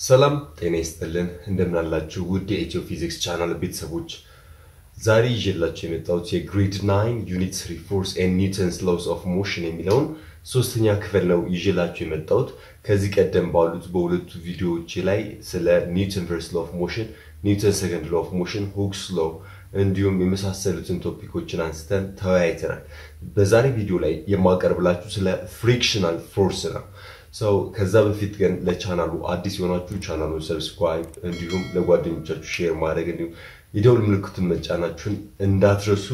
ሰላም ጤና ይስጥልን እንደምናላችሁ ውድ የኢትዮ ፊዚክስ ቻናል ቤተሰቦች ዛሬ ይዤላችሁ የመጣሁት የግሬድ ናይን ዩኒት ስሪ ፎርስ ኤንድ ኒውተንስ ሎውስ ኦፍ ሞሽን የሚለውን ሶስተኛ ክፍል ነው ይዤላችሁ የመጣሁት። ከዚህ ቀደም ባሉት በሁለቱ ቪዲዮዎች ላይ ስለ ኒውተን ፈርስት ሎ ኦፍ ሞሽን፣ ኒውተን ሰከንድ ሎ ኦፍ ሞሽን፣ ሁክስ ሎ እንዲሁም የመሳሰሉትን ቶፒኮችን አንስተን ተወያይተናል። በዛሬ ቪዲዮ ላይ የማቀርብላችሁ ስለ ፍሪክሽናል ፎርስ ነው። ሰው ከዛ በፊት ግን ለቻናሉ አዲስ የሆናችሁ ቻናሉን ሰብስክራይብ እንዲሁም ለጓደኞቻችሁ ሼር ማድረግ እንዲሁም የደውል ምልክቱን መጫናችሁን እንዳትረሱ።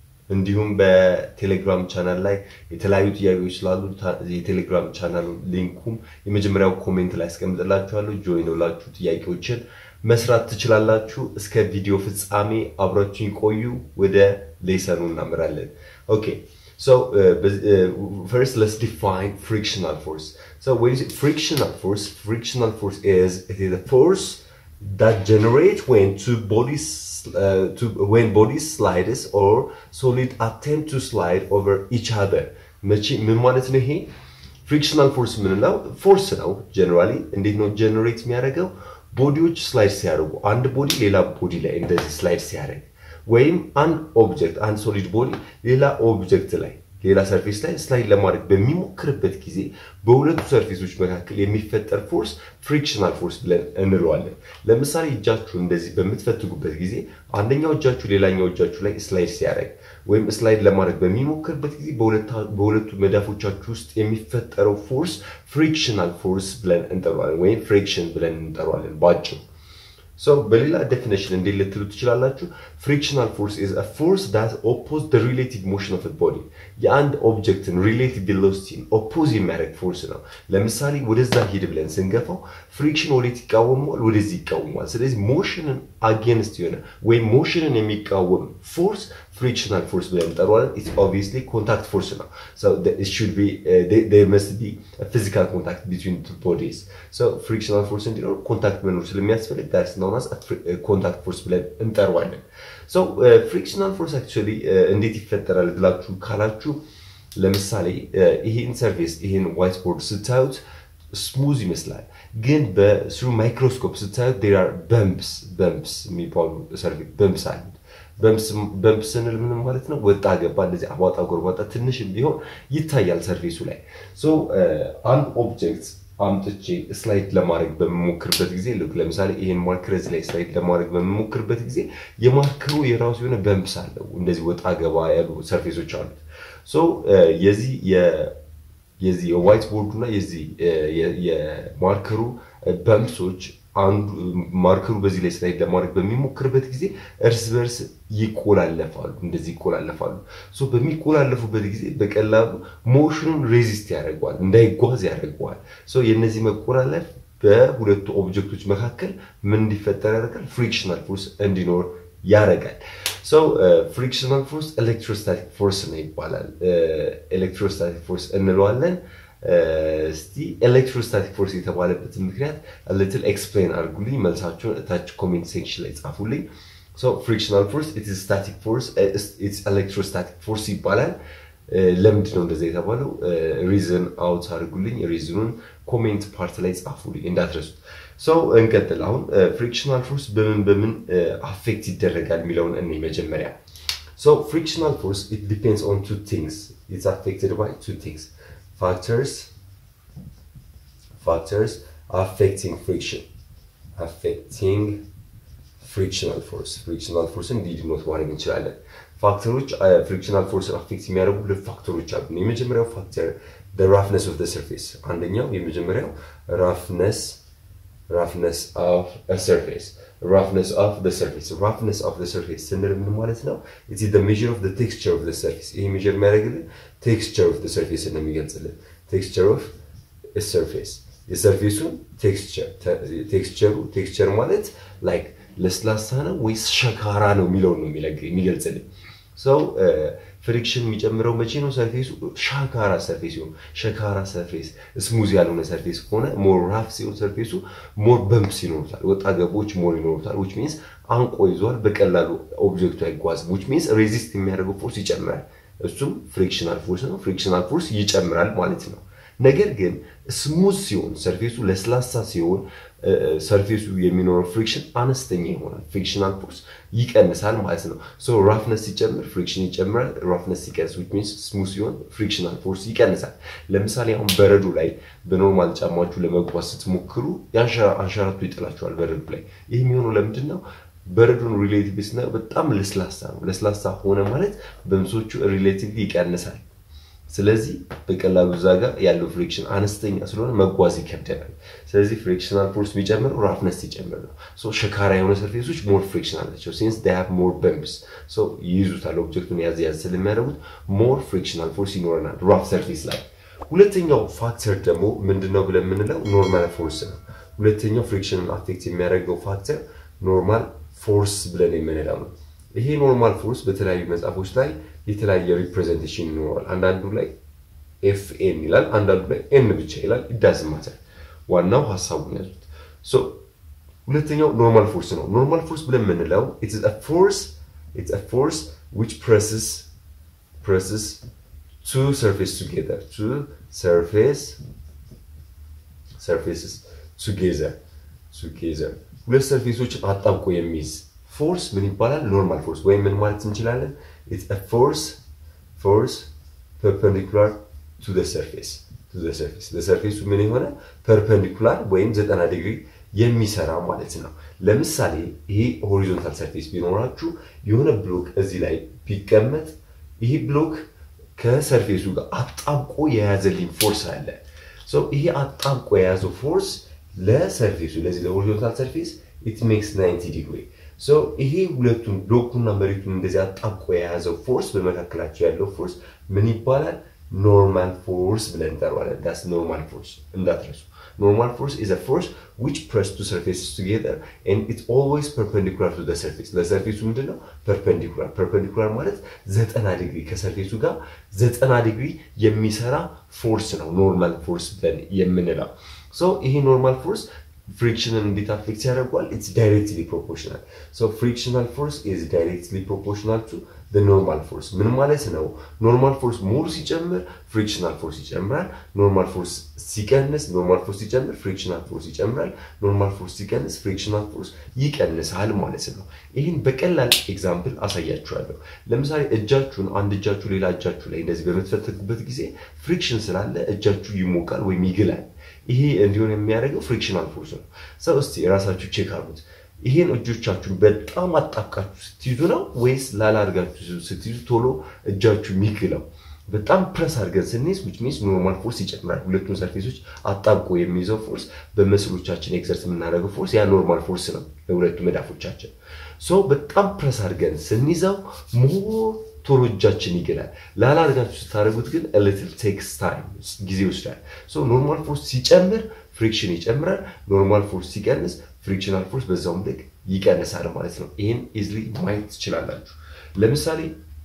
እንዲሁም በቴሌግራም ቻናል ላይ የተለያዩ ጥያቄዎች ስላሉ የቴሌግራም ቻናሉ ሊንኩም የመጀመሪያው ኮሜንት ላይ አስቀምጥላችኋለሁ። ጆይን ብላችሁ ጥያቄዎችን መስራት ትችላላችሁ። እስከ ቪዲዮ ፍጻሜ አብራችሁን ቆዩ። ወደ ሌሰኑ እናምራለን። ኦኬ So uh, uh, first, let's define frictional force. So when you say frictional force, frictional force is it is a force that generates when two bodies uh, to, when bodies slides or solid attempt to slide over each other. መቼ ምን ማለት ነው ይሄ? ፍሪክሽናል ፎርስ ምንለው ፎርስ ነው። ጀነራሊ እንዴት ነው ጀነሬት የሚያደርገው? ቦዲዎች ስላይድ ሲያደርጉ አንድ ቦዲ ሌላ ቦዲ ላይ እንደዚህ ስላይድ ሲያደርግ ወይም አንድ ኦብጀክት አንድ ሶሊድ ቦዲ ሌላ ኦብጀክት ላይ ሌላ ሰርፌስ ላይ ስላይድ ለማድረግ በሚሞክርበት ጊዜ በሁለቱ ሰርፌሶች መካከል የሚፈጠር ፎርስ ፍሪክሽናል ፎርስ ብለን እንለዋለን። ለምሳሌ እጃችሁ እንደዚህ በምትፈትጉበት ጊዜ አንደኛው እጃችሁ ሌላኛው እጃችሁ ላይ ስላይድ ሲያደርግ ወይም ስላይድ ለማድረግ በሚሞክርበት ጊዜ በሁለቱ መዳፎቻችሁ ውስጥ የሚፈጠረው ፎርስ ፍሪክሽናል ፎርስ ብለን እንጠራዋለን፣ ወይም ፍሪክሽን ብለን እንጠራዋለን ባጭሩ። So, በሌላ ዴፊኒሽን እንዴት ልትሉ ትችላላችሁ? ፍሪክሽናል ፎርስ ኢዝ አ ፎርስ ዳት ኦፖዝ ዘ ሪሌቲቭ ሞሽን ኦፍ ቦዲ የአንድ ኦብጀክትን ሪሌቲቭ ቬሎሲቲን ኦፖዝ የሚያደርግ ፎርስ ነው። ለምሳሌ ወደዛ ሂድ ብለን ስንገፋው ፍሪክሽን ወዴት ይቃወመዋል? ወደዚህ ይቃወመዋል። ስለዚህ ሞሽንን አጌንስት የሆነ ወይም ሞሽንን የሚቃወም ፎርስ ፍሪክሽናል ፎርስ ብለን እንጠራዋለን። ኢትስ ኦብቪየስሊ ኮንታክት ፎርስ ነው። ሶ ኢት ሹድ ቢ ዜር መስት ቢ ፊዚካል ኮንታክት ቢትዊን ቱ ቦዲስ። ሶ ፍሪክሽናል ፎርስ እንዲኖር ኮንታክት መኖር ስለሚያስፈልግ ዳትስ ናውን አስ ኮንታክት ፎርስ ብለን እንጠራዋለን። ሶ ፍሪክሽናል ፎርስ አክቹዋሊ እንዴት ይፈጠራል ብላችሁ ካላችሁ ለምሳሌ ይሄን ሰርፌስ ይሄን ዋይት ቦርድ ስታዩት ስሙዝ ይመስላል፣ ግን በስሩ ማይክሮስኮፕ ስታዩት ዴር አር በምፕስ በምፕስ የሚባሉ ሰርፌስ በምፕስ አሉት። በምፕ ስንል ምንም ማለት ነው? ወጣ ገባ እንደዚህ አቧጣ ጎርባጣ ትንሽም ቢሆን ይታያል ሰርፌሱ ላይ። አንድ ኦብጀክት አምጥቼ ስላይድ ለማድረግ በምሞክርበት ጊዜ ልክ ለምሳሌ ይሄን ማርከር እዚህ ላይ ስላይድ ለማድረግ በምሞክርበት ጊዜ የማርከሩ የራሱ የሆነ በምፕስ አለው። እንደዚህ ወጣ ገባ ያሉ ሰርፌሶች አሉት። የዚህ የዚህ የዋይት ቦርዱ እና የዚህ የማርከሩ በምፕሶች አንዱ ማርከሩ በዚህ ላይ ስላይድ ለማድረግ በሚሞክርበት ጊዜ እርስ በርስ ይቆላለፋሉ፣ እንደዚህ ይቆላለፋሉ። ሶ በሚቆላለፉበት ጊዜ በቀላሉ ሞሽኑን ሬዚስት ያደርገዋል፣ እንዳይጓዝ ያደርገዋል። ሶ የእነዚህ መቆላለፍ በሁለቱ ኦብጀክቶች መካከል ምን እንዲፈጠር ያደርጋል? ፍሪክሽናል ፎርስ እንዲኖር ያደርጋል። ሶ ፍሪክሽናል ፎርስ ኤሌክትሮስታቲክ ፎርስ ነው ይባላል። ኤሌክትሮስታቲክ ፎርስ እንለዋለን። እስቲ ኤሌክትሮስታቲክ ፎርስ የተባለበትን ምክንያት ልትል ኤክስፕሌን አድርጉልኝ። መልሳችሁን እታች ኮሜንት ሴክሽን ላይ ጻፉልኝ። ፍሪክሽናል ፎርስ ኢትስ ስታቲክ ፎርስ ኢትስ ኤሌክትሮስታቲክ ፎርስ ይባላል። ለምንድን ነው እንደዛ የተባለው? ሪዝን አውት አድርጉልኝ። ሪዝኑን ኮሜንት ፓርት ላይ ጻፉልኝ እንዳትረሱት። ሰው እንቀጥል። አሁን ፍሪክሽናል ፎርስ በምን በምን አፌክት ይደረጋል የሚለውን እኔ መጀመሪያ ሶ ፍሪክሽናል ፎርስ ኢት ዲፔንድስ ኦን ቱ ቲንግስ ኢትስ አፌክትድ ባይ ቱ ቲንግስ factors factors affecting friction affecting frictional force frictional force እንዲድኖት ማድረግ እንችላለን ፋክተሮች ፍሪክሽናል ፎርስን አፌክት የሚያደርጉ ሁለት ፋክተሮች አሉ የመጀመሪያው ፋክተር ራፍነስ ኦፍ ሰርፌስ አንደኛው የመጀመሪያው ራፍነስ ራፍነስ ኦፍ ሰርፌስ roughness of the surface roughness of the surface ስንል ምን ማለት ነው it is the measure of the texture of the surface ይሄ ሜጀር የሚያደርግልን texture of the surface ነው የሚገልጽልን texture of a surface የሰርፌሱን ቴክስቸር ቴክስቸሩ ቴክስቸር ማለት ላይክ ለስላሳ ነው ወይስ ሸካራ ነው የሚለውን ነው የሚገልጽልን ሰው ፍሪክሽን የሚጨምረው መቼ ነው? ሰርፌሱ ሻካራ ሰርፌስ ሲሆን፣ ሸካራ ሰርፌስ ስሙዝ ያልሆነ ሰርፌስ ከሆነ ሞር ራፍ ሲሆን ሰርፌሱ ሞር በምፕስ ይኖሩታል፣ ወጣ ገቦች ሞር ይኖሩታል። ዊች ሚንስ አንቆ ይዟል፣ በቀላሉ ኦብጀክቱ አይጓዝም። ዊች ሚንስ ሬዚስት የሚያደርገው ፎርስ ይጨምራል። እሱም ፍሪክሽናል ፎርስ ነው። ፍሪክሽናል ፎርስ ይጨምራል ማለት ነው። ነገር ግን ስሙዝ ሲሆን ሰርፌሱ ለስላሳ ሲሆን ሰርፌሱ የሚኖረው ፍሪክሽን አነስተኛ ይሆናል። ፍሪክሽናል ፎርስ ይቀንሳል ማለት ነው። ሶ ራፍነስ ሲጨምር ፍሪክሽን ይጨምራል። ራፍነስ ሲቀንስ ዊች ሚንስ ስሙዝ ሲሆን ፍሪክሽናል ፎርስ ይቀንሳል። ለምሳሌ አሁን በረዶ ላይ በኖርማል ጫማችሁ ለመጓዝ ስትሞክሩ አንሸራቶ ይጥላችኋል በረዶ ላይ። ይህ የሚሆነው ለምንድን ነው? በረዶን ሪሌቲቭ ስናየው በጣም ለስላሳ ነው። ለስላሳ ሆነ ማለት በምሶቹ ሪሌቲቭ ይቀንሳል። ስለዚህ በቀላሉ እዛ ጋር ያለው ፍሪክሽን አነስተኛ ስለሆነ መጓዝ ይከብደናል። ስለዚህ ፍሪክሽናል ፎርስ የሚጨምረው ራፍነስ ሲጨምር ነው። ሸካራ የሆነ ሰርፌሶች ሞር ፍሪክሽን አላቸው። ሲንስ ዴይ ሃቭ ሞር በምፕስ ይይዙታል። ኦብጀክቱን ያዝ ያዝ ስለሚያደርጉት ሞር ፍሪክሽናል ፎርስ ይኖረናል ራፍ ሰርፌስ ላይ። ሁለተኛው ፋክተር ደግሞ ምንድነው ብለን የምንለው ኖርማል ፎርስ ነው። ሁለተኛው ፍሪክሽንን አፌክት የሚያደርገው ፋክተር ኖርማል ፎርስ ብለን የምንለው ነው። ይሄ ኖርማል ፎርስ በተለያዩ መጽሐፎች ላይ የተለያየ ሪፕሬዘንቴሽን ይኖረዋል። አንዳንዱ ላይ ኤፍ ኤን ይላል፣ አንዳንዱ ላይ ኤን ብቻ ይላል። ይዳዝማታል። ዋናው ሀሳቡን ያዙት። ሁለተኛው ኖርማል ፎርስ ነው። ኖርማል ፎርስ ብለን የምንለው ፎርስ ፎርስ ዊች ፕሬስስ ፕሬስስ ቱ ሰርፌስ ቱጌዘር ቱ ሰርፌስ ሰርፌስስ ቱጌዘር ቱጌዘር ሁለት ሰርፌሶችን አጣብቆ የሚይዝ ፎርስ ምን ይባላል? ኖርማል ፎርስ ወይም ምን ማለት እንችላለን? ፎርስ ፎርስ ፐርፐንዲኩላር ቱ ሰርፌስ ሰርፌስ ለሰርፌሱ ምን የሆነ ፐርፐንዲኩላር ወይም ዘጠና ዲግሪ የሚሰራ ማለት ነው። ለምሳሌ ይሄ ሆሪዞንታል ሰርፌስ ቢኖራችሁ የሆነ ብሎክ እዚህ ላይ ቢቀመጥ ይሄ ብሎክ ከሰርፌሱ ጋር አጣብቆ የያዘልኝ ፎርስ አለ። ይሄ አጣብቆ የያዘው ፎርስ ለሰርፌሱ ለዚህ ለሆሪዞንታል ሰርፌስ ኢት ሜክስ 90 ዲግሪ ይሄ ሁለቱን ብሎኩና መሬቱን እንደዚህ አጣብቆ የያዘው ፎርስ በመካከላቸው ያለው ፎርስ ምን ይባላል? ኖርማል ፎርስ ብለን እንጠራዋለን። ዳስ ኖርማል ፎርስ እንዳትረሱ። ኖርማል ፎርስ ኢዝ አ ፎርስ ዊች ፕረስ ቱ ሰርፌስስ ቱጌዘር ኤንድ ኢት ኦልዌይስ ፐርፐንዲኩላር ቱ ሰርፌስ። ለሰርፌሱ ምንድን ነው ፐርፐንዲኩላር። ፐርፐንዲኩላር ማለት ዘጠና ዲግሪ ከሰርፌሱ ጋር ዘጠና ዲግሪ የሚሰራ ፎርስ ነው ኖርማል ፎርስ ብለን የምንለው። ይሄ ኖርማል ፎርስ ፍሪክሽንን እንዴት አፌክት ያደርጓል? ኢትስ ዳይሬክትሊ ፕሮፖርሽናል ሶ ፍሪክሽናል ፎርስ ኢዝ ዳይሬክትሊ ፕሮፖርሽናል ቱ ኖርማል ፎርስ። ምን ማለት ነው? ኖርማል ፎርስ ሞር ሲጨምር ፍሪክሽናል ፎርስ ይጨምራል። ኖርማል ፎርስ ሲቀንስ ኖርማል ፎርስ ሲጨምር ፍሪክሽናል ፎርስ ይጨምራል። ኖርማል ፎርስ ሲቀንስ ፍሪክሽናል ፎርስ ይቀንሳል ማለት ነው። ይህን በቀላል ኤግዛምፕል አሳያችኋለሁ። ለምሳሌ እጃችሁን አንድ እጃችሁ ሌላ እጃችሁ ላይ እንደዚህ በምትፈተጉበት ጊዜ ፍሪክሽን ስላለ እጃችሁ ይሞቃል ወይም ይግላል። ይሄ እንዲሆን የሚያደርገው ፍሪክሽናል ፎርስ ነው። ሰው እስቲ የራሳችሁ ቼክ አሉት። ይሄን እጆቻችሁን በጣም አጣብቃችሁ ስትይዙ ነው ወይስ ላላ አድርጋችሁ ስትይዙ ቶሎ እጃችሁ የሚግለው? በጣም ፕረስ አድርገን ስንይዝ ዊች ሚንስ ኖርማል ፎርስ ይጨምራል። ሁለቱን ሰርፌሶች አጣብቆ የሚይዘው ፎርስ በመስሎቻችን ኤክሰርት የምናደርገው ፎርስ ያ ኖርማል ፎርስ ነው ለሁለቱ መዳፎቻችን። ሶ በጣም ፕረስ አድርገን ስንይዘው ሞር ቶሎ እጃችን ይግላል። ላላ አድርጋችሁ ስታደርጉት ግን ሊትል ቴክስ ታይም ጊዜ ይወስዳል። ሶ ኖርማል ፎርስ ሲጨምር ፍሪክሽን ይጨምራል። ኖርማል ፎርስ ሲቀንስ ፍሪክሽናል ፎርስ በዛውም ልክ ይቀንሳል ማለት ነው። ይህን ኢዝሊ ማየት ትችላላችሁ። ለምሳሌ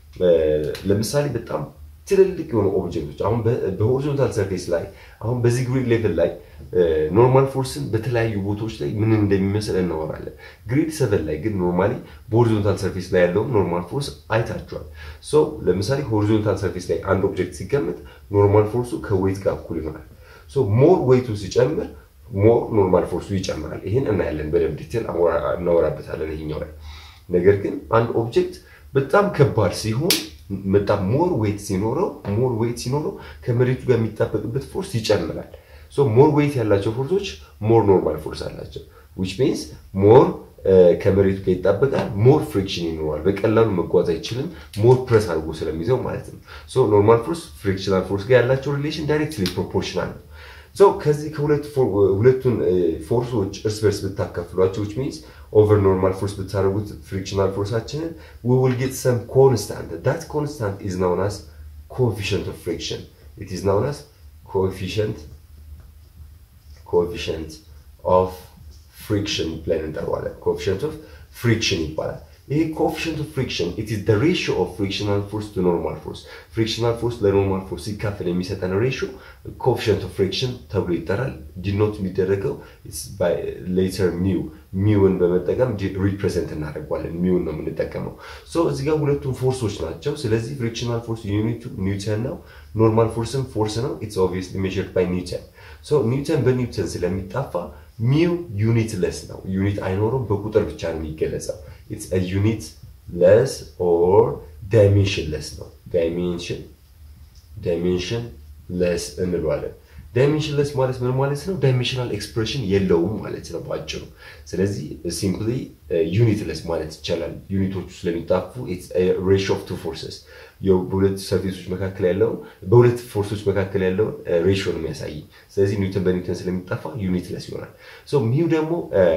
ለምሳሌ በጣም ትልልቅ የሆኑ ኦብጀክቶች አሁን በሆሪዞንታል ሰርፌስ ላይ አሁን በዚህ ግሪድ ሌቭል ላይ ኖርማል ፎርስን በተለያዩ ቦታዎች ላይ ምን እንደሚመስል እናወራለን። ግሪድ ሰቨን ላይ ግን ኖርማሊ በሆሪዞንታል ሰርፌስ ላይ ያለውን ኖርማል ፎርስ አይታችኋል። ሶ ለምሳሌ ሆሪዞንታል ሰርፌስ ላይ አንድ ኦብጀክት ሲቀመጥ ኖርማል ፎርሱ ከዌይት ጋር እኩል ይሆናል። ሶ ሞር ዌይቱ ሲጨምር ሞር ኖርማል ፎርሱ ይጨምራል። ይህን እናያለን በደንብ ዲቴል እናወራበታለን ይሄኛው ላይ። ነገር ግን አንድ ኦብጀክት በጣም ከባድ ሲሆን በጣም ሞር ዌይት ሲኖረው ሞር ዌይት ሲኖረው ከመሬቱ ጋር የሚጣበቅበት ፎርስ ይጨምራል። ሶ ሞር ዌይት ያላቸው ፎርሶች ሞር ኖርማል ፎርስ አላቸው። ዊች ሚንስ ሞር ከመሬቱ ጋር ይጣበቃል፣ ሞር ፍሪክሽን ይኖረዋል። በቀላሉ መጓዝ አይችልም፣ ሞር ፕረስ አድርጎ ስለሚይዘው ማለት ነው። ሶ ኖርማል ፎርስ ፍሪክሽናል ፎርስ ጋር ያላቸው ሪሌሽን ዳይሬክትሊ ፕሮፖርሽናል ነው። ሶ ከዚህ ከሁለቱን ፎርሶች እርስ በርስ ብታካፍሏቸው ዊች ሚንስ ኦቨር ኖርማል ፎርስ ብታደርጉት ፍሪክሽናል ፎርሳችንን ዊ ዊል ጌት ሰም ኮንስታንት ዳት ኮንስታንት ኢዝ ናውን አስ ኮኤፊሽንት ኦፍ ፍሪክሽን ኢት ኢዝ ናውን አስ ኮኤፊሽንት ኮኤፊሽንት ኦፍ ፍሪክሽን ብለን እንጠራዋለን። ኮኤፊሽንት ኦፍ ፍሪክሽን ይባላል። ይሄ ኮኤፊሽንት ኦፍ ፍሪክሽን ኢት ኢዝ ዘ ሬሽዮ ኦፍ ፍሪክሽናል ፎርስ ቱ ኖርማል ፎርስ ፍሪክሽናል ፎርስ ለኖርማል ፎርስ ሲካፈል የሚሰጠን ሬሽዮ ኮኤፊሽንት ኦፍ ፍሪክሽን ተብሎ ይጠራል። ዲኖት የሚደረገው ሌተር ሚው ሚውን በመጠቀም ሪፕሬዘንት እናደርገዋለን። ሚውን ነው የምንጠቀመው። ሶ እዚህ ጋር ሁለቱም ፎርሶች ናቸው። ስለዚህ ፍሪክሽናል ፎርስ ዩኒቱ ኒውተን ነው። ኖርማል ፎርስም ፎርስ ነው። ኢትስ ኦብቪየስሊ ሜዠርድ ባይ ኒውተን። ሶ ኒውተን በኒውተን ስለሚጣፋ ሚው ዩኒት ለስ ነው። ዩኒት አይኖረውም፣ በቁጥር ብቻ ነው የሚገለጸው። ኢትስ አ ዩኒት ለስ ኦር ዳይሜንሽን ለስ ነው። ዳይሜንሽን ዳይሜንሽን ለስ እንለዋለን። ዳይሜንሽን ለስ ማለት ምን ማለት ነው? ዳይሜንሽናል ኤክስፕሬሽን የለውም ማለት ነው በአጭሩ። ስለዚህ ሲምፕሊ ዩኒት ለስ ማለት ይቻላል። ዩኒቶቹ ስለሚጣፉ ሬሽዮ ኦፍ ቱ ፎርሰስ በሁለት ሰርፌሶች መካከል ያለውን በሁለት ፎርሶች መካከል ያለውን ሬሽዮ ነው የሚያሳይ። ስለዚህ ኒውተን በኒውተን ስለሚጠፋ ዩኒት ለስ ይሆናል። ሶ ሚው ደግሞ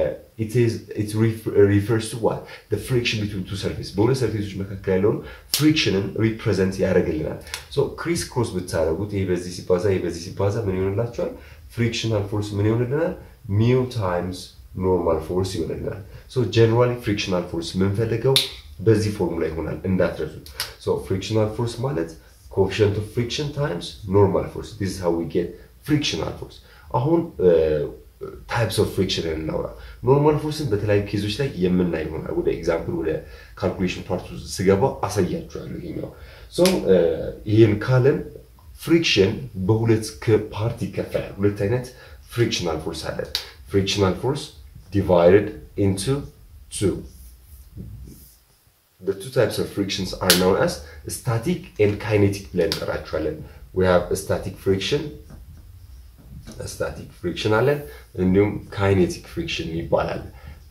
ሪፈርስ ቱ ዋት ፍሪክሽን ቢትዊን ቱ ሰርፌስ በሁለት ሰርፌሶች መካከል ያለውን ፍሪክሽንን ሪፕሬዘንት ያደርግልናል። ሶ ክሪስ ክሮስ ብታደረጉት ይሄ በዚህ ሲባዛ ይሄ በዚህ ሲባዛ ምን ይሆንላቸዋል? ፍሪክሽናል ፎርስ ምን ይሆንልናል? ሚው ታይምስ ኖርማል ፎርስ ይሆንልናል። ሶ ጀነራሊ ፍሪክሽናል ፎርስ የምንፈልገው በዚህ ፎርሙላ ይሆናል እንዳትረሱ። ሶ ፍሪክሽናል ፎርስ ማለት ኮኤፊሽንት ኦፍ ፍሪክሽን ታይምስ ኖርማል ፎርስ ዲስ ሃው ዊ ጌት ፍሪክሽናል ፎርስ። አሁን ታይፕስ ኦፍ ፍሪክሽን እናውራ። ኖርማል ፎርስን በተለያዩ ኬዞች ላይ የምናይ ይሆናል። ወደ ኤግዛምፕል ወደ ካልኩሌሽን ፓርቱ ስገባ አሳያችኋለሁ። ይሄኛው ሶ ይህን ካለን ፍሪክሽን በሁለት ፓርት ይከፈላል። ሁለት አይነት ፍሪክሽናል ፎርስ አለን። ፍሪክሽናል ፎርስ ዲቫይድድ ኢንቱ ቱ The two types of frictions are known as static and kinetic ብለን እንጠራቸዋለን። We have a static friction, a static friction አለን እንዲሁም ካይኔቲክ ፍሪክሽን ይባላል።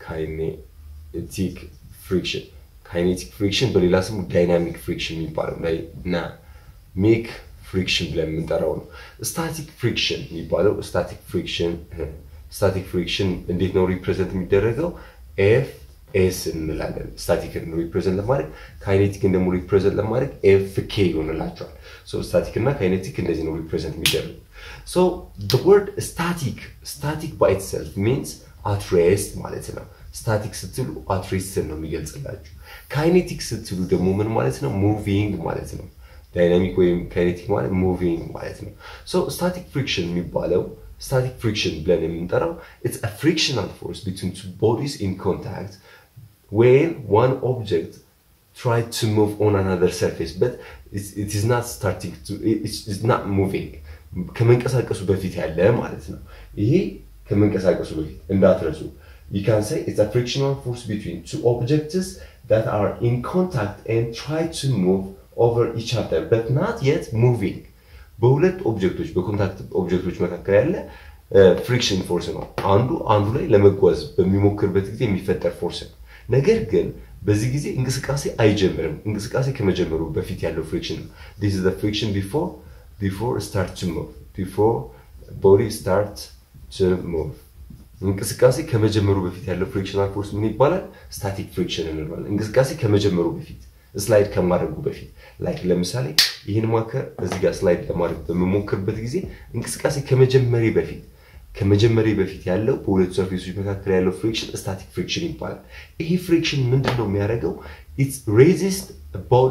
ካይኔቲክ ፍሪክሽን ካይኔቲክ ፍሪክሽን በሌላ ስሙ ዳይናሚክ ፍሪክሽን የሚባለው እና ሜክ ፍሪክሽን ብለን የምንጠራው ነው። ስታቲክ ፍሪክሽን የሚባለው ስታቲክ ፍሪክሽን ስታቲክ ፍሪክሽን እንዴት ነው ሪፕሬዘንት የሚደረገው? ኤፍ ኤስ እንላለን። ስታቲክን ሪፕሬዘንት ለማድረግ ካይኔቲክን ደግሞ ሪፕሬዘንት ለማድረግ ኤፍ ኬ ይሆንላቸዋል። ስታቲክ እና ካይኔቲክ እንደዚህ ነው ሪፕሬዘንት የሚደረጉ። ሶ ወርድ ስታቲክ ስታቲክ ባይ ኢትሰልፍ ሚንስ አትሬስት ማለት ነው። ስታቲክ ስትሉ አትሬስትን ነው የሚገልጽላችሁ። ካይኔቲክ ስትሉ ደግሞ ምን ማለት ነው? ሙቪንግ ማለት ነው። ዳይናሚክ ወይም ካይኔቲክ ማለት ሙቪንግ ማለት ነው። ሶ ስታቲክ ፍሪክሽን የሚባለው ስታቲክ ፍሪክሽን ብለን የምንጠራው ኢትስ አ ፍሪክሽናል ፎርስ ቢትዊን ቱ ቦዲስ ኢን ኮንታክት ዌን ዋን ኦብጀክት try to move on another surface but it's, it is not starting to it's, it's not moving ከመንቀሳቀሱ በፊት ያለ ማለት ነው። ይሄ ከመንቀሳቀሱ በፊት እንዳትረሱ you can say it's a frictional force between two objects that are in contact and try to move over each other but not yet moving በሁለት ኦብጀክቶች በኮንታክት ኦብጀክቶች መካከል ያለ ፍሪክሽን ፎርስ ነው። አንዱ አንዱ ላይ ለመጓዝ በሚሞክርበት ጊዜ የሚፈጠር ፎርስ ነው። ነገር ግን በዚህ ጊዜ እንቅስቃሴ አይጀምርም። እንቅስቃሴ ከመጀመሩ በፊት ያለው ፍሪክሽን ነው። ዲስ ኢዝ ዘ ፍሪክሽን ቢፎር ቢፎር ስታርት ቱ ሙቭ ቢፎር ቦዲ ስታርት ቱ ሙቭ እንቅስቃሴ ከመጀመሩ በፊት ያለው ፍሪክሽናል ፎርስ ምን ይባላል? ስታቲክ ፍሪክሽን እንለዋለን። እንቅስቃሴ ከመጀመሩ በፊት ስላይድ ከማድረጉ በፊት ላይክ ለምሳሌ ይህን ማከር እዚህ ጋር ስላይድ ለማድረግ በምሞክርበት ጊዜ እንቅስቃሴ ከመጀመሪ በፊት ከመጀመሪ በፊት ያለው በሁለቱ ሰርፌሶች መካከል ያለው ፍሪክሽን ስታቲክ ፍሪክሽን ይባላል። ይሄ ፍሪክሽን ምንድን ነው የሚያደርገው? ኢትስ ሬዚስት ቦዲ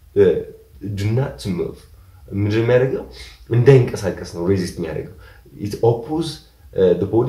ዱናት ሙቭ ምንድን ነው የሚያደርገው? እንዳይንቀሳቀስ ነው ሬዚስት የሚያደርገው። ኢት ኦፖዝ ቦዲ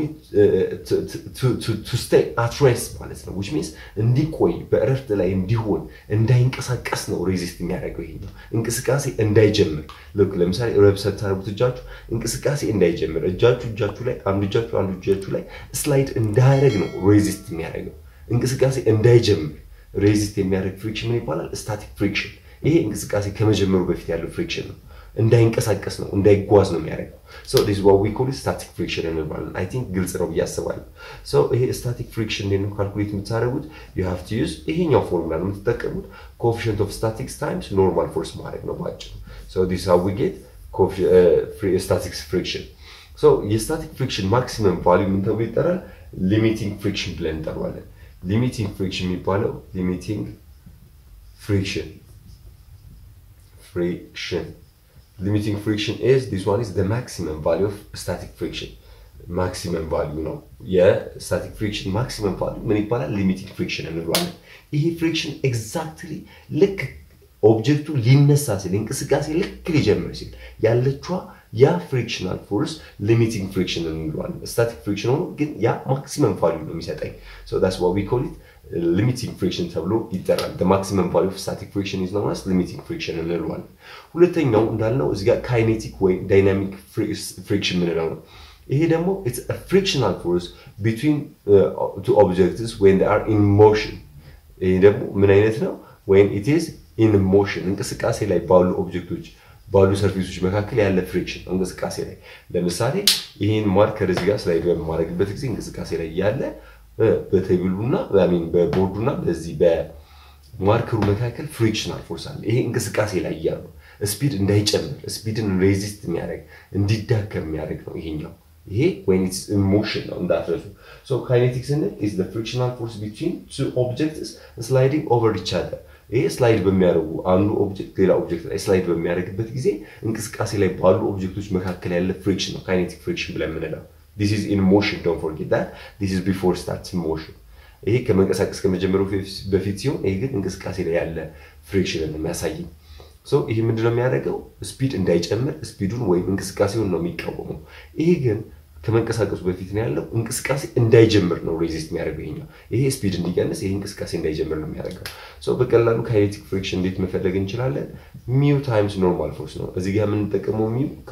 ቱ ስቴይ አት ሬስት ማለት ነው ዊች ሚንስ እንዲቆይ በእረፍት ላይ እንዲሆን እንዳይንቀሳቀስ ነው ሬዚስት የሚያደርገው ይሄ ነው እንቅስቃሴ እንዳይጀምር ልክ ለምሳሌ ረብ ስታደርጉት እጃችሁ እንቅስቃሴ እንዳይጀምር እጃችሁ እጃችሁ ላይ አንዱ እጃችሁ አንዱ እጃችሁ ላይ ስላይድ እንዳያደርግ ነው ሬዚስት የሚያደርገው እንቅስቃሴ እንዳይጀምር ሬዚስት የሚያደርግ ፍሪክሽን ምን ይባላል ስታቲክ ፍሪክሽን ይሄ እንቅስቃሴ ከመጀመሩ በፊት ያለው ፍሪክሽን ነው እንዳይንቀሳቀስ ነው እንዳይጓዝ ነው የሚያደርገው ሶ ዲስ ዋት ዊ ኮል ስታቲክ ፍሪክሽን እንባለን አይ ቲንክ ግልጽ ነው ብዬ አስባለሁ ሶ ይሄ ስታቲክ ፍሪክሽን እንዴት ነው ካልኩሌት የምታደርጉት ዩ ሃቭ ቱ ዩዝ ይሄኛው ፎርሙላ ነው የምትጠቀሙት ኮኤፊሽንት ኦፍ ስታቲክስ ታይምስ ኖርማል ፎርስ ማድረግ ነው ባጭሩ ሶ ዲስ ሃው ዊ ጌት ስታቲክስ ፍሪክሽን ሶ የስታቲክ ፍሪክሽን ማክሲመም ቫልዩ ምን ተብሎ ይጠራል ሊሚቲንግ ፍሪክሽን ብለን እንጠራዋለን ሊሚቲንግ ፍሪክሽን የሚባለው ሊሚቲንግ ፍሪክሽን friction limiting friction is this one is the maximum value of static friction ማክሲመም ቫልዩ ነው። የስታቲክ ፍሪክሽን ማክሲመም ቫልዩ ምን ይባላል? ሊሚቲንግ ፍሪክሽን እንለዋለን። ይሄ ፍሪክሽን ኤግዛክትሊ ልክ ኦብጀክቱ ሊነሳ ሲል እንቅስቃሴ ልክ ሊጀምር ሲል ያለችዋ ያ ፍሪክሽናል ፎርስ ሊሚቲንግ ፍሪክሽን እንለዋለን። ስታቲክ ፍሪክሽን ሆኖ ግን ያ ማክሲመም ቫልዩ ነው የሚሰጠኝ። ሶ ዳትስ ዋት ዊ ኮል ኢት ሊሚቲንግ ፍሪክሽን ተብሎ ይጠራል። ማክሲመም ቫልዩ ኦፍ ስታቲክ ፍሪክሽን ኢዝ ኖን አስ ሊሚቲንግ ፍሪክሽን እንለዋለን። ሁለተኛው እንዳልነው እዚህ ጋር ካይኔቲክ ወይም ዳይናሚክ ፍሪክሽን ምንለው ነው። ይሄ ደግሞ ኢትስ አ ፍሪክሽናል ፎርስ ቢትዊን ቱ ኦብጀክትስ ዌን ዴይ አር ኢን ሞሽን። ይሄ ደግሞ ምን አይነት ነው? ወይም ኢት ኢዝ ኢን ሞሽን እንቅስቃሴ ላይ ባሉ ኦብጀክቶች ባሉ ሰርፌሶች መካከል ያለ ፍሪክሽን እንቅስቃሴ ላይ ለምሳሌ ይህን ማርከር እዚህ ጋር ስላይድ በማድረግበት ጊዜ እንቅስቃሴ ላይ ያለ በቴብሉና ሚን በቦርዱና በዚህ በማርከሩ መካከል ፍሪክሽናል ፎርስ አለ። ይሄ እንቅስቃሴ ላይ እያሉ ስፒድ እንዳይጨምር ስፒድን ሬዚስት የሚያደርግ እንዲዳከም የሚያደርግ ነው ይሄኛው። ይሄ ወይን ኢትስ ኢሞሽን ነው እንዳትረሱ። ሶ ካይኔቲክ ስንል ኢዝ ዘ ፍሪክሽናል ፎርስ ቢትዊን ቱ ኦብጀክትስ ስላይዲንግ ኦቨር ኢች አዘር ይሄ ስላይድ በሚያደርጉ አንዱ ኦብጀክት ሌላ ኦብጀክት ላይ ስላይድ በሚያደርግበት ጊዜ እንቅስቃሴ ላይ ባሉ ኦብጀክቶች መካከል ያለ ፍሪክሽን ነው ካይኔቲክ ፍሪክሽን ብለን የምንለው። ዲስ ኢዝ ኢን ሞሽን ዶንት ፎርጌት ዳት ዲስ ኢዝ ቢፎር ስታርትስ ሞሽን። ይሄ ከመንቀሳቀስ ከመጀመሩ በፊት ሲሆን፣ ይሄ ግን እንቅስቃሴ ላይ ያለ ፍሪክሽን ነው የሚያሳየኝ። ሶ ይሄ ምንድነው የሚያደርገው? ስፒድ እንዳይጨምር ስፒዱን ወይም እንቅስቃሴውን ነው የሚቃወመው። ይሄ ግን ከመንቀሳቀሱ በፊት ነው ያለው እንቅስቃሴ እንዳይጀምር ነው ሬዚስት የሚያደርገው ይሄኛው። ይሄ ስፒድ እንዲቀንስ ይሄ እንቅስቃሴ እንዳይጀምር ነው የሚያደርገው። ሶ በቀላሉ ካይኔቲክ ፍሪክሽን እንዴት መፈለግ እንችላለን? ሚው ታይምስ ኖርማል ፎርስ ነው። እዚህ ጋር የምንጠቀመው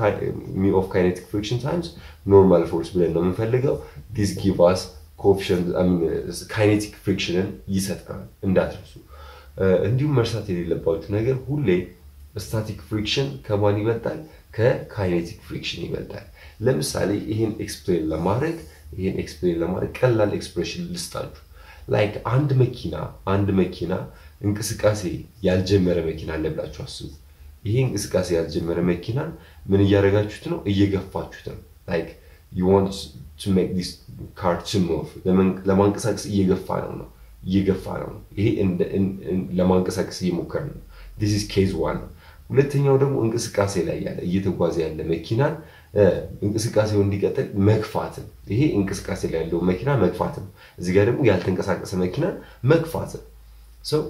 ሚው ኦፍ ካይኔቲክ ፍሪክሽን ታይምስ ኖርማል ፎርስ ብለን ነው የምንፈልገው። ዲስ ጊቭ አስ ኮኤፊሽንት ካይኔቲክ ፍሪክሽንን ይሰጠናል እንዳትረሱ። እንዲሁም መርሳት የሌለባችሁ ነገር ሁሌ ስታቲክ ፍሪክሽን ከማን ይበልጣል? ከካይኔቲክ ፍሪክሽን ይበልጣል። ለምሳሌ ይህን ኤክስፕሌን ለማድረግ ይህን ኤክስፕሌን ለማድረግ ቀላል ኤክስፕሬሽን ልስጣችሁ። ላይክ አንድ መኪና አንድ መኪና እንቅስቃሴ ያልጀመረ መኪና አለ ብላችሁ አስቡ። ይሄ እንቅስቃሴ ያልጀመረ መኪናን ምን እያደረጋችሁት ነው? እየገፋችሁት ነው። ላይክ ዩ ዋንት ቱ ሜክ ዲስ ካር ቱ ሙቭ ለማንቀሳቀስ እየገፋ ነው ነው እየገፋ ነው። ይሄ ለማንቀሳቀስ እየሞከረ ነው። ዲስ ኢዝ ኬዝ ዋን ነው። ሁለተኛው ደግሞ እንቅስቃሴ ላይ ያለ እየተጓዘ ያለ መኪናን እንቅስቃሴው እንዲቀጥል መግፋትን። ይሄ እንቅስቃሴ ላይ ያለው መኪና መግፋትን፣ እዚህ ጋር ደግሞ ያልተንቀሳቀሰ መኪናን መግፋትን። ሰው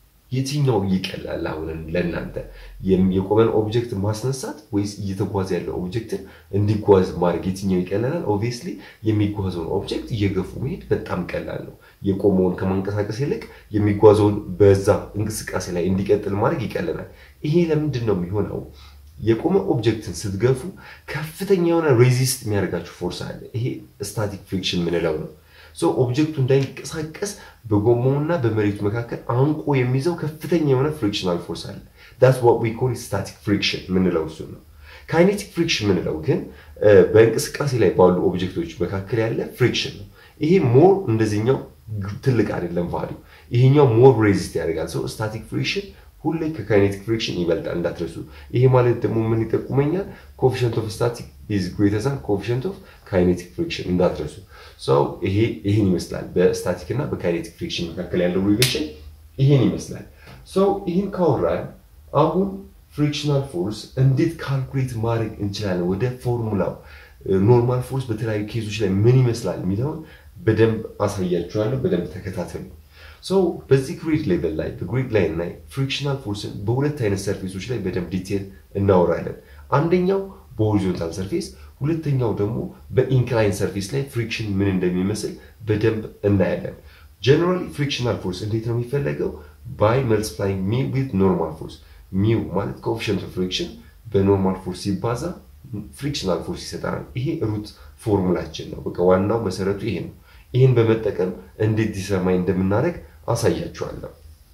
የትኛው ይቀላል? አሁን ለእናንተ የቆመን ኦብጀክት ማስነሳት ወይስ እየተጓዘ ያለው ኦብጀክትን እንዲጓዝ ማድረግ የትኛው ይቀላል? ኦብቪየስሊ የሚጓዘውን ኦብጀክት እየገፉ መሄድ በጣም ቀላል ነው። የቆመውን ከማንቀሳቀስ ይልቅ የሚጓዘውን በዛ እንቅስቃሴ ላይ እንዲቀጥል ማድረግ ይቀለናል። ይሄ ለምንድን ነው የሚሆነው? የቆመ ኦብጀክትን ስትገፉ ከፍተኛ የሆነ ሬዚስት የሚያደርጋችሁ ፎርስ አለ። ይሄ ስታቲክ ፍሪክሽን ምንለው ነው። ሶ ኦብጀክቱ እንዳይንቀሳቀስ በጎማውና በመሬቱ መካከል አንቆ የሚይዘው ከፍተኛ የሆነ ፍሪክሽናል ፎርስ አለ። ዳትስ ዋት ዊ ኮል ስታቲክ ፍሪክሽን ምንለው እሱ ነው። ካይኔቲክ ፍሪክሽን ምንለው ግን በእንቅስቃሴ ላይ ባሉ ኦብጀክቶች መካከል ያለ ፍሪክሽን ነው። ይሄ ሞር እንደዚህኛው ትልቅ አይደለም ቫሊዩ። ይሄኛው ሞር ሬዚስት ያደርጋል። ሰው ስታቲክ ፍሪክሽን ሁሌ ከካይኔቲክ ፍሪክሽን ይበልጣል እንዳትረሱ። ይሄ ማለት ደግሞ ምን ይጠቁመኛል? ኮፊሽንት ኦፍ ስታቲክ ኢዝ ግሬተር ዛን ኮፊሽንት ኦፍ ካይኔቲክ ፍሪክሽን እንዳትረሱ። ሰው ይሄ ይህን ይመስላል። በስታቲክ እና በካይኔቲክ ፍሪክሽን መካከል ያለው ሪሌሽን ይህን ይመስላል። ሰው ይህን ካወራን አሁን ፍሪክሽናል ፎርስ እንዴት ካልኩሌት ማድረግ እንችላለን? ወደ ፎርሙላው ኖርማል ፎርስ በተለያዩ ኬዞች ላይ ምን ይመስላል የሚለውን በደንብ አሳያችኋለሁ። በደንብ ተከታተሉ። ሰው በዚህ ግሪድ ሌቨል ላይ በግሪድ ላይን ላይ ፍሪክሽናል ፎርስን በሁለት አይነት ሰርፌሶች ላይ በደንብ ዲቴል እናወራለን። አንደኛው በሆሪዞንታል ሰርፌስ፣ ሁለተኛው ደግሞ በኢንክላይን ሰርፌስ ላይ ፍሪክሽን ምን እንደሚመስል በደንብ እናያለን። ጀነራሊ ፍሪክሽናል ፎርስ እንዴት ነው የሚፈለገው? ባይ መልቲፕላይንግ ሚው ዊዝ ኖርማል ፎርስ። ሚው ማለት ኮኤፊሽንት ኦፍ ፍሪክሽን በኖርማል ፎርስ ሲባዛ ፍሪክሽናል ፎርስ ይሰጠናል። ይሄ ሩት ፎርሙላችን ነው። በቃ ዋናው መሰረቱ ይሄ ነው። ይህን በመጠቀም እንዴት ዲሰርማይ እንደምናደርግ አሳያችኋለሁ።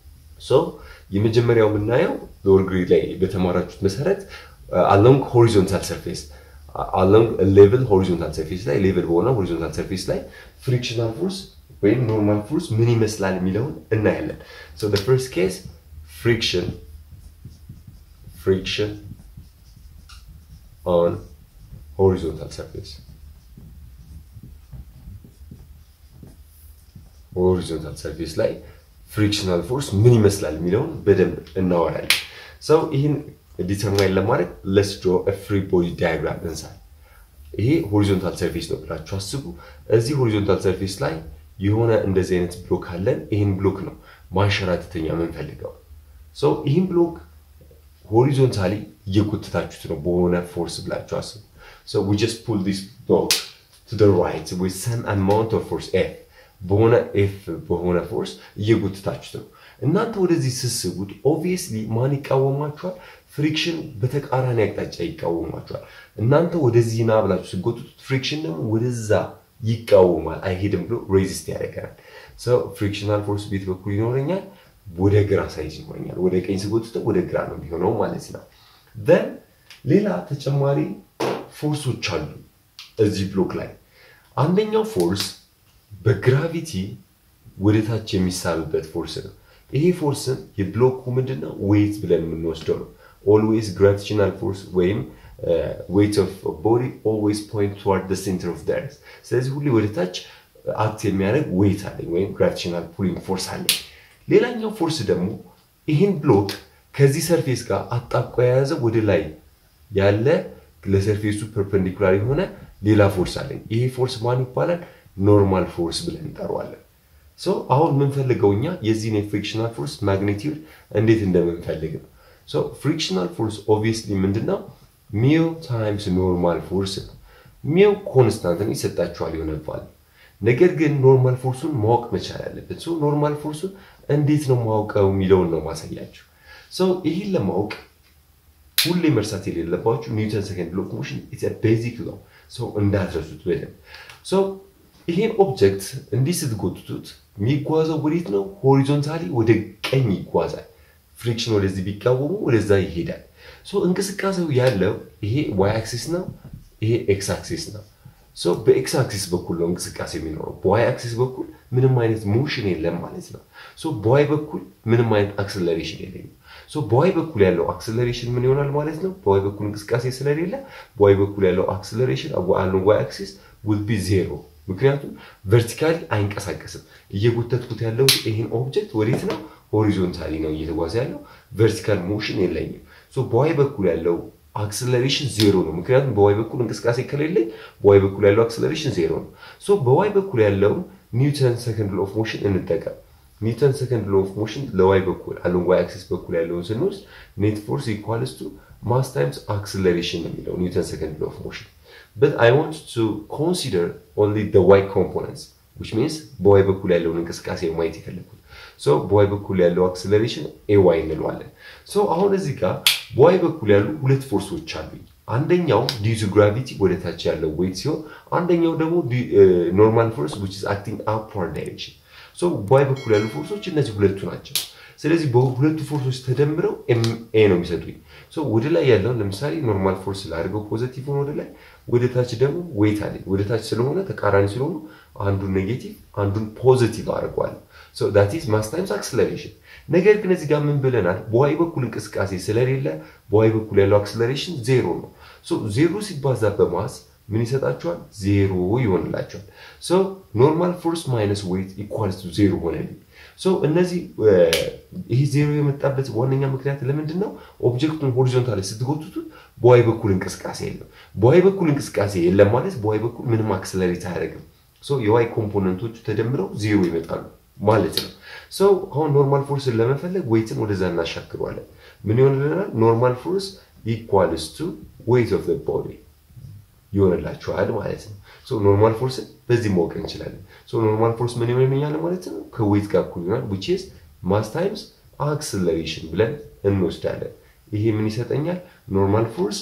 ሶ የመጀመሪያው የምናየው ሎወር ግሬድ ላይ በተማራችሁት መሰረት አሎንግ ሆሪዞንታል ሰርፌስ አሎንግ ሌቭል ሆሪዞንታል ሰርፌስ ላይ ሌቭል በሆነ ሆሪዞንታል ሰርፌስ ላይ ፍሪክሽናል ፎርስ ወይም ኖርማል ፎርስ ምን ይመስላል የሚለውን እናያለን። ሶ ዘ ፈርስት ኬስ ፍሪክሽን ፍሪክሽን ኦን ሆሪዞንታል ሰርፌስ ሆሪዞንታል ሰርፌስ ላይ ፍሪክሽናል ፎርስ ምን ይመስላል የሚለውን በደንብ እናወራለን። ሰው ይህን ዲተርማይን ለማድረግ ለስ ድሮ ፍሪ ቦዲ ዳያግራም እንሳል። ይሄ ሆሪዞንታል ሰርፌስ ነው ብላችሁ አስቡ። እዚህ ሆሪዞንታል ሰርፌስ ላይ የሆነ እንደዚህ አይነት ብሎክ አለን። ይህን ብሎክ ነው ማንሸራተተኛ የምንፈልገው። ሰው ይህን ብሎክ ሆሪዞንታሊ እየጎተታችሁት ነው በሆነ ፎርስ ብላችሁ አስቡ። So we just pull this block to the right with some amount of force F በሆነ ኤፍ በሆነ ፎርስ እየጎተታችሁት ነው። እናንተ ወደዚህ ስስቡት ኦብቪየስሊ ማን ይቃወማችኋል? ፍሪክሽን በተቃራኒ አቅጣጫ ይቃወማችኋል። እናንተ ወደዚህ ና ብላችሁ ስጎቱት ፍሪክሽን ደግሞ ወደዛ ይቃወማል፣ አይሄድም ብሎ ሬዚስት ያደርገናል። ሰው ፍሪክሽናል ፎርስ ቤት በኩል ይኖረኛል፣ ወደ ግራ ሳይዝ ይኖረኛል። ወደ ቀኝ ስጎቱት ወደ ግራ ነው የሚሆነው ማለት ነው። ዘን ሌላ ተጨማሪ ፎርሶች አሉ እዚህ ብሎክ ላይ። አንደኛው ፎርስ በግራቪቲ ወደ ታች የሚሳብበት ፎርስ ነው። ይሄ ፎርስም የብሎኩ ምንድነው ዌይት ብለን የምንወስደው ነው። ኦልዌይስ ግራቪቴሽናል ፎርስ ወይም ዌይት ኦፍ ቦዲ ኦልዌይስ ፖይንት ቱዋርድ ሴንተር ኦፍ ዳርስ። ስለዚህ ሁሌ ወደ ታች አክት የሚያደርግ ዌይት አለኝ ወይም ግራቪቴሽናል ፑሊንግ ፎርስ አለኝ። ሌላኛው ፎርስ ደግሞ ይህን ብሎክ ከዚህ ሰርፌስ ጋር አጣብቆ የያዘ ወደ ላይ ያለ ለሰርፌሱ ፐርፐንዲኩላር የሆነ ሌላ ፎርስ አለኝ። ይሄ ፎርስ ማን ይባላል? ኖርማል ፎርስ ብለን እንጠራዋለን። ሶ አሁን የምንፈልገው እኛ የዚህን የፍሪክሽናል ፎርስ ማግኒቲዩድ እንዴት እንደምንፈልግ ነው። ሶ ፍሪክሽናል ፎርስ ኦብቪየስሊ ምንድነው? ሚው ታይምስ ኖርማል ፎርስ ነው። ሚው ኮንስታንትን ይሰጣችኋል ይሆነባል። ነገር ግን ኖርማል ፎርሱን ማወቅ መቻል አለብን። ሶ ኖርማል ፎርሱን እንዴት ነው ማውቀው የሚለውን ነው ማሳያችሁ። ሶ ይህን ለማወቅ ሁሌ መርሳት የሌለባችሁ ኒውተን ሰከንድ ሎ ኦፍ ሞሽን ኢትስ ቤዚክ ሎ ሰው እንዳትረሱት በደንብ ሰው ይሄን ኦብጀክት እንዲህ ስትጎትቱት የሚጓዘው ወዴት ነው? ሆሪዞንታሊ ወደ ቀኝ ይጓዛል። ፍሪክሽን ወደዚህ ቢቃወሙ ወደዛ ይሄዳል። ሶ እንቅስቃሴው ያለው ይሄ ዋይ አክሲስ ነው፣ ይሄ ኤክስ አክሲስ ነው። ሶ በኤክስ አክሲስ በኩል ነው እንቅስቃሴ የሚኖረው። በዋይ አክሲስ በኩል ምንም አይነት ሞሽን የለም ማለት ነው። ሶ በዋይ በኩል ምንም አይነት አክስለሬሽን የለኝም። ሶ በዋይ በኩል ያለው አክስለሬሽን ምን ይሆናል ማለት ነው? በዋይ በኩል እንቅስቃሴ ስለሌለ በዋይ በኩል ያለው አክስለሬሽን አለው ዋይ አክሲስ ውል ቢ ዜሮ። ምክንያቱም ቨርቲካሊ አይንቀሳቀስም። እየጎተትኩት ያለው ይህን ኦብጀክት ወዴት ነው? ሆሪዞንታሊ ነው እየተጓዘ ያለው። ቨርቲካል ሞሽን የለኝም። ሶ በዋይ በኩል ያለው አክስለሬሽን ዜሮ ነው። ምክንያቱም በዋይ በኩል እንቅስቃሴ ከሌለኝ በዋይ በኩል ያለው አክስለሬሽን ዜሮ ነው። ሶ በዋይ በኩል ያለውን ኒውተን ሰከንድ ሎ ኦፍ ሞሽን እንጠቀም። ኒውተን ሰከንድ ሎ ኦፍ ሞሽን ለዋይ በኩል አለን ዋይ አክሲስ በኩል ያለውን ስንወስድ ኔት ፎርስ ኢኳልስ ቱ ማስ ታይምስ አክስለሬሽን ነው የሚለው ኒውተን ሰከንድ ሎ ኦፍ ሞሽን but I want to consider only the y components which means በዋይ በኩል ያለውን እንቅስቃሴ ማየት የፈለግኩት ሶ በዋይ በኩል ያለው አክስለሬሽን ኤ ዋይ እንለዋለን ሶ አሁን እዚህ ጋር በዋይ በኩል ያሉ ሁለት ፎርሶች አሉኝ አንደኛው ዲዩ ቱ ግራቪቲ ወደ ታች ያለው ዌይት ሲሆን አንደኛው ደግሞ ኖርማል ፎርስ which is acting upward direction ሶ በዋይ በኩል ያሉ ፎርሶች እነዚህ ሁለቱ ናቸው ስለዚህ በሁለቱ ፎርሶች ተደምረው ኤ ነው የሚሰጡኝ ወደ ላይ ያለውን ለምሳሌ ኖርማል ፎርስ ላድርገው ፖዘቲቭ ወደ ላይ ወደ ታች ደግሞ ዌይት አለኝ ወደ ታች ስለሆነ ተቃራኒ ስለሆኑ አንዱን ኔጌቲቭ አንዱን ፖዚቲቭ አድርገዋለሁ ዳት ኢዝ ማስ ታይምስ አክስለሬሽን ነገር ግን እዚህ ጋር ምን ብለናል በዋይ በኩል እንቅስቃሴ ስለሌለ በዋይ በኩል ያለው አክስለሬሽን ዜሮ ነው ዜሮ ሲባዛ በማስ ምን ይሰጣቸዋል ዜሮ ይሆንላቸዋል ኖርማል ፎርስ ማይነስ ዌይት ኢኳልስ ቱ ዜሮ ሆነልኝ እነዚህ ይህ ዜሮ የመጣበት ዋነኛ ምክንያት ለምንድን ነው? ኦብጀክቱን ሆሪዞንታል ስትጎትቱት በዋይ በኩል እንቅስቃሴ የለም። በዋይ በኩል እንቅስቃሴ የለም ማለት በዋይ በኩል ምንም አክስለሬት አያደርግም። የዋይ ኮምፖነንቶቹ ተደምረው ዜሮ ይመጣሉ ማለት ነው። ሰው አሁን ኖርማል ፎርስን ለመፈለግ ዌይትን ወደዛ እናሻክረዋለን። ምን ይሆንልናል? ኖርማል ፎርስ ኢኳልስ ቱ ዌይት ኦፍ ቦዲ ይሆንላችኋል ማለት ነው። ኖርማል ፎርስን በዚህ ማወቅ እንችላለን። ኖርማል ፎርስ ምን ይሆንልኛል ማለት ነው? ከዌይት ጋር እኩል ይሆናል ዊች ኢዝ ማስ ታይምስ አክስለሬሽን ብለን እንወስዳለን። ይሄ ምን ይሰጠኛል? ኖርማል ፎርስ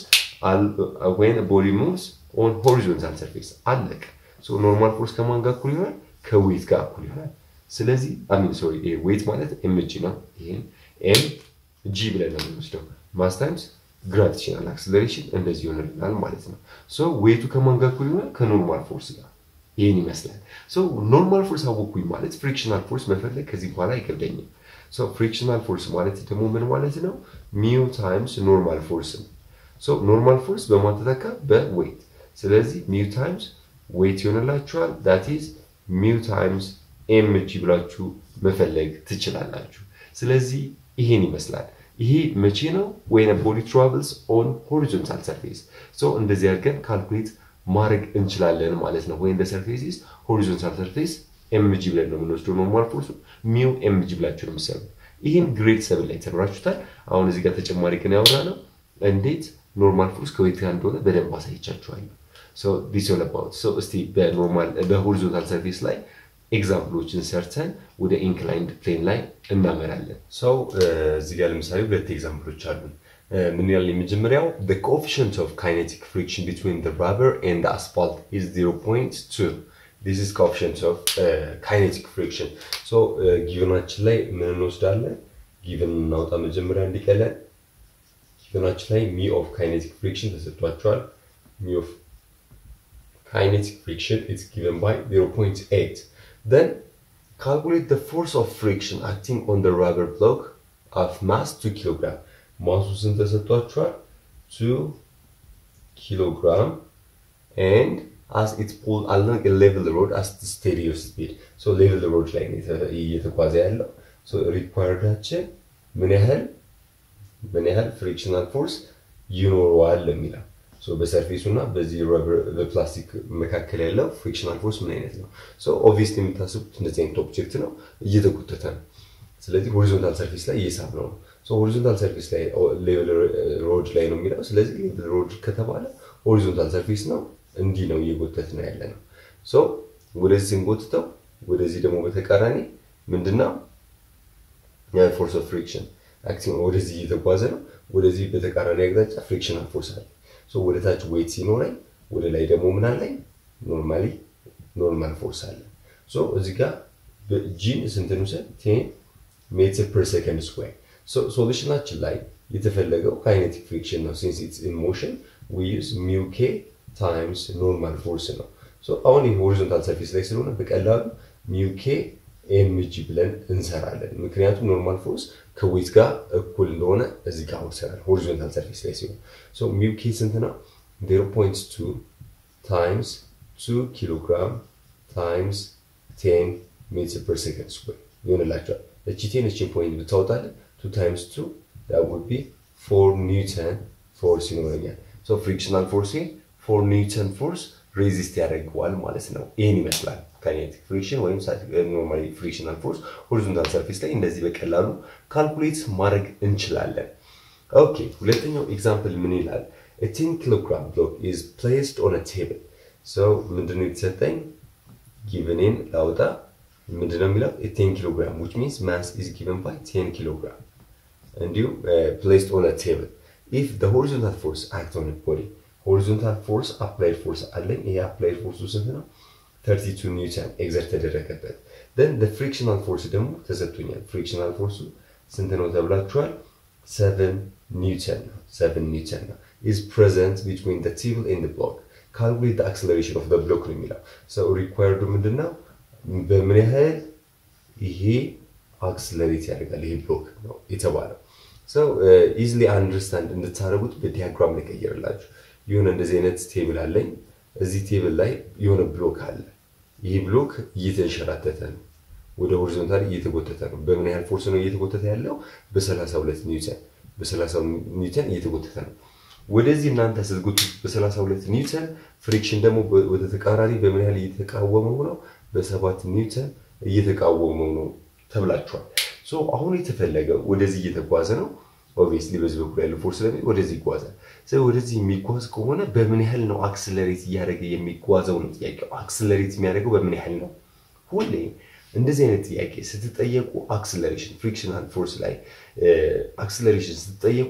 ወይን ቦዲ ሙቭስ ኦን ሆሪዞንታል ሰርፌስ አለቀ። ኖርማል ፎርስ ከማን ጋር እኩል ይሆናል? ከዌይት ጋር እኩል ይሆናል። ስለዚህ አሚን ሶሪ ይሄ ዌይት ማለት ኤም ጂ ነው። ይሄን ኤም ጂ ብለን ነው የምንወስደው ማስ ታይምስ ግራቪቴሽናል አክስለሬሽን እንደዚህ ይሆንልናል ማለት ነው። ሶ ዌይቱ ከማን ጋር እኩል ይሆናል? ከኖርማል ፎርስ ጋር ይህን ይመስላል። ሶ ኖርማል ፎርስ አወኩኝ ማለት ፍሪክሽናል ፎርስ መፈለግ ከዚህ በኋላ አይከብደኝም። ሶ ፍሪክሽናል ፎርስ ማለት ደግሞ ምን ማለት ነው? ሚው ታይምስ ኖርማል ፎርስ ነው። ሶ ኖርማል ፎርስ በማን ተተካ? በዌይት። ስለዚህ ሚው ታይምስ ዌይት ይሆንላችኋል። ዳት ኢዝ ሚው ታይምስ ኤምጂ ብላችሁ መፈለግ ትችላላችሁ። ስለዚህ ይሄን ይመስላል። ይሄ መቼ ነው? ወይን ቦዲ ትራቨልስ ኦን ሆሪዞንታል ሰርፌስ። ሶ እንደዚህ አድርገን ካልኩሌት ማድረግ እንችላለን ማለት ነው። ወይም ሰርፌስ ኢዝ ሆሪዞንታል ሰርፌስ ኤምጂ ብለን ነው የምንወስደው ኖርማል ፎርሱ ሚው ኤምጂ ብላችሁ ነው የምትሰሩት። ይህን ግሬድ ሰብን ላይ ተምራችሁታል። አሁን እዚህ ጋር ተጨማሪ ግን ያወራ ነው እንዴት ኖርማል ፎርስ ከዌት ጋር እንደሆነ በደንብ አሳይቻችኋለሁ። ዲስ ኦል አባውት እስቲ በኖርማል በሆሪዞንታል ሰርፌስ ላይ ኤግዛምፕሎችን ሰርተን ወደ ኢንክላይንድ ፕሌን ላይ እናመራለን። ሰው እዚህ ጋር ለምሳሌ ሁለት ኤግዛምፕሎች አሉን። ምን ያህል የመጀመሪያው the coefficient of kinetic friction between the rubber and the asphalt is 0.2 this is coefficient of uh, kinetic friction so ጊቨናችን ላይ ምን እንወስዳለን ጊቨን እናውጣ መጀመሪያ እንዲቀለን ጊቨናችን ላይ ሚ ኦፍ kinetic friction ተሰጥቷቸዋል ሚ ኦፍ kinetic friction is given by 0.8 then calculate the force of friction acting on the rubber block of mass 2 kilogram ማሱ ስንት ተሰጥቷቸዋል? 2 ኪሎግራም and as it pulled along a level road as the steady speed so level road ላይ ነው እየተጓዘ ያለው so ሪኳየርዳችን ምን ያህል ምን ያህል ፍሪክሽናል ፎርስ ይኖረዋል የሚለው so በሰርፌሱ እና በዚህ በፕላስቲክ መካከል ያለው ፍሪክሽናል ፎርስ ምን አይነት ነው so obviously የምታስቡት እንደዚህ አይነት ኦብጀክት ነው እየተጎተተ ነው ስለዚህ ሆሪዞንታል ሰርፌስ ላይ እየሳብ ነው ሆሪዞንታል ሰርፌስ ላይ ሌቨል ሮድ ላይ ነው የሚለው። ስለዚህ ሌቨል ሮድ ከተባለ ሆሪዞንታል ሰርፌስ ነው፣ እንዲህ ነው እየጎተት ነው ያለ ነው። ሶ ወደዚህ ስንጎትተው ወደዚህ ደግሞ በተቃራኒ ምንድነው ፎርስ ኦፍ ፍሪክሽን አክቲንግ ወደዚህ እየተጓዘ ነው። ወደዚህ በተቃራኒ አቅጣጫ ፍሪክሽናል ፎርስ አለ። ሶ ወደ ታች ዌይት ሲኖረኝ ወደ ላይ ደግሞ ምን አለኝ? ኖርማሊ ኖርማል ፎርስ አለ። ሶ እዚህ ጋር ጂን ስንት እንውሰድ? ቴን ሜትር ፐር ሰከንድ ስኩዌር ሶሉሽናችን ላይ የተፈለገው ካይኔቲክ ፍሪክሽን ነው። ሲንስ ኢትስ ኢን ሞሽን ዊ ዩዝ ሚው ኬ ታይምስ ኖርማል ፎርስ ነው። አሁን ይህ ሆሪዞንታል ሰርፌስ ላይ ስለሆነ በቀላሉ ሚው ኬ ኤምጂ ብለን እንሰራለን። ምክንያቱም ኖርማል ፎርስ ከዌት ጋር እኩል እንደሆነ እዚህ ጋር ወሰናል ሆሪዞንታል ሰርፌስ ላይ ሲሆን ሚው ኬ ስንት ነው? 0.2 ታይምስ 2 ኪሎግራም ታይምስ 10 ሜትር ፐር ሰከንድ ስኩዌር ይሆንላቸዋል። እቺ ቴን እችን ፖይንት ብታወጣለን 2 times 2 that would be 4 ኒውተን ፎርስ ይኖረኛል። ሶ ፍሪክሽናል ፎርስ 4 ኒውተን ፎርስ ሬዚስት ያደርገዋል ማለት ነው። ይህን ይመስላል ካይኔቲክ ፍሪክሽን ወይም ኖርማሊ ፍሪክሽናል ፎርስ ሆሪዞንታል ሰርፌስ ላይ እንደዚህ በቀላሉ ካልኩሌት ማድረግ እንችላለን። ኦኬ ሁለተኛው ኤግዛምፕል ምን ይላል? a 10 kilogram block is placed on a table so ምንድነው የተሰጠኝ ጊቨኔን ላውጣ ምንድነው የሚለው 10 ኪሎግራም which means mass is given by 10 kilogram እንዲሁም placed on a table if the horizontal force act on a body horizontal force applied force አለኝ ይሄ applied force ስንት ነው 32 ኒውተን ኤግዘርት ተደረገበት then the frictional force ደግሞ ተሰጥቶኛል frictional force ስንት ነው ተብላችኋል 7 ኒውተን ነው 7 ኒውተን ነው is present between the table and the block calculate the acceleration of the block ነው የሚለው so required ምንድነው በምን ያህል ይሄ አክስለሬት ያደርጋል ይሄ ብሎክ ነው የተባለው ሰው ኢዝሊ አንደርስታንድ እንድታደርጉት በዲያግራም ልቀይርላችሁ የሆነ እንደዚህ አይነት ቴብል አለኝ እዚህ ቴብል ላይ የሆነ ብሎክ አለ ይህ ብሎክ እየተንሸራተተ ነው ወደ ሆሪዞንታል እየተጎተተ ነው በምን ያህል ፎርስ ነው እየተጎተተ ያለው በ32 ኒውተን በ30 ኒውተን እየተጎተተ ነው ወደዚህ እናንተ ስትጎቱት በ32 ኒውተን ፍሪክሽን ደግሞ ወደ ተቃራኒ በምን ያህል እየተቃወመው ነው በሰባት ኒውተን እየተቃወመው ነው ተብላችኋል። ሶ አሁን የተፈለገው ወደዚህ እየተጓዘ ነው። ኦብቪየስሊ በዚህ በኩል ያለው ፎርስ ስለሚ ወደዚህ ይጓዛል። ስለዚህ ወደዚህ የሚጓዝ ከሆነ በምን ያህል ነው አክስለሬት እያደረገ የሚጓዘው ነው ጥያቄው። አክስለሬት የሚያደርገው በምን ያህል ነው? ሁሌ እንደዚህ አይነት ጥያቄ ስትጠየቁ አክስለሬሽን ፍሪክሽናል ፎርስ ላይ አክስለሬሽን ስትጠየቁ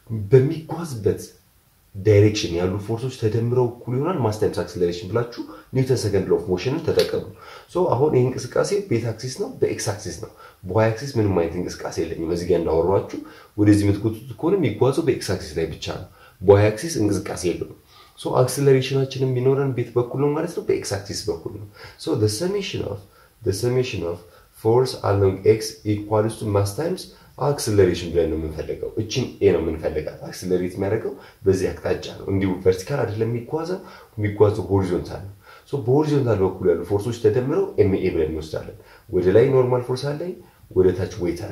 በሚጓዝበት ዳይሬክሽን ያሉ ፎርሶች ተደምረው እኩል ይሆናል ማስ ታይምስ አክስለሬሽን ብላችሁ ኒውተን ሰከንድ ሎፍ ሞሽንን ተጠቀሙ። ሶ አሁን ይህ እንቅስቃሴ ቤት አክሲስ ነው፣ በኤክስ አክሲስ ነው። በዋይ አክሲስ ምንም አይነት እንቅስቃሴ የለኝም። እዚህ ጋር እንዳወሯችሁ ወደዚህ የምትጎቱት ከሆነ የሚጓዘው በኤክስ አክሲስ ላይ ብቻ ነው። በዋይ አክሲስ እንቅስቃሴ የለውም። ሶ አክስለሬሽናችን የሚኖረን ቤት በኩል ነው ማለት ነው፣ በኤክስ አክሲስ በኩል ነው። ሶ the summation of the summation of force along x equals to mass times አክስለሬሽን ብለን ነው የምንፈልገው። እችን ኤ ነው የምንፈልጋት። አክስለሬት የሚያደርገው በዚህ አቅጣጫ ነው። እንዲሁ ቨርቲካል አይደለም የሚጓዘው፣ የሚጓዘው ሆሪዞንታል ነው። በሆሪዞንታል በኩል ያሉ ፎርሶች ተደምረው ኤምኤ ብለን እንወስዳለን። ወደ ላይ ኖርማል ፎርስ አለኝ፣ ወደ ታች ዌት አለኝ።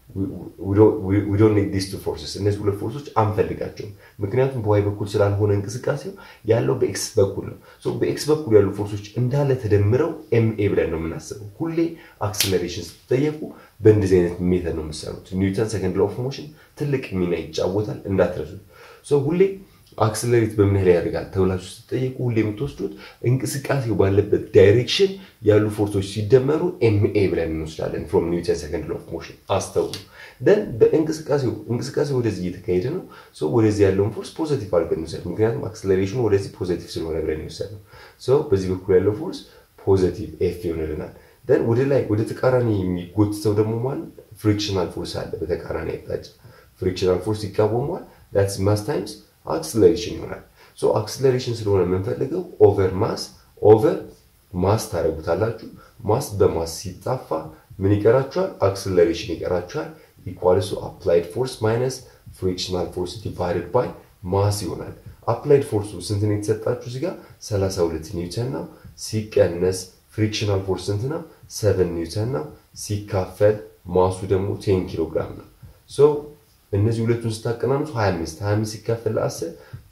we don't need these two forces እነዚህ ሁለት ፎርሶች አንፈልጋቸውም። ምክንያቱም በዋይ በኩል ስላልሆነ እንቅስቃሴው ያለው በኤክስ በኩል ነው። በኤክስ በኩል ያሉ ፎርሶች እንዳለ ተደምረው ኤምኤ ብለን ነው የምናስበው። ሁሌ አክስለሬሽን ስትጠየቁ በእንደዚህ አይነት ሜተድ ነው የምትሰሩት። ኒውተን ሰከንድ ሎው ኦፍ ሞሽን ትልቅ ሚና ይጫወታል እንዳትረሱት። ሁሌ አክስለሬት በምን ያህል ያደርጋል ተብላችሁ ስትጠየቁ ሁሌ የምትወስዱት እንቅስቃሴው ባለበት ዳይሬክሽን ያሉ ፎርሶች ሲደመሩ ኤምኤ ብለን እንወስዳለን። ፍሮም ኒውተን ሰከንድ ሎው ኦፍ ሞሽን አስተውሉ። ደን በእንቅስቃሴው እንቅስቃሴው ወደዚህ እየተካሄደ ነው። ወደዚህ ያለውን ፎርስ ፖዘቲቭ አድርገን እንውሰድ። ምክንያቱም አክስለሬሽኑ ወደዚህ ፖዘቲቭ ስለሆነ ብለን የወሰድ ነው። በዚህ በኩል ያለው ፎርስ ፖዘቲቭ ኤፍ ይሆንልናል። ደን ወደ ላይ ወደ ተቃራኒ የሚጎትተው ደግሞ ማለት ፍሪክሽናል ፎርስ አለ። በተቃራኒ አቅጣጫ ፍሪክሽናል ፎርስ ይቃወመዋል። ዳትስ ማስ ታይምስ አክስለሬሽን ይሆናል። ሶ አክስለሬሽን ስለሆነ የምንፈልገው ኦቨር ማስ ኦቨር ማስ ታደርጉታላችሁ። ማስ በማስ ሲጣፋ ምን ይቀራችኋል? አክስለሬሽን ይቀራችኋል። ኢኳልሱ አፕላይድ ፎርስ ማይነስ ፍሪክሽናል ፎርስ ዲቫይድድ ባይ ማስ ይሆናል። አፕላይድ ፎርሱ ስንት ነው የተሰጣችሁ? እዚህ ጋር 32 ኒውተን ነው። ሲቀነስ ፍሪክሽናል ፎርስ ስንት ነው? 7 ኒውተን ነው። ሲካፈል ማሱ ደግሞ 10 ኪሎ ግራም ነው። ሶ እነዚህ ሁለቱን ስታቀናኑት 25 25 ሲካፈል ለ10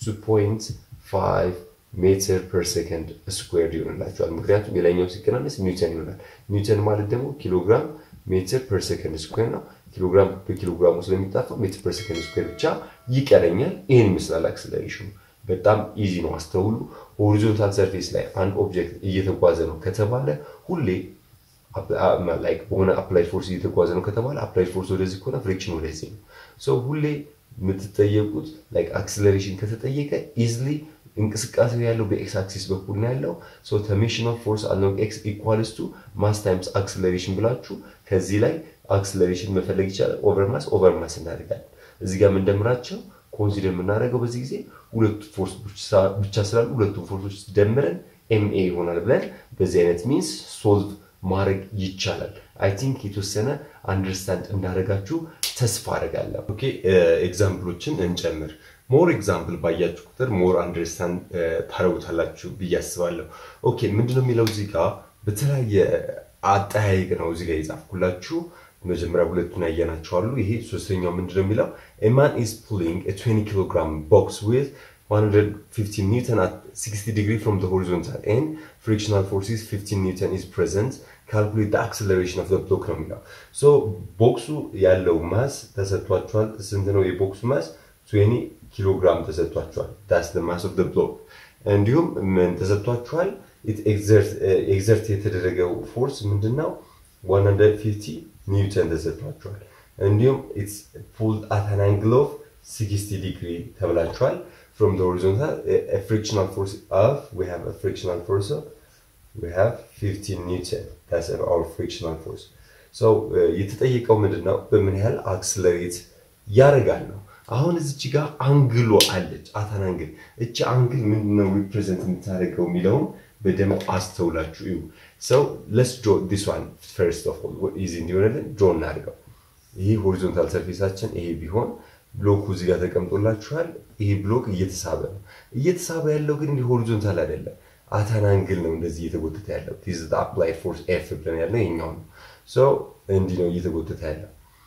2.5 ሜትር ፐር ሰከንድ ስኩዌር ይሆንላቸዋል። ምክንያቱም የላይኛው ሲቀናነስ ኒውተን ይሆናል። ኒውተን ማለት ደግሞ ኪሎግራም ሜትር ፐር ሰከንድ ስኩዌር ነው። ኪሎግራም በኪሎግራሙ ስለሚጣፋ ሜትር ፐር ሰከንድ ስኩዌር ብቻ ይቀረኛል። ይህን ይመስላል አክስለሬሽኑ። በጣም ኢዚ ነው፣ አስተውሉ። ሆሪዞንታል ሰርፌስ ላይ አንድ ኦብጀክት እየተጓዘ ነው ከተባለ ሁሌ ላይክ በሆነ አፕላይድ ፎርስ እየተጓዘ ነው ከተባለ አፕላይድ ፎርስ ወደዚህ ከሆነ ፍሪክሽን ወደዚህ ነው። ሰው ሁሌ የምትጠየቁት ላይክ አክስለሬሽን ከተጠየቀ ኢዝሊ እንቅስቃሴው ያለው በኤክስ አክሲስ በኩል ነው ያለው። ሶ ተሜሽን ኦፍ ፎርስ አሎንግ ኤክስ ኢኳልስ ቱ ማስ ታይምስ አክስለሬሽን ብላችሁ ከዚህ ላይ አክስለሬሽን መፈለግ ይቻላል። ኦቨር ማስ ኦቨር ማስ እናደርጋለን። እዚህ ጋር የምንደምራቸው ኮንሲደር የምናደርገው በዚህ ጊዜ ሁለቱ ፎርስ ብቻ ስላሉ ሁለቱም ፎርሶች ደምረን ኤምኤ ይሆናል ብለን በዚህ አይነት ሚንስ ሶልቭ ማድረግ ይቻላል። አይ ቲንክ የተወሰነ አንደርስታንድ እንዳደረጋችሁ ተስፋ አደርጋለሁ። ኦኬ ኤግዛምፕሎችን እንጨምር። ሞር ኤግዛምፕል ባያችሁ ቁጥር ሞር አንደርስታንድ ታደርጉታላችሁ ብዬ አስባለሁ። ኦኬ ምንድነው የሚለው እዚህ ጋር በተለያየ አጠያየቅ ነው እዚህ ጋር የጻፍኩላችሁ። መጀመሪያ ሁለቱን ያየናቸው አሉ። ይሄ ሶስተኛው ምንድነው የሚለው ኤማን ኢዝ ፑሊንግ 20 ኪሎ ግራም ቦክስ ዊዝ 150 ኒውተን at 60 degree from the horizontal and frictional forces 15 newton is present calculate the acceleration of the block ነው የሚለው ሶ ቦክሱ ያለው ማስ ተሰጥቷቸዋል ስንት ነው የቦክሱ ማስ 20 ኪሎ ግራም ተሰጥቷቸዋል that's the mass of the block እንዲሁም ምን ተሰጥቷቸዋል ኤግዘርት የተደረገው ፎርስ ምንድነው 150 ኒውተን ተሰጥቷቸዋል እንዲሁም ኢትስ ፑልድ አት አን አንግል ኦፍ 60 ዲግሪ ተብላቸዋል from the horizontal a, a frictional force of we have a frictional force of we have 15 newton that's our frictional force so የተጠየቀው ምንድነው በምን ያህል አክስለሬት ያደርጋል ነው አሁን እዚች ጋር አንግሎ አለች አታን አንግል እቺ አንግል ምንድነው ሪፕሬዘንት የምታደርገው የሚለውም በደንብ አስተውላችሁ እዩ ሰው ለስ ጆ ዲስ ዋን ፈርስት ኦፍ ኦል ኢዚ እንዲሆንልን ጆ እናድርገው ይህ ሆሪዞንታል ሰርፌሳችን ይሄ ቢሆን ብሎኩ እዚህ ጋር ተቀምጦላችኋል። ይሄ ብሎክ እየተሳበ ነው። እየተሳበ ያለው ግን እንዲህ ሆሪዞንታል አይደለም፣ አታን አንግል ነው እንደዚህ እየተጎተተ ያለው። ቲዝ አፕላይድ ፎርስ ኤፍ ብለን ያለው ይሄኛው ነው። ሶ እንዲህ ነው እየተጎተተ ያለው።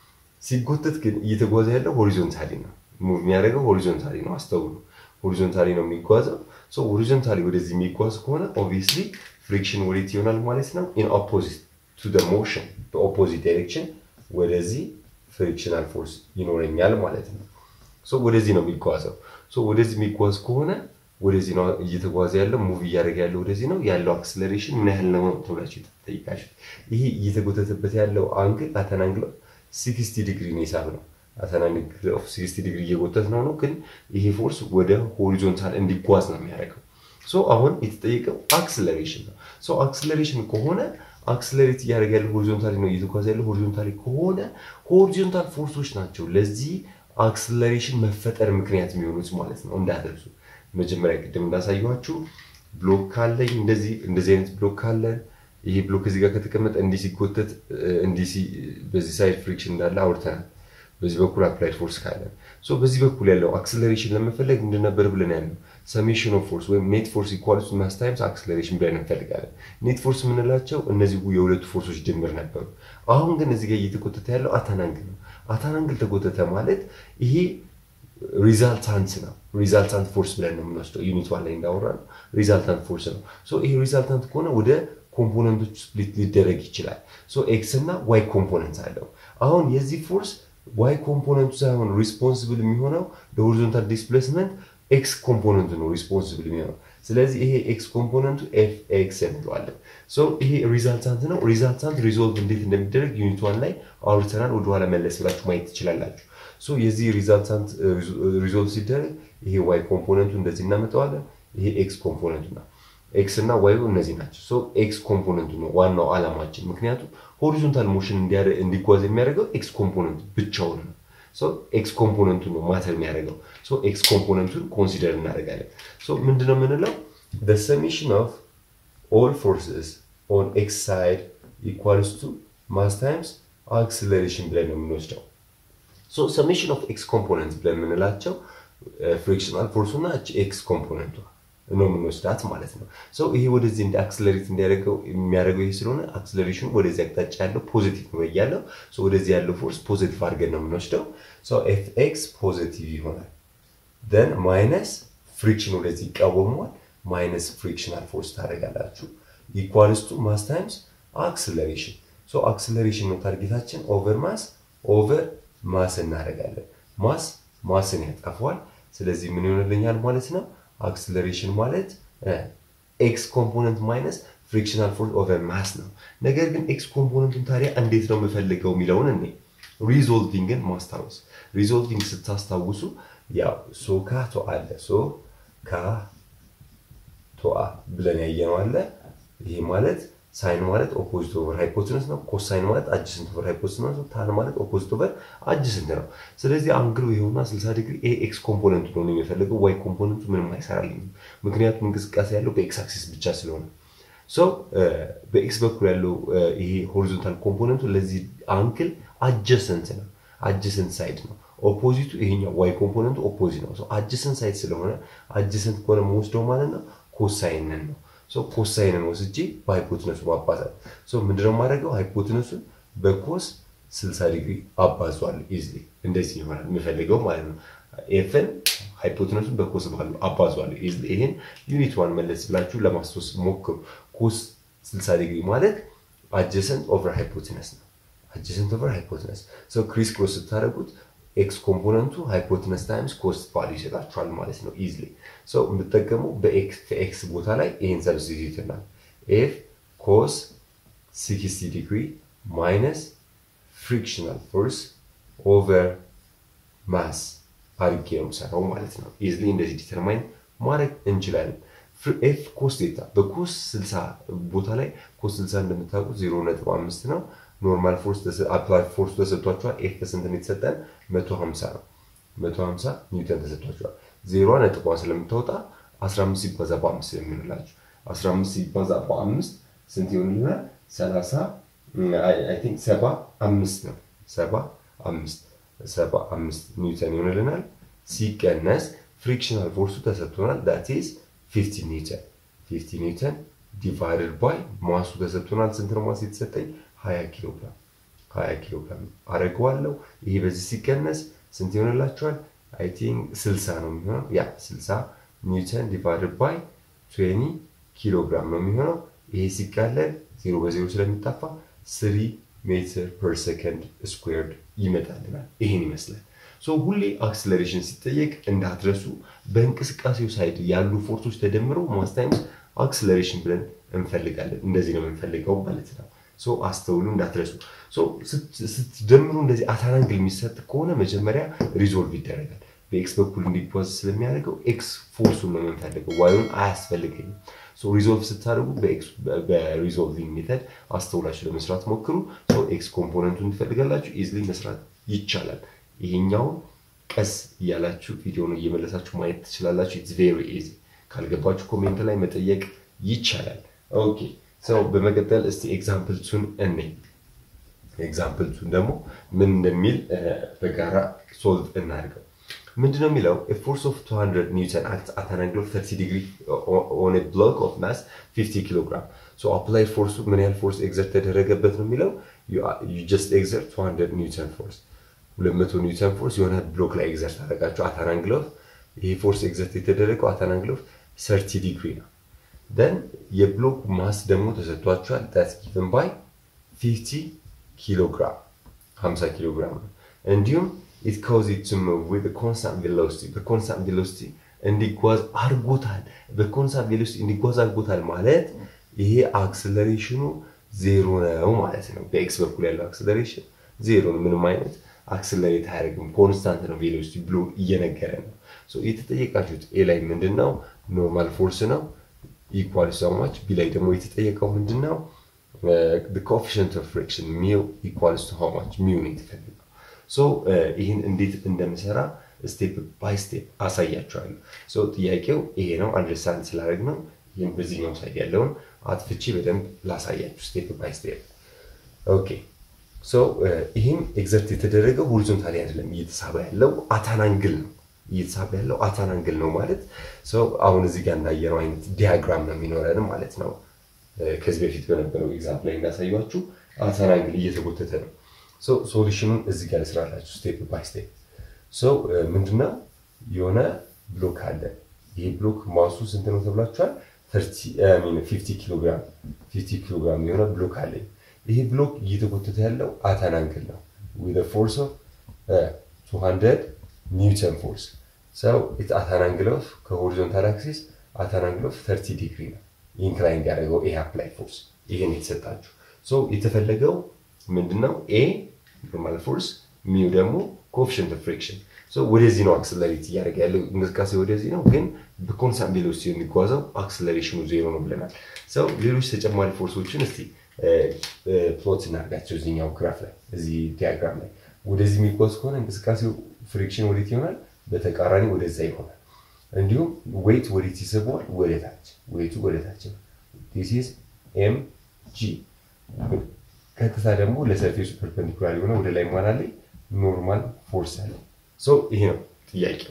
ሲጎተት ግን እየተጓዘ ያለው ሆሪዞንታሊ ነው። ሙቭ የሚያደርገው ሆሪዞንታሊ ነው። አስተውሉ፣ ሆሪዞንታሊ ነው የሚጓዘው። ሶ ሆሪዞንታሊ ወደዚህ የሚጓዝ ከሆነ ኦብቪየስሊ ፍሪክሽን ወዴት ይሆናል ማለት ነው? ኢን ኦፖዚት ቱ ደ ሞሽን በኦፖዚት ዳይሬክሽን ወደዚህ ፍሪክሽናል ፎርስ ይኖረኛል ማለት ነው። ሶ ወደዚህ ነው የሚጓዘው። ሶ ወደዚህ የሚጓዝ ከሆነ ወደዚህ ነው እየተጓዘ ያለው ሙቭ እያደረገ ያለው ወደዚህ ነው ያለው አክስለሬሽን ምን ያህል ነው ተብላችሁ ተጠይቃችሁ። ይሄ እየተጎተተበት ያለው አንግል አተን አንግል ሲክስቲ ዲግሪ ነው የሳብ ነው። አተን አንግል ኦፍ ሲክስቲ ዲግሪ እየጎተት ነው ነው ግን ይሄ ፎርስ ወደ ሆሪዞንታል እንዲጓዝ ነው የሚያደርገው። ሶ አሁን የተጠየቀው አክስለሬሽን ነው። ሶ አክስለሬሽን ከሆነ አክስለሬት እያደረገ ያለው ሆሪዞንታሊ ነው እየተጓዘ ያለው ሆሪዞንታሊ ከሆነ ሆሪዞንታል ፎርሶች ናቸው ለዚህ አክስለሬሽን መፈጠር ምክንያት የሚሆኑት ማለት ነው። እንዳትረሱ። መጀመሪያ ቅድም እንዳሳየኋችሁ ብሎክ ካለኝ እንደዚህ እንደዚህ አይነት ብሎክ ካለ ይሄ ብሎክ እዚህ ጋር ከተቀመጠ እንዲህ ሲጎተት እንዲህ በዚህ ሳይድ ፍሪክሽን እንዳለ አውርተናል። በዚህ በኩል አፕላይድ ፎርስ ካለ ሶ በዚህ በኩል ያለው አክስለሬሽን ለመፈለግ እንደነበር ብለን ያለው ሰሜሽን ኦፍ ፎርስ ወይም ኔት ፎርስ ኢኳልስ ማስ ታይምስ አክስለሬሽን ብለን እንፈልጋለን። ኔት ፎርስ የምንላቸው እነዚህ የሁለቱ ፎርሶች ድምር ነበሩ። አሁን ግን እዚህ ጋር እየተቆጠተ ያለው አታን አንግል ነው። አታናንግል ተጎተተ ማለት ይሄ ሪዛልታንት ነው። ሪዛልታንት ፎርስ ብለን ነው የምንወስደው። ዩኒት ዋን ላይ እንዳወራ ነው ሪዛልታንት ፎርስ ነው። ሶ ይሄ ሪዛልታንት ከሆነ ወደ ኮምፖነንቶች ስፕሊት ሊደረግ ይችላል። ሶ ኤክስ እና ዋይ ኮምፖነንት አለው። አሁን የዚህ ፎርስ ዋይ ኮምፖነንቱ ሳይሆን ሪስፖንስብል የሚሆነው ለሆሪዞንታል ዲስፕሌስመንት ኤክስ ኮምፖነንቱ ነው ሪስፖንስብል የሚሆነው። ስለዚህ ይሄ ኤክስ ኮምፖነንቱ ኤፍ ኤክስ እንለዋለን። ሶ ይሄ ሪዛልታንት ነው። ሪዛልታንት ሪዞልቭ እንዴት እንደሚደረግ ዩኒት ዋን ላይ አውርተናል። ወደኋላ መለስ ብላችሁ ማየት ትችላላችሁ። ሶ የዚህ ሪዛልታንት ሪዞልቭ ሲደረግ ይሄ ዋይ ኮምፖነንቱ እንደዚህ እናመጣዋለን። ይሄ ኤክስ ኮምፖነንቱ ነው። ኤክስ እና ዋይ እነዚህ ናቸው። ሶ ኤክስ ኮምፖነንቱ ነው ዋናው ዓላማችን። ምክንያቱም ሆሪዞንታል ሞሽን እንዲጓዝ የሚያደርገው ኤክስ ኮምፖነንቱ ብቻውን ነው። ሶ ኤክስ ኮምፖነንቱ ነው ማተር የሚያደርገው። ሶ ኤክስ ኮምፖነንቱን ኮንሲደር እናደርጋለን። ሶ ምንድነው የምንለው the summation of all forces on x side equals to mass times acceleration ብለን ነው የምንወስደው። ሶ ሰሜሽን ኦፍ ኤክስ ኮምፖነንት ብለን የምንላቸው ፍሪክሽናል ፎርሱና ኤክስ ኮምፖነንቷ ነው የምንወስዳት ማለት ነው። ሰው ይሄ ወደዚህ እንደ አክስለሬት እንዲያደርገው የሚያደርገው ይሄ ስለሆነ አክስለሬሽኑ ወደዚህ አቅጣጫ ያለው ፖዚቲቭ ነው እያለው ወደዚህ ያለው ፎርስ ፖዚቲቭ አድርገን ነው የምንወስደው። ኤፍ ኤክስ ፖዚቲቭ ይሆናል። ደን ማይነስ ፍሪክሽን ወደዚህ ይቃወመዋል። ማይነስ ፍሪክሽናል ፎርስ ታደርጋላችሁ። ኢኳልስ ቱ ማስ ታይምስ አክስለሬሽን። አክስለሬሽን ነው ታርጌታችን። ኦቨር ማስ ኦቨር ማስ እናደርጋለን። ማስ ማስን ያጠፋዋል። ስለዚህ ምን ይሆንልኛል ማለት ነው አክስለሬሽን ማለት ኤክስ ኮምፖነንት ማይነስ ፍሪክሽናል ፎርስ ኦቨር ማስ ነው። ነገር ግን ኤክስ ኮምፖነንቱን ታዲያ እንዴት ነው የምፈልገው የሚለውን እኔ ሪዞልቪንግን ማስታወስ ሪዞልቪንግ ስታስታውሱ ያው ሶ ካ ቶ አለ ሶ ካ ቶአ ብለን ያየነው አለ። ይሄ ማለት ሳይን ማለት ኦፖዚት ኦቨር ሃይፖትነስ ነው። ኮሳይን ማለት አጅሰንት ኦቨር ሃይፖትነስ ነው። ታን ማለት ኦፖዚት ኦቨር አጅሰንት ነው። ስለዚህ አንግሉ ይኸውና 60 ዲግሪ ኤ ኤክስ ኮምፖነንቱ ነው የሚፈልገው። ዋይ ኮምፖነንቱ ምንም አይሰራልኝም፣ ምክንያቱም እንቅስቃሴ ያለው በኤክስ አክሲስ ብቻ ስለሆነ። ሶ በኤክስ በኩል ያለው ይሄ ሆሪዞንታል ኮምፖነንቱ ለዚህ አንግል አጀሰንት ነው፣ አጀሰንት ሳይድ ነው። ኦፖዚቱ ይሄኛው ዋይ ኮምፖነንቱ ኦፖዚት ነው። አጀሰንት ሳይድ ስለሆነ አጀሰንት ከሆነ መወስደው ማለት ነው ኮሳይንን ነው ሶ ኮሳይንን ወስጄ በሃይፖትነሱ ማባዛት። ሶ ምንድነው የማደርገው? ሃይፖትነሱን በኮስ 60 ዲግሪ አባዟል። ኢዝሊ እንደዚህ ይሆናል የምፈልገው ማለት ነው። ኤፍን ሃይፖትነሱን በኮስ ባለው አባዟል። ኢዝሊ ይሄን ዩኒት ዋን መለስ ብላችሁ ለማስታወስ ሞክሩ። ኮስ 60 ዲግሪ ማለት አጀሰንት ኦቨር ሃይፖትነስ ነው። አጀሰንት ኦቨር ሃይፖትነስ ሶ ክሪስ ክሮስ ስታደርጉት ኤክስ ኮምፖነንቱ ሃይፖትነስ ታይምስ ኮስት ቫሉ ይሰጣችኋል ማለት ነው። ኢዝሊ ሰው የምጠቀመው ከኤክስ ቦታ ላይ ይህን ሰብስቲቱት ናል ኤፍ ኮስ 60 ዲግሪ ማይነስ ፍሪክሽናል ፎርስ ኦቨር ማስ አድርጌ ነው የምሰራው ማለት ነው። ኢዝሊ እንደዚህ ዲተርማይን ማድረግ እንችላለን። ኤፍ ኮስ ቴታ በኮስ 60 ቦታ ላይ ኮስ 60 እንደምታውቁት 0.5 ነው። ኖርማል ፎርስ አፕላይ ፎርስ ተሰጥቷቸዋል። ኤፍ ስንት ነው የተሰጠን? 150 ነው። 150 ኒውተን ተሰጥቷቸዋል። ዜሮ ነጥቧ ስለምታወጣ 15 ሲባዛ በአምስት የሚሆንላችሁ 15 ሲባዛ በአምስት ስንት ይሆንልናል? 30 አይ ቲንክ 75 ነው። 75 75 ኒውተን ይሆንልናል። ሲቀነስ ፍሪክሽናል ፎርሱ ተሰጥቶናል። ዳት ኢዝ 50 ኒውተን 50 ኒውተን ዲቫይድድ ባይ ማሱ ተሰጥቶናል። ስንት ነው ማስ የተሰጠኝ? 20 ኪሎ ግራም 20 ኪሎ ግራም አደርገዋለሁ። ይሄ በዚህ ሲቀነስ ስንት ይሆንላችኋል? አይ ቲንክ 60 ነው የሚሆነው። ያ 60 ኒውተን ዲቫይድድ ባይ 20 ኪሎ ግራም ነው የሚሆነው። ይሄ ሲቃለል ዜሮ በዜሮ ስለሚጠፋ 3 ሜትር ፐር ሰከንድ ስኩዌርድ ይመጣልናል። ይሄን ይመስላል። ሶ ሁሌ አክስለሬሽን ሲጠየቅ እንዳትረሱ በእንቅስቃሴው ሳይድ ያሉ ፎርሶች ተደምረው ማስ ታይምስ አክስለሬሽን ብለን እንፈልጋለን። እንደዚህ ነው የምንፈልገው ማለት ነው። ሶ አስተውሉ እንዳትረሱ። ሶ ስትደምሩ እንደዚህ አታናንግል የሚሰጥ ከሆነ መጀመሪያ ሪዞልቭ ይደረጋል። በኤክስ በኩል እንዲጓዝ ስለሚያደርገው ኤክስ ፎርሱን ነው የምንፈልገው፣ ዋዩን አያስፈልገኝም። ሶ ሪዞልቭ ስታደርጉ በሪዞልቪንግ ሜተድ አስተውላችሁ ለመስራት ሞክሩ። ሶ ኤክስ ኮምፖነንቱን ትፈልጋላችሁ፣ ኢዝሊ መስራት ይቻላል። ይሄኛውን ቀስ እያላችሁ ቪዲዮን እየመለሳችሁ ማየት ትችላላችሁ። ኢትስ ቬሪ ኢዚ። ካልገባችሁ ኮሜንት ላይ መጠየቅ ይቻላል። ኦኬ ሰው በመቀጠል እስቲ ኤግዛምፕል ቱን እንይ። ኤግዛምፕል ቱን ደግሞ ምን እንደሚል በጋራ ሶልቭ እናድርገው። ምንድነው የሚለው ፎርስ ኦፍ 200 ኒውተን አክት አት አን አንግል ኦፍ 30 ዲግሪ ኦን ኤ ብሎክ ኦፍ ማስ 50 ኪሎ ግራም ሶ አፕላይ ፎርሱ ምን ያህል ፎርስ ኤግዘርት ተደረገበት ነው የሚለው ዩ ጀስት ኤግዘርት 200 ኒውተን ፎርስ 200 ኒውተን ፎርስ የሆነ ብሎክ ላይ ኤግዘርት አደረጋችሁ አት አንግል ኦፍ ይሄ ፎርስ ኤግዘርት የተደረገው አት አንግል ኦፍ 30 ዲግሪ ነው። ደን የብሎክ ማስ ደግሞ ተሰጥቷችኋል። ዳትስ ጊቨን ባይ 50 ኪሎ ግራም 50 ኪሎ ግራም ነው። እንዲሁም ኢት ካውዝ ኢት ቱ ሙቭ ዊዝ ኮንስታንት ቬሎሲቲ በኮንስታንት ቬሎሲቲ እንዲጓዝ አድርጎታል። በኮንስታንት ቬሎሲቲ እንዲጓዝ አድርጎታል ማለት ይሄ አክስለሬሽኑ ዜሮ ነው ማለት ነው። በኤክስ በኩል ያለው አክስለሬሽን ዜሮ ነው። ምንም አይነት አክስለሬት አያደርግም። ኮንስታንት ነው ቬሎሲቲ ብሎ እየነገረ ነው። የተጠየቃችሁት ኤ ላይ ምንድን ነው? ኖርማል ፎርስ ነው ኢኳል ሰማች። ቢ ላይ ደግሞ የተጠየቀው ምንድን ነው? ኮኤፊሽንት ኦፍ ፍሪክሽን ሚው ኢኳልስ ቱ ሃው ማች ሚው ነው የተፈለገው። ሶ ይህን እንዴት እንደምሰራ ስቴፕ ባይ ስቴፕ አሳያችኋለሁ። ሶ ጥያቄው ይሄ ነው። አንደርስታንድ ስላደረግ ነው ይህም በዚህኛው ሳይድ ያለውን አጥፍቼ በደንብ ላሳያችሁ ስቴፕ ባይ ስቴፕ። ኦኬ ሶ ይህም ኤግዘርት የተደረገው ሆሪዞንታሊ አይደለም እየተሳበ ያለው አታናንግል ነው እየተሳበ ያለው አታናንግል ነው ማለት ሰው አሁን እዚህ ጋር እንዳየነው አይነት ዲያግራም ነው የሚኖረን ማለት ነው። ከዚህ በፊት በነበረው ኤግዛምፕ ላይ እንዳሳያችሁ አታናንግል እየተጎተተ ነው። ሶሉሽኑን እዚህ ጋር ልስራላችሁ ስቴፕ ባይ ስቴፕ። ምንድነው የሆነ ብሎክ አለ። ይህ ብሎክ ማሱ ስንት ነው ተብላችኋል? 50 ኪሎ ግራም 50 ኪሎ ግራም የሆነ ብሎክ አለኝ። ይህ ብሎክ እየተጎተተ ያለው አታናንግል ነው ዊዝ ፎርስ ኦፍ 200 ኒውተን ፎርስ ሰው አታናንግል ኦፍ ከሆሪዞንታል አክሲስ አታናንግል ኦፍ 30 ዲግሪ ነው ኢንክላይን ያደረገው ይሄ አፕላይ ፎርስ ይህን የተሰጣችሁ ሶ የተፈለገው ምንድነው ኤ ኖርማል ፎርስ ሚው ደግሞ ኮኤፊሽንት ኦፍ ፍሪክሽን ወደዚህ ነው አክስለሬት እያደረገ ያለው እንቅስቃሴ ወደዚህ ነው፣ ግን በኮንስታንት ቬሎሲቲ የሚጓዘው አክስለሬሽኑ ዜሮ ነው ብለናል። ሰው ሌሎች ተጨማሪ ፎርሶችን እስቲ ፕሎት እናድርጋቸው እዚህኛው ግራፍ ላይ እዚህ ዲያግራም ላይ ወደዚህ የሚጓዝ ከሆነ እንቅስቃሴው ፍሪክሽን ወዴት ይሆናል? በተቃራኒ ወደዛ ይሆናል። እንዲሁም ዌይት ወዴት ይስበዋል? ወደ ታች። ዌይቱ ወደ ታች ነው። ዲስ ኢዝ ኤም ጂ። ቀጥታ ደግሞ ለሰርፌሱ ፐርፐንዲኩላር የሆነ ወደ ላይ መሆን ላይ ኖርማል ፎርስ አለ። ይሄ ነው ጥያቄው።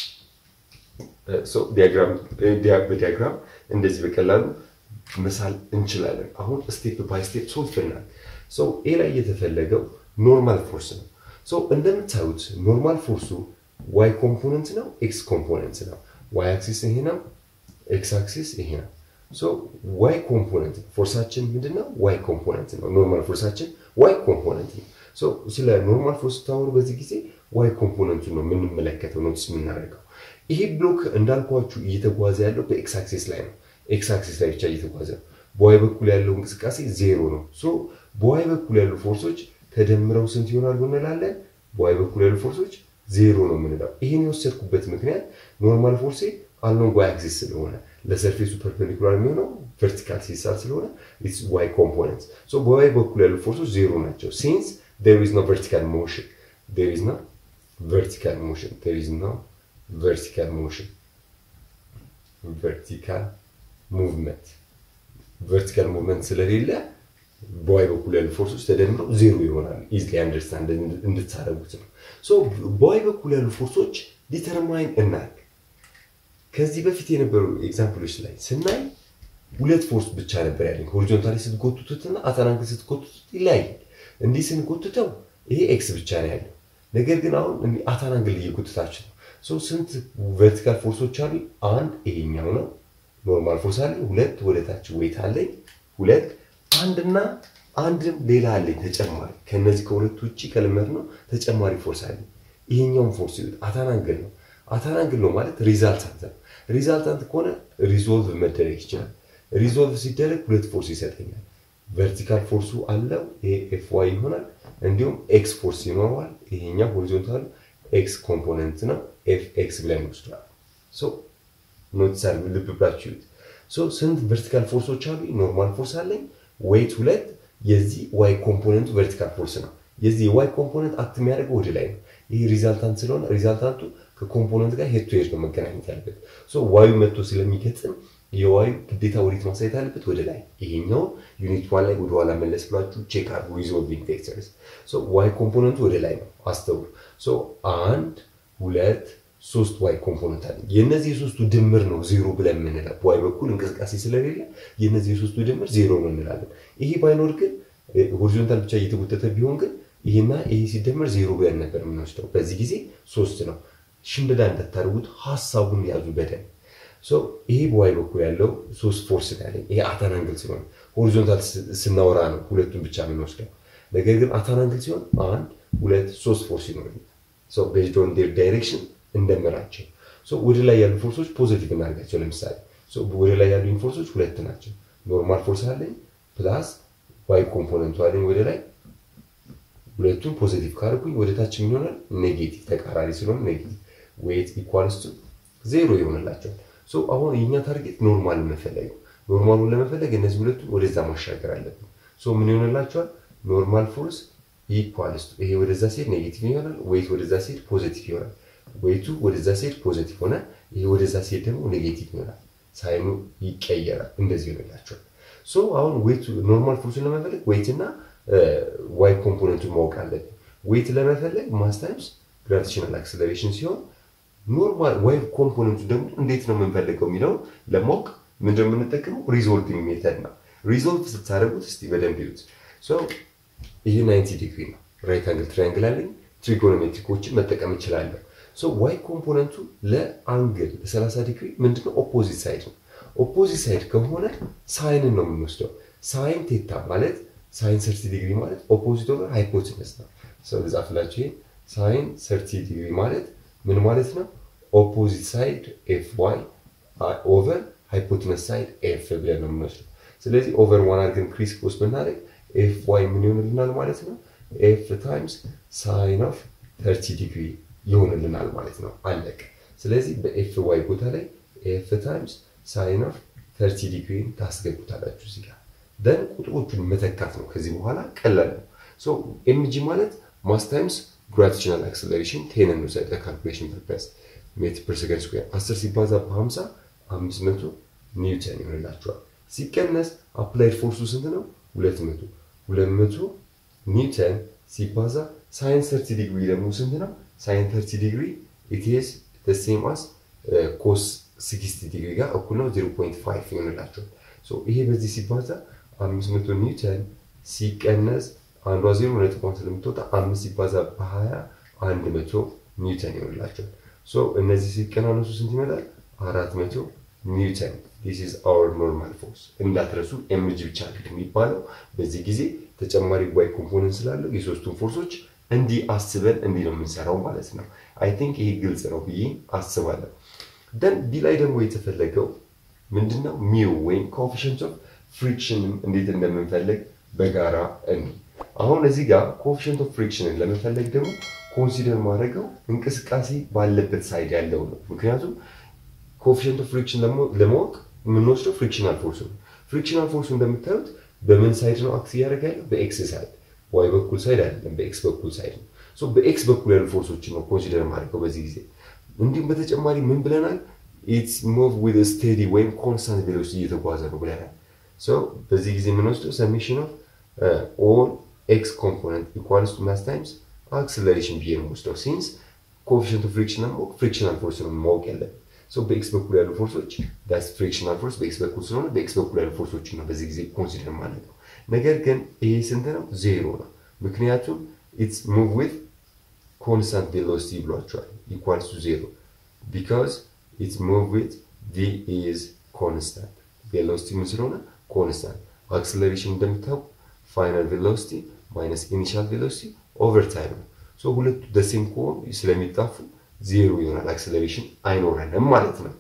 በዲያግራም እንደዚህ በቀላሉ መሳል እንችላለን። አሁን ስቴፕ ባይ ስቴፕ ሶልቭ እናል። ኤ ላይ የተፈለገው ኖርማል ፎርስ ነው። እንደምታዩት ኖርማል ፎርሱ ዋይ ኮምፖነንት ነው፣ ኤክስ ኮምፖነንት ነው። ዋይ አክሲስ ይሄ ነው፣ ኤክስ አክሲስ ይሄ ነው። ዋይ ኮምፖነንት ፎርሳችን ምንድን ነው? ዋይ ኮምፖነንት ነው። ኖርማል ፎርሳችን ዋይ ኮምፖነንት ነው። ስለ ኖርማል ፎርስ ስታወሩ በዚህ ጊዜ ዋይ ኮምፖነንቱን ነው የምንመለከተው ኖትስ የምናደርገው። ይሄ ብሎክ እንዳልኳችሁ እየተጓዘ ያለው በኤክስ አክሲስ ላይ ነው። ኤክስ አክሲስ ላይ ብቻ እየተጓዘ ነው። በዋይ በኩል ያለው እንቅስቃሴ ዜሮ ነው። በዋይ በኩል ያሉ ፎርሶች ተደምረው ስንት ይሆናሉ እንላለን? በዋይ በኩል ያሉ ፎርሶች ዜሮ ነው የምንለው። ይህን የወሰድኩበት ምክንያት ኖርማል ፎርሴ አሎንግ ዋይ አክሲስ ስለሆነ ለሰርፌሱ ፐርፔንዲኩላር የሚሆነው ቨርቲካል ሲሳል ስለሆነ ኢትስ ዋይ ኮምፖነንት። በዋይ በኩል ያሉ ፎርሶች ዜሮ ናቸው። ሲንስ ዴር ኢዝ ኖ ቨርቲካል ሞሽን ዴር ኢዝ ኖ vertical motion. There is no vertical motion. Vertical movement. ቨርቲካል ሙቭመንት ስለሌለ በዋይ በኩል ያሉ ፎርሶች ተደምረው ዜሮ ይሆናል። ኢዝሊ አንደርስታንድ እንድታደርጉት ነው። ሶ በዋይ በኩል ያሉ ፎርሶች ዲተርማይን እናድርግ። ከዚህ በፊት የነበሩ ኤግዛምፕሎች ላይ ስናይ ሁለት ፎርስ ብቻ ነበር ያለኝ። ሆሪዞንታሊ ስትጎትቱትና አታናንግል ስትጎትቱት ይለያያል። እንዲህ ስንጎትተው ይሄ ኤክስ ብቻ ነው ያለው። ነገር ግን አሁን አታናንግል እየጎተታችሁ ነው። ስንት ቨርቲካል ፎርሶች አሉ? አንድ ይሄኛው ነው ኖርማል ፎርስ አለኝ። ሁለት ወደ ታች ዌይት አለኝ። ሁለት አንድና አንድም ሌላ አለኝ ተጨማሪ። ከነዚህ ከሁለቱ ውጭ ከልመድ ነው ተጨማሪ ፎርስ አለኝ። ይሄኛውን ፎርስ ይሉት አታናንግል ነው። አታናንግል ነው ማለት ሪዛልታንት ነው። ሪዛልታንት ከሆነ ሪዞልቭ መደረግ ይችላል። ሪዞልቭ ሲደረግ ሁለት ፎርስ ይሰጠኛል። ቨርቲካል ፎርሱ አለው ይሄ ኤፍ ዋይ ይሆናል። እንዲሁም ኤክስ ፎርስ ይኖረዋል። ይሄኛው ሆሪዞንታል ኤክስ ኮምፖነንት ነው። ኤፍ ኤክስ ብለን ወስዷል። ኖቲስ አድርጉ፣ ልብ ብላችሁ ስንት ቨርቲካል ፎርሶች አሉ? ኖርማል ፎርስ አለኝ፣ ዌይት ሁለት። የዚህ ዋይ ኮምፖነንቱ ቨርቲካል ፎርስ ነው። የዚህ የዋይ ኮምፖነንት አክት የሚያደርገው ወደ ላይ ነው። ይህ ሪዛልታንት ስለሆነ ሪዛልታንቱ ከኮምፖነንት ጋር ሄድ ቱ ሄድ ነው መገናኘት ያለበት። ዋዩ መጥቶ ስለሚገጥም የዋዩ ግዴታ ወዴት ማሳየት አለበት? ወደ ላይ። ይሄኛውን ዩኒት ዋን ላይ ወደኋላ መለስ ብላችሁ ቼክ አድርጉ። ሪዞልቪንግ ቬክተርስ ዋይ ኮምፖነንቱ ወደ ላይ ነው። አስተውሉ። አንድ ሁለት ሶስት ዋይ ኮምፖነንት አለ። የእነዚህ የሶስቱ ድምር ነው ዜሮ ብለን የምንለው። በዋይ በኩል እንቅስቃሴ ስለሌለ የእነዚህ የሶስቱ ድምር ዜሮ ነው እንላለን። ይሄ ባይኖር ግን ሆሪዞንታል ብቻ እየተጎተተ ቢሆን ግን ይህና ይህ ሲደመር ዜሮ ብለን ነበር የምንወስደው። በዚህ ጊዜ ሶስት ነው። ሽምደዳ እንዳታደርጉት ሀሳቡን ያዙ በደንብ። ይሄ በዋይ በኩል ያለው ሶስት ፎርስ ያለኝ ይሄ አታናንግል ሲሆን ሆሪዞንታል ስናወራ ነው ሁለቱን ብቻ የምንወስደው። ነገር ግን አታናንግል ሲሆን አንድ ሁለት ሶስት ፎርስ ይኖረኛል። ቤዝድ ኦን ዴር ዳይሬክሽን እንደምራቸው ወደ ላይ ያሉ ፎርሶች ፖዘቲቭ እናደርጋቸው። ለምሳሌ ወደ ላይ ያሉ ፎርሶች ሁለት ናቸው። ኖርማል ፎርስ አለኝ ፕላስ ዋይ ኮምፖነንቱ አለኝ ወደ ላይ ሁለቱን ፖዘቲቭ ካደረኩኝ ወደ ታች ምን ይሆናል? ኔጌቲቭ ተቃራኒ ስለሆነ ኔጌቲቭ ዌት ኢኳልስ ቱ ዜሮ ይሆንላቸዋል። አሁን የኛ ታርጌት ኖርማልን መፈለግ ነው። ኖርማሉን ለመፈለግ እነዚህ ሁለቱን ወደዛ ማሻገር አለብን። ምን ይሆንላቸዋል? ኖርማል ፎርስ ኢኳልስ ቱ ይሄ ወደዛ ሲሄድ ኔጌቲቭ ይሆናል። ዌት ወደዛ ሲሄድ ፖዘቲቭ ይሆናል። ዌቱ ወደዛ ሲሄድ ፖዘቲቭ ሆነ። ይሄ ወደዛ ሲሄድ ደግሞ ኔጌቲቭ ይሆናል። ሳይኑ ይቀየራል። እንደዚህ ይሆንላቸዋል። አሁን ዌቱ ኖርማል ፎርሱን ለመፈለግ ዌት እና ዋይ ኮምፖነንቱን ማወቅ አለብን። ዌት ለመፈለግ ማስ ታይምስ ግራቪቴሽናል አክሰለሬሽን ሲሆን ኖርማል ዋይ ኮምፖነንቱ ደግሞ እንዴት ነው የምንፈልገው የሚለውን ለማወቅ ምንድን ነው የምንጠቀመው? ሪዞልቪንግ ሜተድ ነው። ሪዞልቭ ስታደርጉት እስቲ በደንብ ይዩት። ይህ 90 ዲግሪ ነው። ራይት አንግል ትራያንግል አለኝ። ትሪጎኖሜትሪኮችን መጠቀም እችላለሁ። ዋይ ኮምፖነንቱ ለአንግል ለ30 ዲግሪ ምንድነው? ኦፖዚት ሳይድ ነው። ኦፖዚት ሳይድ ከሆነ ሳይንን ነው የምንወስደው። ሳይን ቴታ ማለት ሳይን ሰርቲ ዲግሪ ማለት ኦፖዚት ኦቨር ሃይፖትነስ ነው። ሰው ልጻፍላችሁ። ይሄ ሳይን ሰርቲ ዲግሪ ማለት ምን ማለት ነው? ኦፖዚት ሳይድ ኤፍ ዋይ ኦቨር ሃይፖትነስ ሳይድ ኤፍ ብለን ነው የምንወስደው። ስለዚህ ኦቨር ዋን አድርገን ክሪስ ክሮስ ብናደርግ ኤፍ ዋይ ምን ይሆንልናል ማለት ነው? ኤፍ ታይምስ ሳይን ኦፍ ተርቲ ዲግሪ ይሆንልናል ማለት ነው። አለቀ። ስለዚህ በኤፍ ዋይ ቦታ ላይ ኤፍ ታይምስ ሳይን ኦፍ ተርቲ ዲግሪን ታስገቡታላችሁ እዚህ ጋር ደን ቁጥሮቹን መተካት ነው። ከዚህ በኋላ ቀላል ነው። ሶ ኤምጂ ማለት ማስ ታይምስ ግራቪቴሽናል አክሰለሬሽን ቴን እንውሰድ ለካልኩሌሽን ፐርፐስ ሜትር ፐር ሰከንድ ስኩዌር 10 ሲባዛ በ50 500 ኒውተን ይሆንላቸዋል። ሲቀነስ አፕላይድ ፎርሱ ስንት ነው? 200 200 ኒውተን ሲባዛ ሳይን 30 ዲግሪ ደግሞ ስንት ነው? ሳይን 30 ዲግሪ ኢት ኢዝ ዘ ሴም አስ ኮስ 60 ዲግሪ ጋር እኩል ነው 0.5 ይሆንላቸዋል። ይሄ በዚህ ሲባዛ 500 ኒውተን ሲቀነስ አንዷ ዜሮ ነጥቧን ስለምትወጣ አምስት ሲባዛ በ20 100 ኒውተን ይሆንላቸዋል። እነዚህ ሲቀናነሱ ስንት ይመጣል? 400 ኒውተን ዲስ ኢዝ አወር ኖርማል ፎርስ። እንዳትረሱ ኤምጂ ብቻ የሚባለው በዚህ ጊዜ ተጨማሪ ዋይ ኮምፖነንት ስላለው የሶስቱን ፎርሶች እንዲህ አስበን እንዲህ ነው የምንሰራው ማለት ነው። አይ ቲንክ ይሄ ግልጽ ነው ብዬ አስባለሁ። ደን ዲ ላይ ደግሞ የተፈለገው ምንድነው ሚው ወይም ኮኤፊሽንት ኦፍ ፍሪክሽንም እንዴት እንደምንፈልግ በጋራ እኒ አሁን እዚህ ጋር ኮኤፊሽንት ኦፍ ፍሪክሽንን ለመፈለግ ደግሞ ኮንሲደር ማድረገው እንቅስቃሴ ባለበት ሳይድ ያለው ነው። ምክንያቱም ኮኤፊሽንት ኦፍ ፍሪክሽን ለማወቅ የምንወስደው ፍሪክሽናል ፎርስ ነው። ፍሪክሽናል ፎርሱ እንደምታዩት በምን ሳይድ ነው አክስ እያደረገ ያለው? በኤክስ ሳይድ። ዋይ በኩል ሳይድ አይደለም፣ በኤክስ በኩል ሳይድ ነው። በኤክስ በኩል ያሉ ፎርሶችን ነው ኮንሲደር ማድረገው በዚህ ጊዜ። እንዲሁም በተጨማሪ ምን ብለናል? ኢትስ ሙቭ ዊዝ ስቴዲ ወይም ኮንስታንት ቬሎሲቲ እየተጓዘ ነው ብለናል። በዚህ ጊዜ የምንወስደው ሰሜሽን ኦፍ ኦል ኤክስ ኮምፖነንት ኢኳልስ ቱ ማስ ታይምስ አክስለሬሽን ብዬ ነው የምወስደው። ሲንስ ኮኤፊሽንት ኦፍ ፍሪክሽን ማወቅ ፍሪክሽናል ፎርስ ነው ማወቅ ያለብን። በኤክስ በኩል ያሉ ፎርሶች ዳስ ፍሪክሽናል ፎርስ በኤክስ በኩል ስለሆነ በኤክስ በኩል ያሉ ፎርሶችን ነው በዚህ ጊዜ ኮንሲደር ማለት ነው። ነገር ግን ይሄ ስንት ነው? ዜሮ ነው። ምክንያቱም ኢትስ ሙቭ ዊዝ ኮንስታንት ቬሎሲቲ ብሏቸዋል። ኢኳልስ ቱ ዜሮ ቢካዝ ኢትስ ሙቭ ዊዝ ቪ ኢዝ ኮንስታንት ቬሎሲቲ ምን ስለሆነ ኮንስታንት። አክስለሬሽን እንደምታውቁ ፋይናል ቬሎሲቲ ማይነስ ኢኒሻል ቬሎሲቲ ኦቨር ታይም ነው። ሁለቱ ደሴም ከሆኑ ስለሚጣፉ ዜሮ ይሆናል። አክሰለሬሽን አይኖረንም ማለት ነው።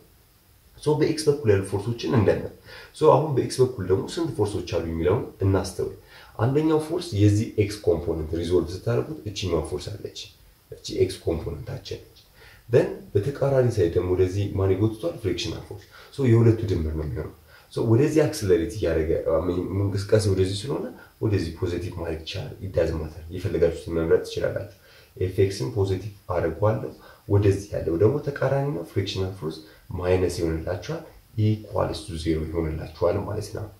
በኤክስ በኩል ያሉ ፎርሶችን እንደምን አሁን በኤክስ በኩል ደግሞ ስንት ፎርሶች አሉ የሚለውን እናስተውል። አንደኛው ፎርስ የዚህ ኤክስ ኮምፖነንት ሪዞልቭ ስታደርጉት እችኛው ፎርስ አለች። እቺ ኤክስ ኮምፖነንታችን ነች። ደን በተቃራኒ ሳይድ ደግሞ ወደዚህ ማን ይጎትቷል? ፍሪክሽናል ፎርስ የሁለቱ ድምር ነው የሚሆነው። ወደዚህ አክስለሬት እያደረገ እንቅስቃሴ ወደዚህ ስለሆነ ወደዚህ ፖዚቲቭ ማድረግ ይቻላል። ኢዳዝ ማተር የፈለጋችሁትን መምረጥ ትችላላችሁ። ኤፌክስን ፖዚቲቭ አድርጓለሁ። ወደዚህ ያለው ደግሞ ተቃራኒ ነው። ፍሪክሽናል ፎርስ ማይነስ ይሆንላችኋል። ኢኳልስ ቱ ዜሮ ይሆንላችኋል ማለት ነው።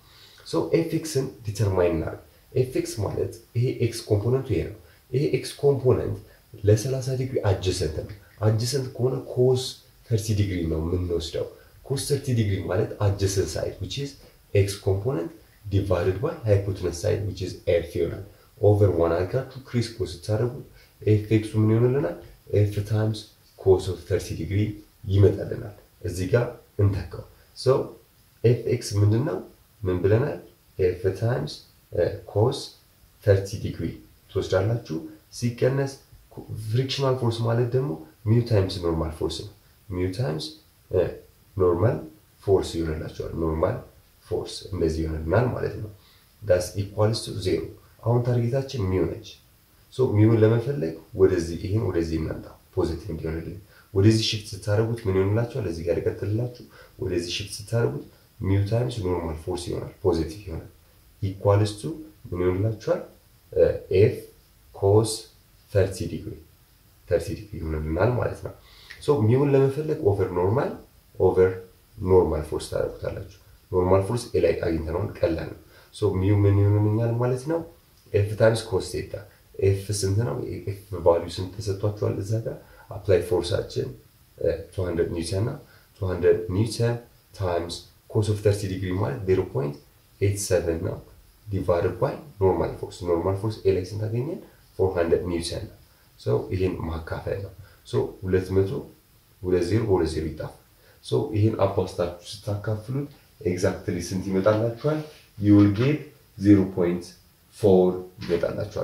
ኤፌክስን ዲተርማይን እናድርግ። ኤፌክስ ማለት ይሄ ኤክስ ኮምፖነንቱ ይሄ ነው። ይሄ ኤክስ ኮምፖነንት ለ30 ዲግሪ አጀሰንት ነው። አጀሰንት ከሆነ ኮስ 30 ዲግሪ ነው የምንወስደው። ኮስ 30 ዲግሪ ማለት አጀሰንት ሳይድ ዊች ኢዝ ኤክስ ኮምፖነንት ዲቫይድድ ባይ ሃይፖቴነስ ሳይድ ዊች ኢዝ ኤፍ ይሆናል። ኦቨር ዋን አድርጋችሁ ክሪስፖ ስታደርጉት ኤፍ ኤክሱ ምን ይሆንልናል? ኤፍ ታይምስ ኮስ ኦፍ ተርቲ ዲግሪ ይመጣልናል። እዚህ ጋር እንተካው። ሶ ኤፍ ኤክስ ምንድን ነው? ምን ብለናል? ኤፍ ታይምስ ኮስ ተርቲ ዲግሪ ትወስዳላችሁ። ሲቀነስ ፍሪክሽናል ፎርስ ማለት ደግሞ ሚው ታይምስ ኖርማል ፎርስ ነው። ሚው ታይምስ ኖርማል ፎርስ ይሆንላቸዋል። ኖርማል ፎርስ እንደዚህ ይሆንልናል ማለት ነው። ዳስ ኢኳልስ ቱ ዜሮ። አሁን ታርጌታችን ሚው ነች። ሶ ሚውን ለመፈለግ ወደዚህ ይህን ወደዚህ እናምጣ ፖዚቲቭ እንዲሆንልን። ወደዚህ ሽፍት ስታደርጉት ምን ይሆንላችኋል? እዚህ ጋር ይቀጥልላችሁ። ወደዚህ ሽፍት ስታደርጉት ሚው ታይምስ ኖርማል ፎርስ ይሆናል፣ ፖዚቲቭ ይሆናል። ኢኳልስ ቱ ምን ይሆንላችኋል? ኤፍ ኮስ ተርቲ ዲግሪ ተርቲ ዲግሪ ይሆንልናል ማለት ነው። ሶ ሚውን ለመፈለግ ኦቨር ኖርማል ኦቨር ኖርማል ፎርስ ታደርጉታላችሁ። ኖርማል ፎርስ ኤ ላይ አግኝተነውን ቀላል ነው። ሶ ሚው ምን ይሆንልኛል ማለት ነው? ኤፍ ታይምስ ኮስ ቴታ ኤፍ ስንት ነው? ኤፍ ቫሊዩ ስንት ተሰጥቷችኋል? እዛ ጋር አፕላይ ፎርሳችን 200 ኒውተን እና 200 ኒውተን ታይምስ ኮስ ኦፍ 30 ዲግሪ ማለት 0.87 ነው ዲቫይድድ ባይ ኖርማል ፎርስ ኖርማል ፎርስ ኤ ላይ ስንት አገኘን? 400 ኒውተን ነው። ሶ ይሄን ማካፈል ነው። ሶ 200 ሁለት ዜሮ በሁለት ዜሮ ይጣፋል። ሶ ይሄን አባስታችሁ ስታካፍሉት ኤግዛክትሊ ስንት ይመጣላችኋል? ዩ ዊል ጌት 0.4 ይመጣላችኋል።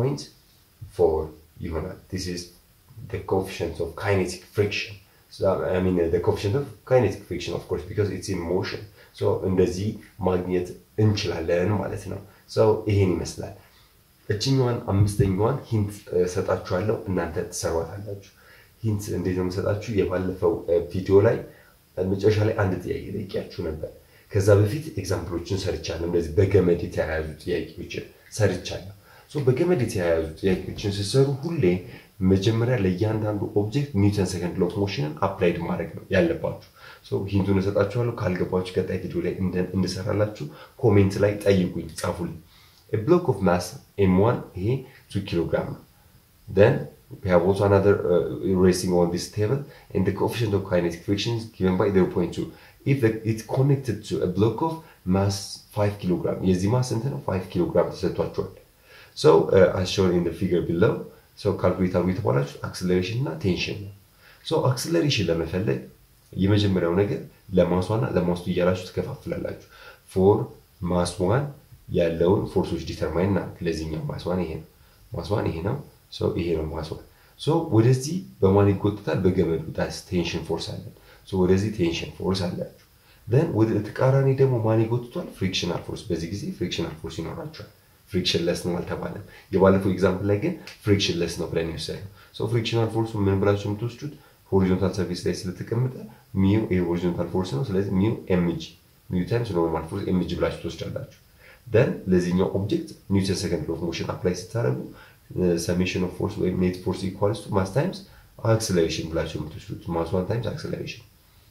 0.4 ይሆናል። ዲስ ኢዝ the coefficient of kinetic friction. So, I mean, uh, the coefficient of kinetic friction, of course, because it's in motion. So, እንደዚህ ማግኘት እንችላለን ማለት ነው። So, ይሄን ይመስላል። እችኛዋን አምስተኛዋን ሂንት ሰጣችኋለሁ፣ እናንተ ትሰሯታላችሁ። ሂንት እንዴት ነው የምሰጣችሁ? የባለፈው ቪዲዮ ላይ መጨረሻ ላይ አንድ ጥያቄ ጠይቂያችሁ ነበር። ከዛ በፊት ኤግዛምፕሎችን ሰርቻለሁ። እንደዚህ በገመድ የተያያዙ ጥያቄዎችን ሰርቻለሁ። በገመድ የተያያዙ ጥያቄዎችን ስትሰሩ ሁሌ መጀመሪያ ለእያንዳንዱ ኦብጀክት ኒውተን ሰከንድ ሎው ኦፍ ሞሽንን አፕላይድ ማድረግ ነው ያለባችሁ። ሂንቱን እሰጣችኋለሁ። ካልገባችሁ ቀጣይ ቪዲዮ ላይ እንድሰራላችሁ ኮሜንት ላይ ጠይቁኝ፣ ጻፉልኝ። ብሎክ ኦፍ ማስ ኤም ዋን ይሄ ቱ ኪሎ ግራም ነው። then we have also another uh, resting on this table and the coefficient of kinetic friction is given by 0.2 if the, it's connected to a block of mass 5 kilogram የዚህ ማስ ስንት ነው 5 ኪሎግራም ተሰጥቷቸዋል so uh, as shown in the figure below so calculate አድርጉ የተባላችሁ አክስለሬሽን እና ቴንሽን ነው so አክስለሬሽን ለመፈለግ የመጀመሪያው ነገር ለማሷና ለማስቱ እያላችሁ ትከፋፍላላችሁ ፎር ማስ ዋን ያለውን ፎርሶች ዲተርማይን እና ለዚህኛው ማስዋን ይሄ ነው ማስዋን ይሄ ነው ይሄ ነው ማስዋን ወደዚህ በማን ይጎትታል በገመዱ ዳስ ቴንሽን ፎርስ አለን ወደዚህ ቴንሽን ፎርስ አላችሁ ን ወደ ተቃራኒ ደግሞ ማን ይጎትቷል ፍሪክሽናል ፎርስ በዚህ ጊዜ ፍሪክሽናል ፎርስ ይኖራቸዋል ፍሪክሽን ለስ ነው አልተባለም የባለፈው ኤግዛምፕል ላይ ግን ፍሪክሽን ለስ ነው ብለን ይወሰድ ነው ፍሪክሽናል ፎርሱ ምን ብላችሁ የምትወስዱት ሆሪዞንታል ሰርፌስ ላይ ስለተቀመጠ ሚው ይሄ ሆሪዞንታል ፎርስ ነው ስለዚህ ሚው ኤምጂ ሚው ታይምስ ኖርማል ፎርስ ኤምጂ ብላችሁ ትወስዳላችሁ ደን ለዚህኛው ኦብጀክት ኒውተን ሰከንድ ሎው ኦፍ ሞሽን አፕላይ ስታደርጉ ሰሜሽን ኦፍ ፎርስ ወይም ኔት ፎርስ ኢኳልስ ቱ ማስ ታይምስ አክስለሬሽን ብላችሁ የምትወስዱት ማስ ዋን ታይምስ አክስለሬሽን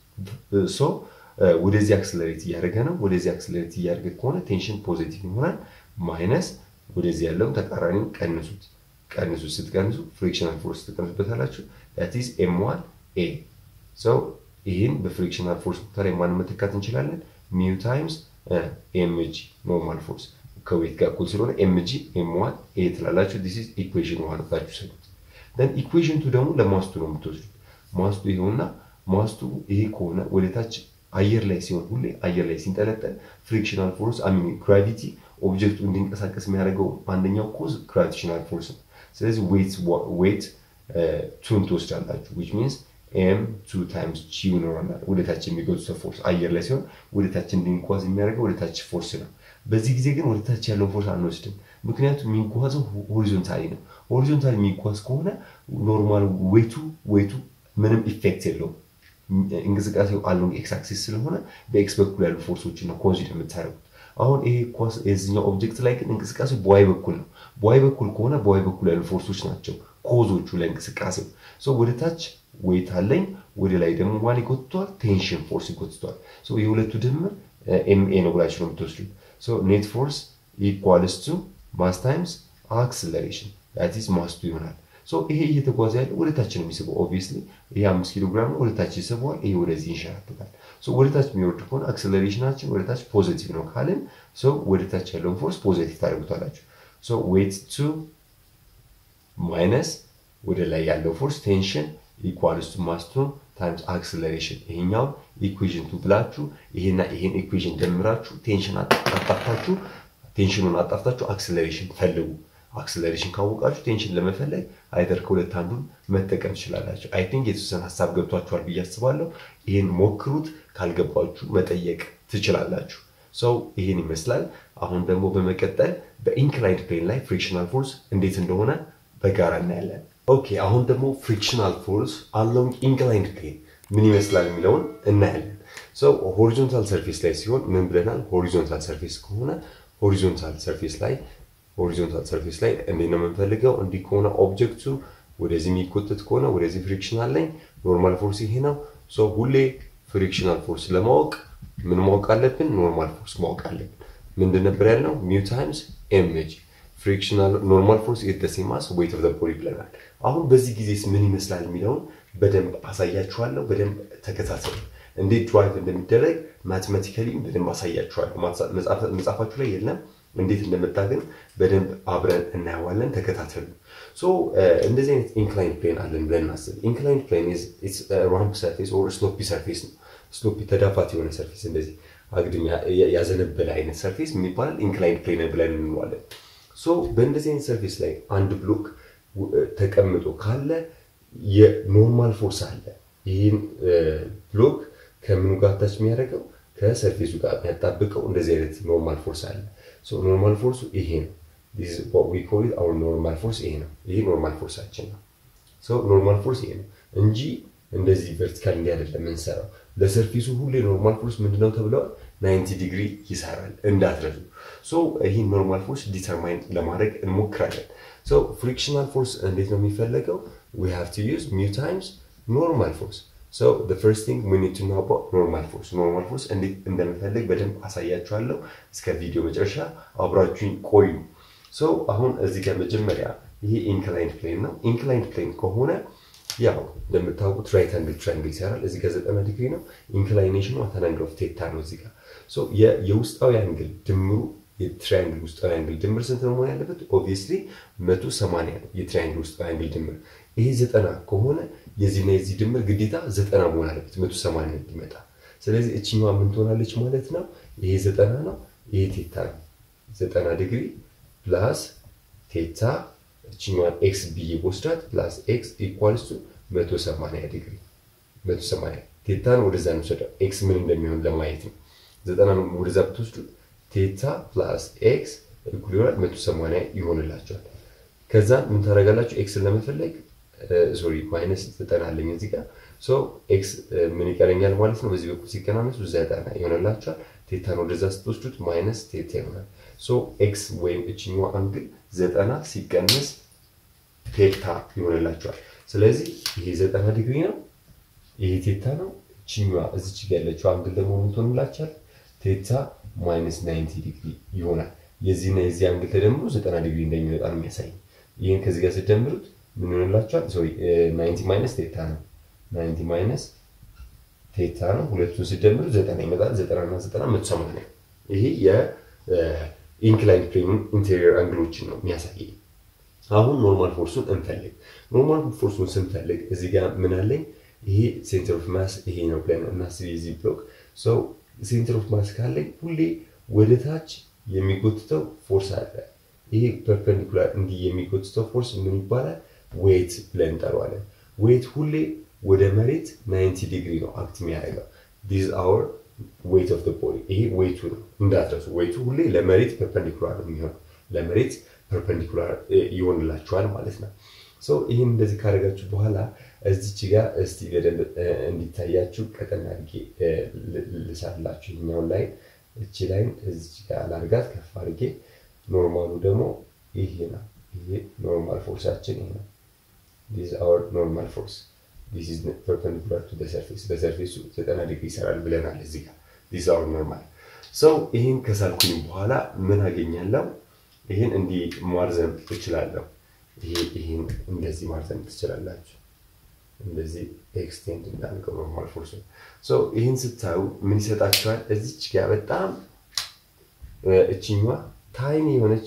ሶ ወደዚህ አክስለሬት እያደረገ ነው ወደዚህ አክስለሬት እያደረገ ከሆነ ቴንሽን ፖዚቲቭ ይሆናል ማይነስ ወደዚህ ያለውን ተቃራኒው ቀንሱት ቀንሱት ስትቀንሱ ፍሪክሽናል ፎርስ ትቀንሱበታላችሁ ዳት ኢዝ ኤም ዋን ኤ ሰው ይህን በፍሪክሽናል ፎርስ ቦታ ላይ ማን መተካት እንችላለን ሚው ታይምስ ኤምጂ ኖርማል ፎርስ ከዌት ጋር እኩል ስለሆነ ኤምጂ ኤም ዋን ኤ ትላላችሁ ዲስ ኢዝ ኢኩዌሽን ዋን ብላችሁ ሰዱት ደን ኢኩዌሽን ቱ ደግሞ ለማስቱ ነው የምትወስዱት ማስቱ ይኸውና ማስቱ ይሄ ከሆነ ወደታች አየር ላይ ሲሆን ሁሌ አየር ላይ ሲንጠለጠል ፍሪክሽናል ፎርስ አሚን ግራቪቲ ኦብጀክቱ እንዲንቀሳቀስ የሚያደርገው አንደኛው ኮዝ ግራቪቴሽናል ፎርስ ነው ስለዚህ ዌት ዌት ቱን ትወስዳላችሁ ዊች ሚንስ ኤም ቱ ታይምስ ጂ ይኖረናል ወደታች የሚገዙት ፎርስ አየር ላይ ሲሆን ወደታች እንዲንጓዝ የሚያደርገው ወደታች ፎርስ ነው በዚህ ጊዜ ግን ወደታች ያለውን ፎርስ አንወስድም ምክንያቱም የሚጓዘው ሆሪዞንታሊ ነው ሆሪዞንታሊ የሚጓዝ ከሆነ ኖርማል ዌቱ ዌቱ ምንም ኢፌክት የለውም እንቅስቃሴው አሎንግ ኤክስ አክሲስ ስለሆነ በኤክስ በኩል ያሉ ፎርሶችን ነው ኮንሲደር የምታደርጉት አሁን ይሄ ኳስ የዚኛው ኦብጀክት ላይ ግን እንቅስቃሴ በዋይ በኩል ነው በዋይ በኩል ከሆነ በዋይ በኩል ያሉ ፎርሶች ናቸው ኮዞቹ ለእንቅስቃሴው ወደ ታች ዌት አለኝ ወደ ላይ ደግሞ ማን ይጎትቷል ቴንሽን ፎርስ ይጎትቷል የሁለቱ ድምር ኤምኤ ነው ብላችሁ ነው የምትወስዱት ኔት ፎርስ ኢኳልስ ቱ ማስ ታይምስ አክስለሬሽን ዳቲስ ማስቱ ይሆናል ይሄ እየተጓዘ ያለ ወደ ታች ነው የሚስበው ኦብቪየስሊ ይሄ አምስት ኪሎ ግራም ነው ወደ ታች ይስበዋል ይሄ ወደዚህ ይንሸራተታል ወደ ታች የሚወርድ ከሆነ አክስለሬሽናችን ወደ ታች ፖዚቲቭ ነው ካልን ሰው ወደ ታች ያለውን ፎርስ ፖዚቲቭ ታደርጉታላችሁ ሶ ዌት ቱ ማይነስ ወደ ላይ ያለው ፎርስ ቴንሽን ኢኳልስ ቱ ማስ ቱ ታይምስ አክስለሬሽን ይሄኛው ኢኩዌዥን ቱ ብላችሁ ይሄና ይሄን ኢኩዌዥን ደምራችሁ ቴንሽን አጣፍታችሁ ቴንሽኑን አጣፍታችሁ አክስለሬሽን ፈልጉ። አክስለሬሽን ካወቃችሁ ቴንሽን ለመፈለግ አይደር ከሁለት አንዱን መጠቀም ትችላላችሁ። አይ ቲንክ የተወሰነ ሀሳብ ገብቷችኋል ብዬ አስባለሁ። ይህን ሞክሩት። ካልገባችሁ መጠየቅ ትችላላችሁ። ሰው ይህን ይመስላል። አሁን ደግሞ በመቀጠል በኢንክላይንድ ፕሌን ላይ ፍሪክሽናል ፎርስ እንዴት እንደሆነ በጋራ እናያለን። ኦኬ አሁን ደግሞ ፍሪክሽናል ፎርስ አሎንግ ኢንክላይንድ ፕሌን ምን ይመስላል የሚለውን እናያለን። ሰው ሆሪዞንታል ሰርፌስ ላይ ሲሆን ምን ብለናል? ሆሪዞንታል ሰርፌስ ከሆነ ሆሪዞንታል ሰርፌስ ላይ ሆሪዞንታል ሰርፌስ ላይ እንዴት ነው የምንፈልገው? እንዲህ ከሆነ ኦብጀክቱ ወደዚህ የሚቆጠት ከሆነ ወደዚህ ፍሪክሽን አለኝ። ኖርማል ፎርስ ይሄ ነው። ሶ ሁሌ ፍሪክሽናል ፎርስ ለማወቅ ምን ማወቅ አለብን? ኖርማል ፎርስ ማወቅ አለብን። ምንድን ነበር ያልነው? ሚው ታይምስ ኤምጂ ፍሪክሽናል ኖርማል ፎርስ ኢዝ ዘ ሴም አስ ዌይት ኦፍ ዘ ቦዲ ብለናል። አሁን በዚህ ጊዜስ ምን ይመስላል የሚለውን በደንብ አሳያችኋለሁ። በደንብ ተከታተሉ። እንዴት ድራይቭ እንደሚደረግ ማቴማቲካሊ በደንብ አሳያችኋለሁ። መጽሐፋችሁ ላይ የለም። እንዴት እንደመጣ ግን በደንብ አብረን እናየዋለን። ተከታተሉ። ሶ እንደዚህ አይነት ኢንክላይን ፕሌን አለን ብለን እናስብ። ኢንክላይን ፕሌን ራምፕ ሰርፌስ ኦር ስሎፒ ሰርፌስ ነው። ስሎፒ ተዳፋት የሆነ ሰርፌስ እንደዚህ አግድም ያዘነበለ አይነት ሰርፌስ ምን ይባላል? ኢንክላይን ፕሌን ብለን እንለዋለን። ሶ በእንደዚህ አይነት ሰርፌስ ላይ አንድ ብሎክ ተቀምጦ ካለ የኖርማል ፎርስ አለ። ይህን ብሎክ ከምኑ ጋር ታች የሚያደርገው ከሰርፌሱ ጋር የሚያጣብቀው እንደዚህ አይነት ኖርማል ፎርስ አለ። ኖርማል ፎርሱ ይሄ ነው። ኖርማል ፎርስ ይሄ ነው። ይሄ ኖርማል ፎርሳችን ነው። ኖርማል ፎርስ ይሄ ነው እንጂ እንደዚህ ቨርቲካል እንዲህ አይደለም የምንሰራው። ለሰርፌሱ ሁሌ ኖርማል ፎርስ ምንድነው ተብለዋል? 90 ዲግሪ ይሰራል እንዳትረሱ። ይህን ኖርማል ፎርስ ዲተርማይን ለማድረግ እንሞክራለን። ፍሪክሽናል ፎርስ እንዴት ነው የሚፈለገው? we have to use mu times normal force. So the first thing we need to know about normal force. normal force እንዴት እንደምፈልግ በደንብ አሳያችኋለሁ። እስከ ቪዲዮ መጨረሻ አብራችሁኝ ቆዩ። ሶ አሁን እዚህ ጋር መጀመሪያ ይሄ ኢንክላይንድ ፕሌን ነው። ኢንክላይንድ ፕሌን ከሆነ ያው እንደምታውቁት ራይት አንግል ትራያንግል ይሰራል። እዚህ ጋር ዘጠና ዲግሪ ነው። ኢንክላይኔሽኑ አት አንግል ኦፍ ቴታ ነው። እዚህ ጋር ሶ የውስጣዊ አንግል ድምሩ የትራያንግል ውስጣዊ አንግል ድምር ስንት ነው መሆን ያለበት? ኦብቪየስሊ መቶ ሰማንያ ነው የትራያንግል ውስጣዊ አንግል ድምር። ይሄ ዘጠና ከሆነ የዚህና የዚህ ድምር ግዴታ ዘጠና መሆን አለበት መቶ ሰማንያ እንዲመጣ። ስለዚህ እችኛዋ ምን ትሆናለች ማለት ነው? ይሄ ዘጠና ነው፣ ይሄ ቴታ ነው። ዘጠና ዲግሪ ፕላስ ቴታ እችኛዋን ኤክስ ብዬ ወስዳት ፕላስ ኤክስ ኢኳልስ ቱ መቶ ሰማንያ ዲግሪ መቶ ሰማንያ ቴታን ወደዛ እንውሰደው ኤክስ ምን እንደሚሆን ለማየት ነው። ዘጠና ወደዛ ብትወስዱ ቴታ ፕላስ ኤክስ እኩል ይሆናል መቶ ሰማንያ ይሆንላቸዋል። ከዛ ምን ታደርጋላችሁ? ኤክስን ለመፈለግ ሶሪ ማይነስ ዘጠና አለኝ እዚህ ጋር ሶ ኤክስ ምን ይቀረኛል ማለት ነው። በዚህ በኩል ሲቀናነሱ ዘጠና ይሆንላቸዋል። ቴታን ወደዛ ስትወስዱት ማይነስ ቴታ ይሆናል። ሶ ኤክስ ወይም እችኛዋ አንግል ዘጠና ሲቀነስ ቴታ ይሆንላቸዋል። ስለዚህ ይሄ ዘጠና ዲግሪ ነው፣ ይሄ ቴታ ነው። እችኛዋ እዚች ጋ ያለችው አንግል ደግሞ ምን ትሆንላችኋል? ቴታ ማይነስ ናይንቲ ዲግሪ ይሆናል። የዚህና የዚህ አንግል ተደምሮ ዘጠና ዲግሪ እንደሚወጣ ነው የሚያሳይ። ይህን ከዚህ ጋር ስትደምሩት ምን ይሆንላችኋል? ሶሪ ናይንቲ ማይነስ ቴታ ነው። ናይንቲ ማይነስ ቴታ ነው። ሁለቱን ስትደምሩት ዘጠና ይመጣል። ዘጠና እና ዘጠና መቶ ሰማንያ ይሄ የኢንክላይን ፕሌን ኢንቴሪየር አንግሎችን ነው የሚያሳይ። አሁን ኖርማል ፎርሱን እንፈልግ። ኖርማል ፎርሱን ስንፈልግ እዚህ ጋር ምን አለኝ? ይሄ ሴንተር ኦፍ ማስ ይሄ ነው ብለን እናስብ። የዚህ ብሎክ ሰው ሴንተር ኦፍ ማስ ካለኝ ሁሌ ወደ ታች የሚጎትተው ፎርስ አለ። ይሄ ፐርፐንዲኩላር እንዲህ የሚጎትተው ፎርስ ምን ይባላል? ዌት ብለን እንጠራዋለን። ዌት ሁሌ ወደ መሬት 90 ዲግሪ ነው አክት የሚያደርገው። ዲስ አወር ዌት ኦፍ ቦዲ። ይሄ ዌቱ ነው እንዳትረሱ። ዌቱ ሁሌ ለመሬት ፐርፐንዲኩላር ነው የሚሆነው። ለመሬት ፐርፐንዲኩላር ይሆንላችኋል ማለት ነው። ይህን እንደዚህ ካደረጋችሁ በኋላ እዚች ጋር እስቲ በደንብ እንዲታያችሁ ቀጠን አድርጌ ልሳላችሁ። ይኛውን ላይ እቺ ላይን እዚች ጋር ላድርጋት ከፍ አድርጌ። ኖርማሉ ደግሞ ይሄ ነው። ይሄ ኖርማል ፎርሳችን ይሄ ነው። ዲስ አወር ኖርማል ፎርስ ዲስ ኢዝ ፐርፐንዲኩላር ቱ ሰርፌስ። በሰርፌሱ ዘጠና ዲግሪ ይሰራል ብለናል እዚህ ጋር ዲስ አወር ኖርማል ሰው። ይህን ከሳልኩኝ በኋላ ምን አገኛለሁ? ይህን እንዲህ ማርዘም እችላለሁ። ይህን እንደዚህ ማርዘም ትችላላችሁ። እንደዚህ ኤክስቴንድ እንዳልከው ኖርማል ፎርስ ነው። ይህን ስታዩ ምን ይሰጣችኋል? እዚች ጋር በጣም እችኛዋ ታይኒ የሆነች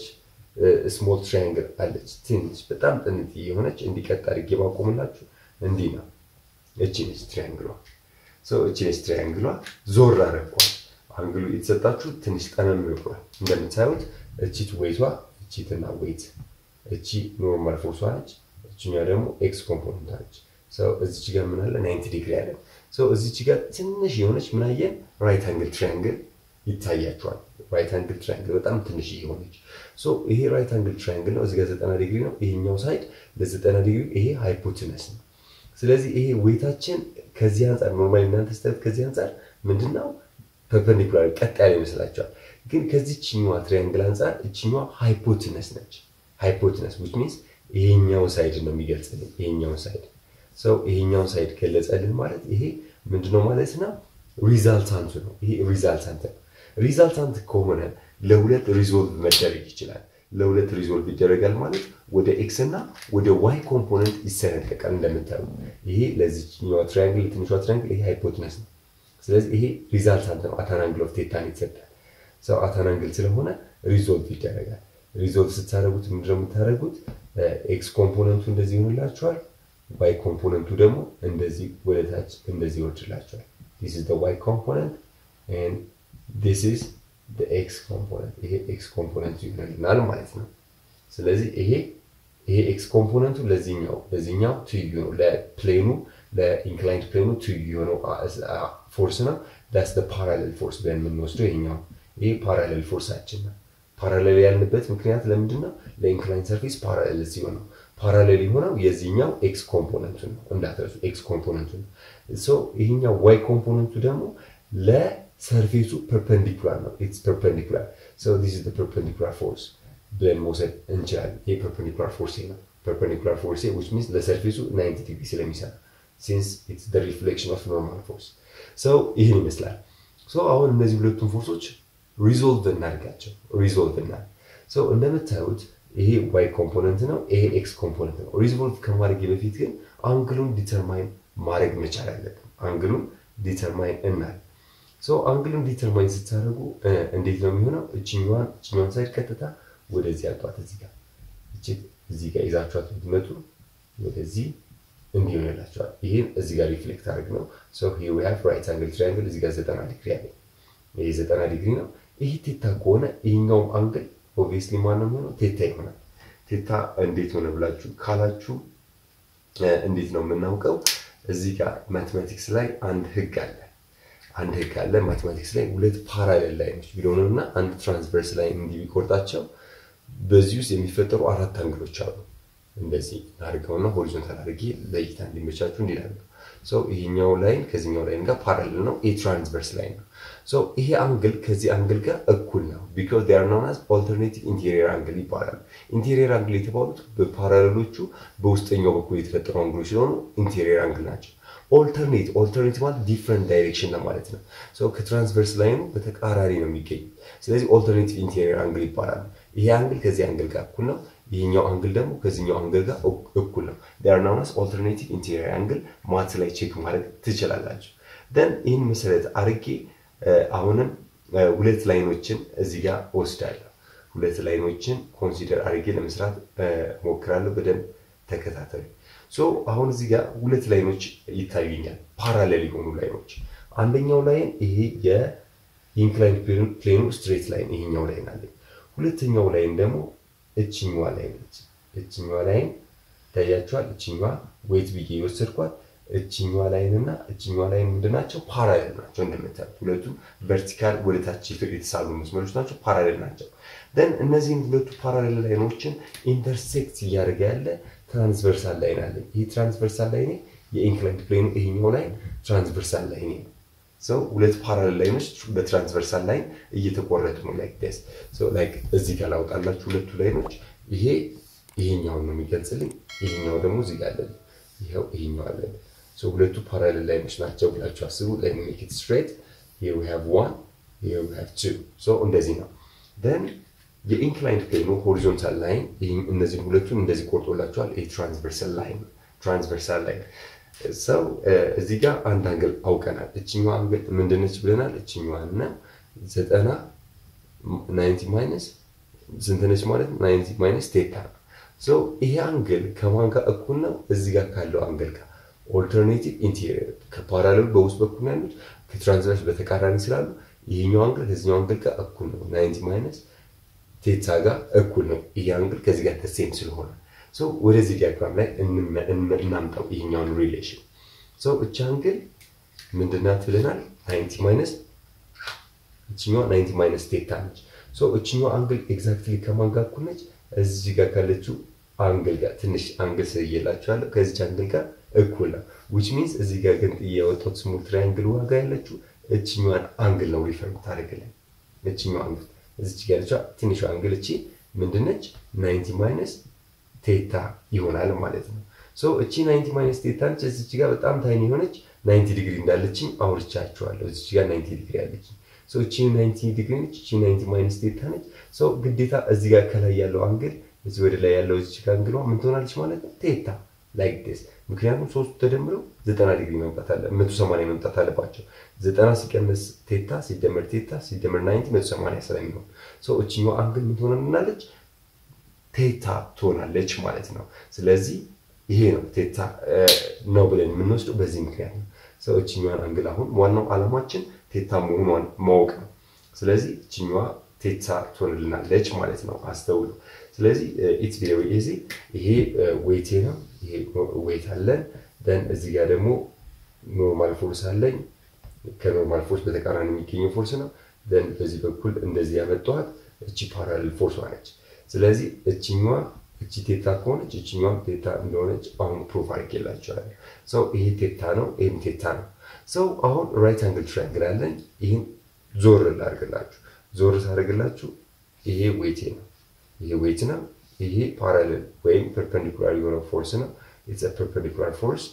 ስሞል ትራያንግል አለች ትንሽ በጣም ጥንት የሆነች እንዲቀጥ አድርጌ ባቆምላችሁ እንዲህ ነው። እቺ ነች ትሪያንግሏ። እቺ ነች ትሪያንግሏ። ዞር አረኳል። አንግሉ የተሰጣችሁ ትንሽ ጠመም ብሏል። እንደምታዩት እቺት ዌይቷ እቺትና ዌይት እቺ ኖርማል ፎርሷ ነች። እችኛ ደግሞ ኤክስ ኮምፖነንት ነች። እዚች ጋር ምን አለ ናይንቲ ዲግሪ አለ። እዚች ጋር ትንሽ የሆነች ምን አየን? ራይት አንግል ትሪያንግል ይታያቸዋል። ራይት አንግል ትራያንግል በጣም ትንሽ የሆነች ይሄ ራይት አንግል ትራያንግል ነው። እዚጋ ዘጠና ዲግሪ ነው። ይሄኛው ሳይድ ለዘጠና ዲግሪ ይሄ ሃይፖትነስ ነው። ስለዚህ ይሄ ዌታችን ከዚህ አንጻር ኖርማሊ እናንተ ስታዩት ከዚህ አንጻር ምንድነው ፐርፐንዲኩላር ቀጥ ያለ ይመስላቸዋል። ግን ከዚችኛዋ ትሪያንግል አንጻር እችኛዋ ሃይፖትነስ ነች። ሃይፖትነስ ዊች ሚንስ ይሄኛው ሳይድ ነው የሚገልጽልን። ይሄኛውን ሳይድ ሰው ይሄኛውን ሳይድ ገለጸልን ማለት ይሄ ምንድነው ማለት ነው? ሪዛልታንቱ ነው። ይሄ ሪዛልታንት ነው። ሪዛልታንት ከሆነ ለሁለት ሪዞልቭ መደረግ ይችላል። ለሁለት ሪዞልቭ ይደረጋል ማለት ወደ ኤክስ እና ወደ ዋይ ኮምፖነንት ይሰነጠቃል። እንደምታዩ ይሄ ለዚህኛዋ ትራያንግል ትንሿ ትራያንግል ይሄ ሃይፖትነስ ነው። ስለዚህ ይሄ ሪዛልታንት ነው። አታናንግል ኦፍ ቴታን ይሰጣል። ሰው አታናንግል ስለሆነ ሪዞልቭ ይደረጋል። ሪዞልቭ ስታደረጉት ምንድነው የምታደረጉት? ኤክስ ኮምፖነንቱ እንደዚህ ይሆንላችኋል። ዋይ ኮምፖነንቱ ደግሞ እንደዚህ ወደታች እንደዚህ ይወርድላችኋል። ዲስ ኢዝ ዘ ዋይ ኮምፖነንት ኤንድ ዲስ ኢዝ ዘ ኤክስ ኮምፖነንት። ይሄ ኤክስ ኮምፖነንቱ ይሆንልናል ማለት ነው። ስለዚህ ይሄ ይሄ ኤክስ ኮምፖነንቱ ለዚህኛው ለዚህኛው ትይዩ ነው። ለፕሌኑ ለኢንክላይንድ ፕሌኑ ትይዩ የሆነው ፎርስ ነው። ዳስ ፓራሌል ፎርስ ብለን የምንወስደው ይሄኛው ይሄ ፓራሌል ፎርሳችን ነው። ፓራሌል ያልንበት ምክንያት ለምንድን ነው? ለኢንክላይን ሰርፌስ ፓራሌል ሲሆን ነው። ፓራሌል የሆነው የዚህኛው ኤክስ ኮምፖነንቱ ነው። እንዳትረሱ ኤክስ ኮምፖነንቱ ነው። ይሄኛው ዋይ ኮምፖነንቱ ደግሞ ለሰርፌሱ ፐርፐንዲኩላር ነው። ኢትስ ፐርፐንዲኩላር ሶ ዲስ ኢዝ ዘ ፐርፐንዲኩላር ፎርስ ብለን መውሰድ እንችላለን። ይሄ ፐርፐንዲኩላር ፎርስ ነው። ፐርፐንዲኩላር ፎርስ ዊች ሚንስ ለሰርፌሱ 90 ዲግሪ ስለሚሰራ ሲንስ ኢትስ ዘ ሪፍሌክሽን ኦፍ ኖርማል ፎርስ ሶ ይህን ይመስላል። ሶ አሁን እነዚህ ሁለቱም ፎርሶች ሪዞልቭ እናድርጋቸው። ሪዞልቭ እናድርግ። ሶ እንደምታዩት ይሄ ዋይ ኮምፖነንት ነው፣ ይሄ ኤክስ ኮምፖነንት ነው። ሪዞልቭ ከማድረግ በፊት ግን አንግሉን ዲተርማይን ማድረግ መቻል አለብን። አንግሉን ዲተርማይን እናል ሶ አንግሉን ዲተርማይን ስታደርጉ እንዴት ነው የሚሆነው? እችኛዋን እችኛዋን ሳይድ ቀጥታ ወደዚህ አጧት። እዚህ ጋር እቺ እዚህ ጋር ይዛችኋት ብትመጡ ወደዚህ እንዲህ ይሆንላችኋል። ይሄን እዚህ ጋር ሪፍሌክት አድርግ ነው። ሶ ሂር ዊ ሃቭ ራይት አንግል ትራያንግል እዚህ ጋር 90 ዲግሪ አለ። ይሄ 90 ዲግሪ ነው። ይሄ ቴታ ከሆነ ይሄኛውም አንግል ኦብቪየስሊ ማን ነው የሚሆነው? ቴታ ይሆናል። ቴታ እንዴት ሆነ ብላችሁ ካላችሁ እንዴት ነው የምናውቀው? እዚህ ጋር ማቴማቲክስ ላይ አንድ ህግ አለ። አንድ ህግ አለ ማቴማቲክስ ላይ ሁለት ፓራሌል ላይኖች ቢሆኑ እና አንድ ትራንስቨርስ ላይ እንዲህ ቢቆርጣቸው በዚህ ውስጥ የሚፈጠሩ አራት አንግሎች አሉ። እንደዚህ አድርገውና ሆሪዞንታል አድርጌ ለእይታ እንዲመቻችሁ እንዲህ አድርገው ሰው ይሄኛው ላይን ከዚህኛው ላይን ጋር ፓራሌል ነው። ይሄ ትራንስቨርስ ላይን ነው። ሶ ይሄ አንግል ከዚህ አንግል ጋር እኩል ነው። ቢኮዝ ዴይ አር ኖን አዝ ኦልተርኔቲቭ ኢንቴሪየር አንግል ይባላል። ኢንቴሪየር አንግል የተባሉት በፓራሌሎቹ በውስጠኛው በኩል የተፈጠሩ አንግሎች ሲሆኑ ኢንቴሪየር አንግል ናቸው። ኦልተርኔት ኦልተርኔት ማለት ዲፍረንት ዳይሬክሽን ለማለት ነው። ሶ ከትራንስቨርስ ላይኑ በተቃራኒ ነው የሚገኙ። ስለዚህ ኦልተርኔቲቭ ኢንቴሪየር አንግል ይባላል። ይሄ አንግል ከዚህ አንግል ጋር እኩል ነው። ይሄኛው አንግል ደግሞ ከዚህኛው አንግል ጋር እኩል ነው። ዴይ አር ኖን አዝ ኦልተርኔቲቭ ኢንቴሪየር አንግል ማት ላይ ቼክ ማድረግ ትችላላችሁ። ደን ይህን መሰረት አድርጌ አሁንም ሁለት ላይኖችን እዚህ ጋር ወስዳለሁ። ሁለት ላይኖችን ኮንሲደር አድርጌ ለመስራት ሞክራለሁ። በደንብ ተከታተሉ። ሶ አሁን እዚህ ጋር ሁለት ላይኖች ይታዩኛል፣ ፓራሌል የሆኑ ላይኖች። አንደኛው ላይን ይሄ የኢንክላይን ፕሌኑ ስትሬት ላይን ይሄኛው ላይን አለኝ። ሁለተኛው ላይን ደግሞ እችኛዋ ላይን ነች። እችኛዋ ላይን ይታያችኋል። እችኛዋ ዌይት ብዬ የወሰድኳት እችኛዋ ላይን እና እችኛዋ ላይን ምንድን ናቸው? ፓራሌል ናቸው። እንደምታዩት ሁለቱም ቨርቲካል ወደታች የተሳሉ መስመሮች ናቸው፣ ፓራሌል ናቸው። ደን እነዚህን ሁለቱ ፓራሌል ላይኖችን ኢንተርሴክት እያደረገ ያለ ትራንስቨርሳል ላይን አለኝ። ይህ ትራንስቨርሳል ላይኔ የኢንክላይንድ ፕሌኑ ይሄኛው ላይን ትራንስቨርሳል ላይኔ ነው። ሰው ሁለት ፓራሌል ላይኖች በትራንስቨርሳል ላይን እየተቆረጡ ነው። ላይክ ደስ ላይክ እዚህ ጋር ላውጣላችሁ ሁለቱ ላይኖች ይሄ ይሄኛውን ነው የሚገልጽልኝ። ይሄኛው ደግሞ እዚህ ጋር አለን። ይኸው ይሄኛው አለን። ሶ ሁለቱ ፓራሌል ላይኖች ናቸው ብላችሁ አስቡ። ሌት ሚ ሜክ ኢት ስትሬት ሂር ዊ ሃቭ ዋን ሂር ዊ ሃቭ ቱ። ሶ እንደዚህ ነው። ደን የኢንክላይንድ ፕሌኑ ሆሪዞንታል ላይን እነዚህን ሁለቱን እንደዚህ ቆርጦላቸዋል። ይሄ ትራንስቨርሳል ላይን ትራንስቨርሳል ላይን ሰው እዚህ ጋር አንድ አንግል አውቀናል። እችኛዋ አንግል ምንድነች ብለናል? እችኛዋ እና ዘጠና ናይንቲ ማይነስ ስንት ነች ማለት ነው? ናይንቲ ማይነስ ቴታ ነው። ሶ ይሄ አንግል ከማን ጋር እኩል ነው? እዚህ ጋር ካለው አንግል ጋር ኦልተርኔቲቭ ኢንቴሪየር ከፓራሌሉ በውስጥ በኩል ያሉት ከትራንስላሽ በተቃራኒ ስላሉ ይሄኛው አንግል ከዚኛው አንግል ጋር እኩል ነው። ናይንቲ ማይነስ ቴታ ጋር እኩል ነው። ይሄ አንግል ከዚህ ጋር ተሴም ስለሆነ ሶ ወደዚህ ዲያግራም ላይ እናምጣው ይሄኛውን ሪሌሽን ሶ እቺ አንግል ምንድናት ብለናል? ናይንቲ ማይነስ እችኛዋ ናይንቲ ማይነስ ቴታ ነች። ሶ እችኛዋ አንግል ኤግዛክትሊ ከማን ጋር እኩል ነች? እዚህ ጋር ካለችው አንግል ጋር ትንሽ አንግል ስየላችኋለሁ ከዚች አንግል ጋር እኩል ነው። ዊች ሚንስ እዚህ ጋር ግን የወጣሁት ስሞል ትራያንግል ዋጋ ያለችው እችኛዋን አንግል ነው ሪፈር የምታደርግልን። እችኛዋ አንግል እዚች ጋር ያለችው ትንሿ አንግል እቺ ምንድነች? ናይንቲ ማይነስ ቴታ ይሆናል ማለት ነው። ሶ እቺ ናይንቲ ማይነስ ቴታ ነች። እዚች ጋር በጣም ታይኒ የሆነች ናይንቲ ዲግሪ እንዳለችኝ አውርቻችኋለሁ። እዚች ጋር ናይንቲ ዲግሪ ያለችኝ ሶ እቺ ናይንቲ ዲግሪ ነች። እቺ ናይንቲ ማይነስ ቴታ ነች። ሶ ግዴታ እዚህ ጋር ከላይ ያለው አንግል እዚህ ወደ ላይ ያለው እዚች ጋር አንግሏ ምን ትሆናለች ማለት ነው? ቴታ ላይክ ዲስ ምክንያቱም ሶስቱ ተደምረው ዘጠና ዲግሪ መምጣት አለ መቶ ሰማንያ መምጣት አለባቸው። ዘጠና ሲቀንስ ቴታ ሲደመር ቴታ ሲደመር ናይንቲ መቶ ሰማንያ ስለሚሆን ሰው እችኛው አንግል ምን ትሆናለች? ቴታ ትሆናለች ማለት ነው። ስለዚህ ይሄ ነው ቴታ ነው ብለን የምንወስደው በዚህ ምክንያት ነው። ሰው እችኛዋን አንግል አሁን ዋናው ዓላማችን ቴታ መሆኗን ማወቅ ነው። ስለዚህ እችኛዋ ቴታ ትሆንልናለች ማለት ነው። አስተውሉ። ስለዚህ ኢትስ ቬሪ ኢዚ። ይሄ ዌቴ ነው። ይሄ ዌት አለን። ደን እዚህ ጋር ደግሞ ኖርማል ፎርስ አለኝ። ከኖርማል ፎርስ በተቃራኒ የሚገኘው ፎርስ ነው። ደን በዚህ በኩል እንደዚህ ያመጣኋት እቺ ፓራሌል ፎርስ ነች። ስለዚህ እችኛዋ እቺ ቴታ ከሆነች እችኛዋ ቴታ እንደሆነች አሁን ፕሩፍ አድርጌላቸዋለሁ። ሰው ይሄ ቴታ ነው፣ ይህም ቴታ ነው። ሰው አሁን ራይት አንግል ትራያንግል አለኝ። ይህን ዞር ላድርግላችሁ። ዞር ሳደርግላችሁ ይሄ ዌቴ ነው ይሄ ዌት ነው። ይሄ ፓራሌል ወይም ፐርፐንዲኩላር የሆነ ፎርስ ነው። ኢትስ ፐርፐንዲኩላር ፎርስ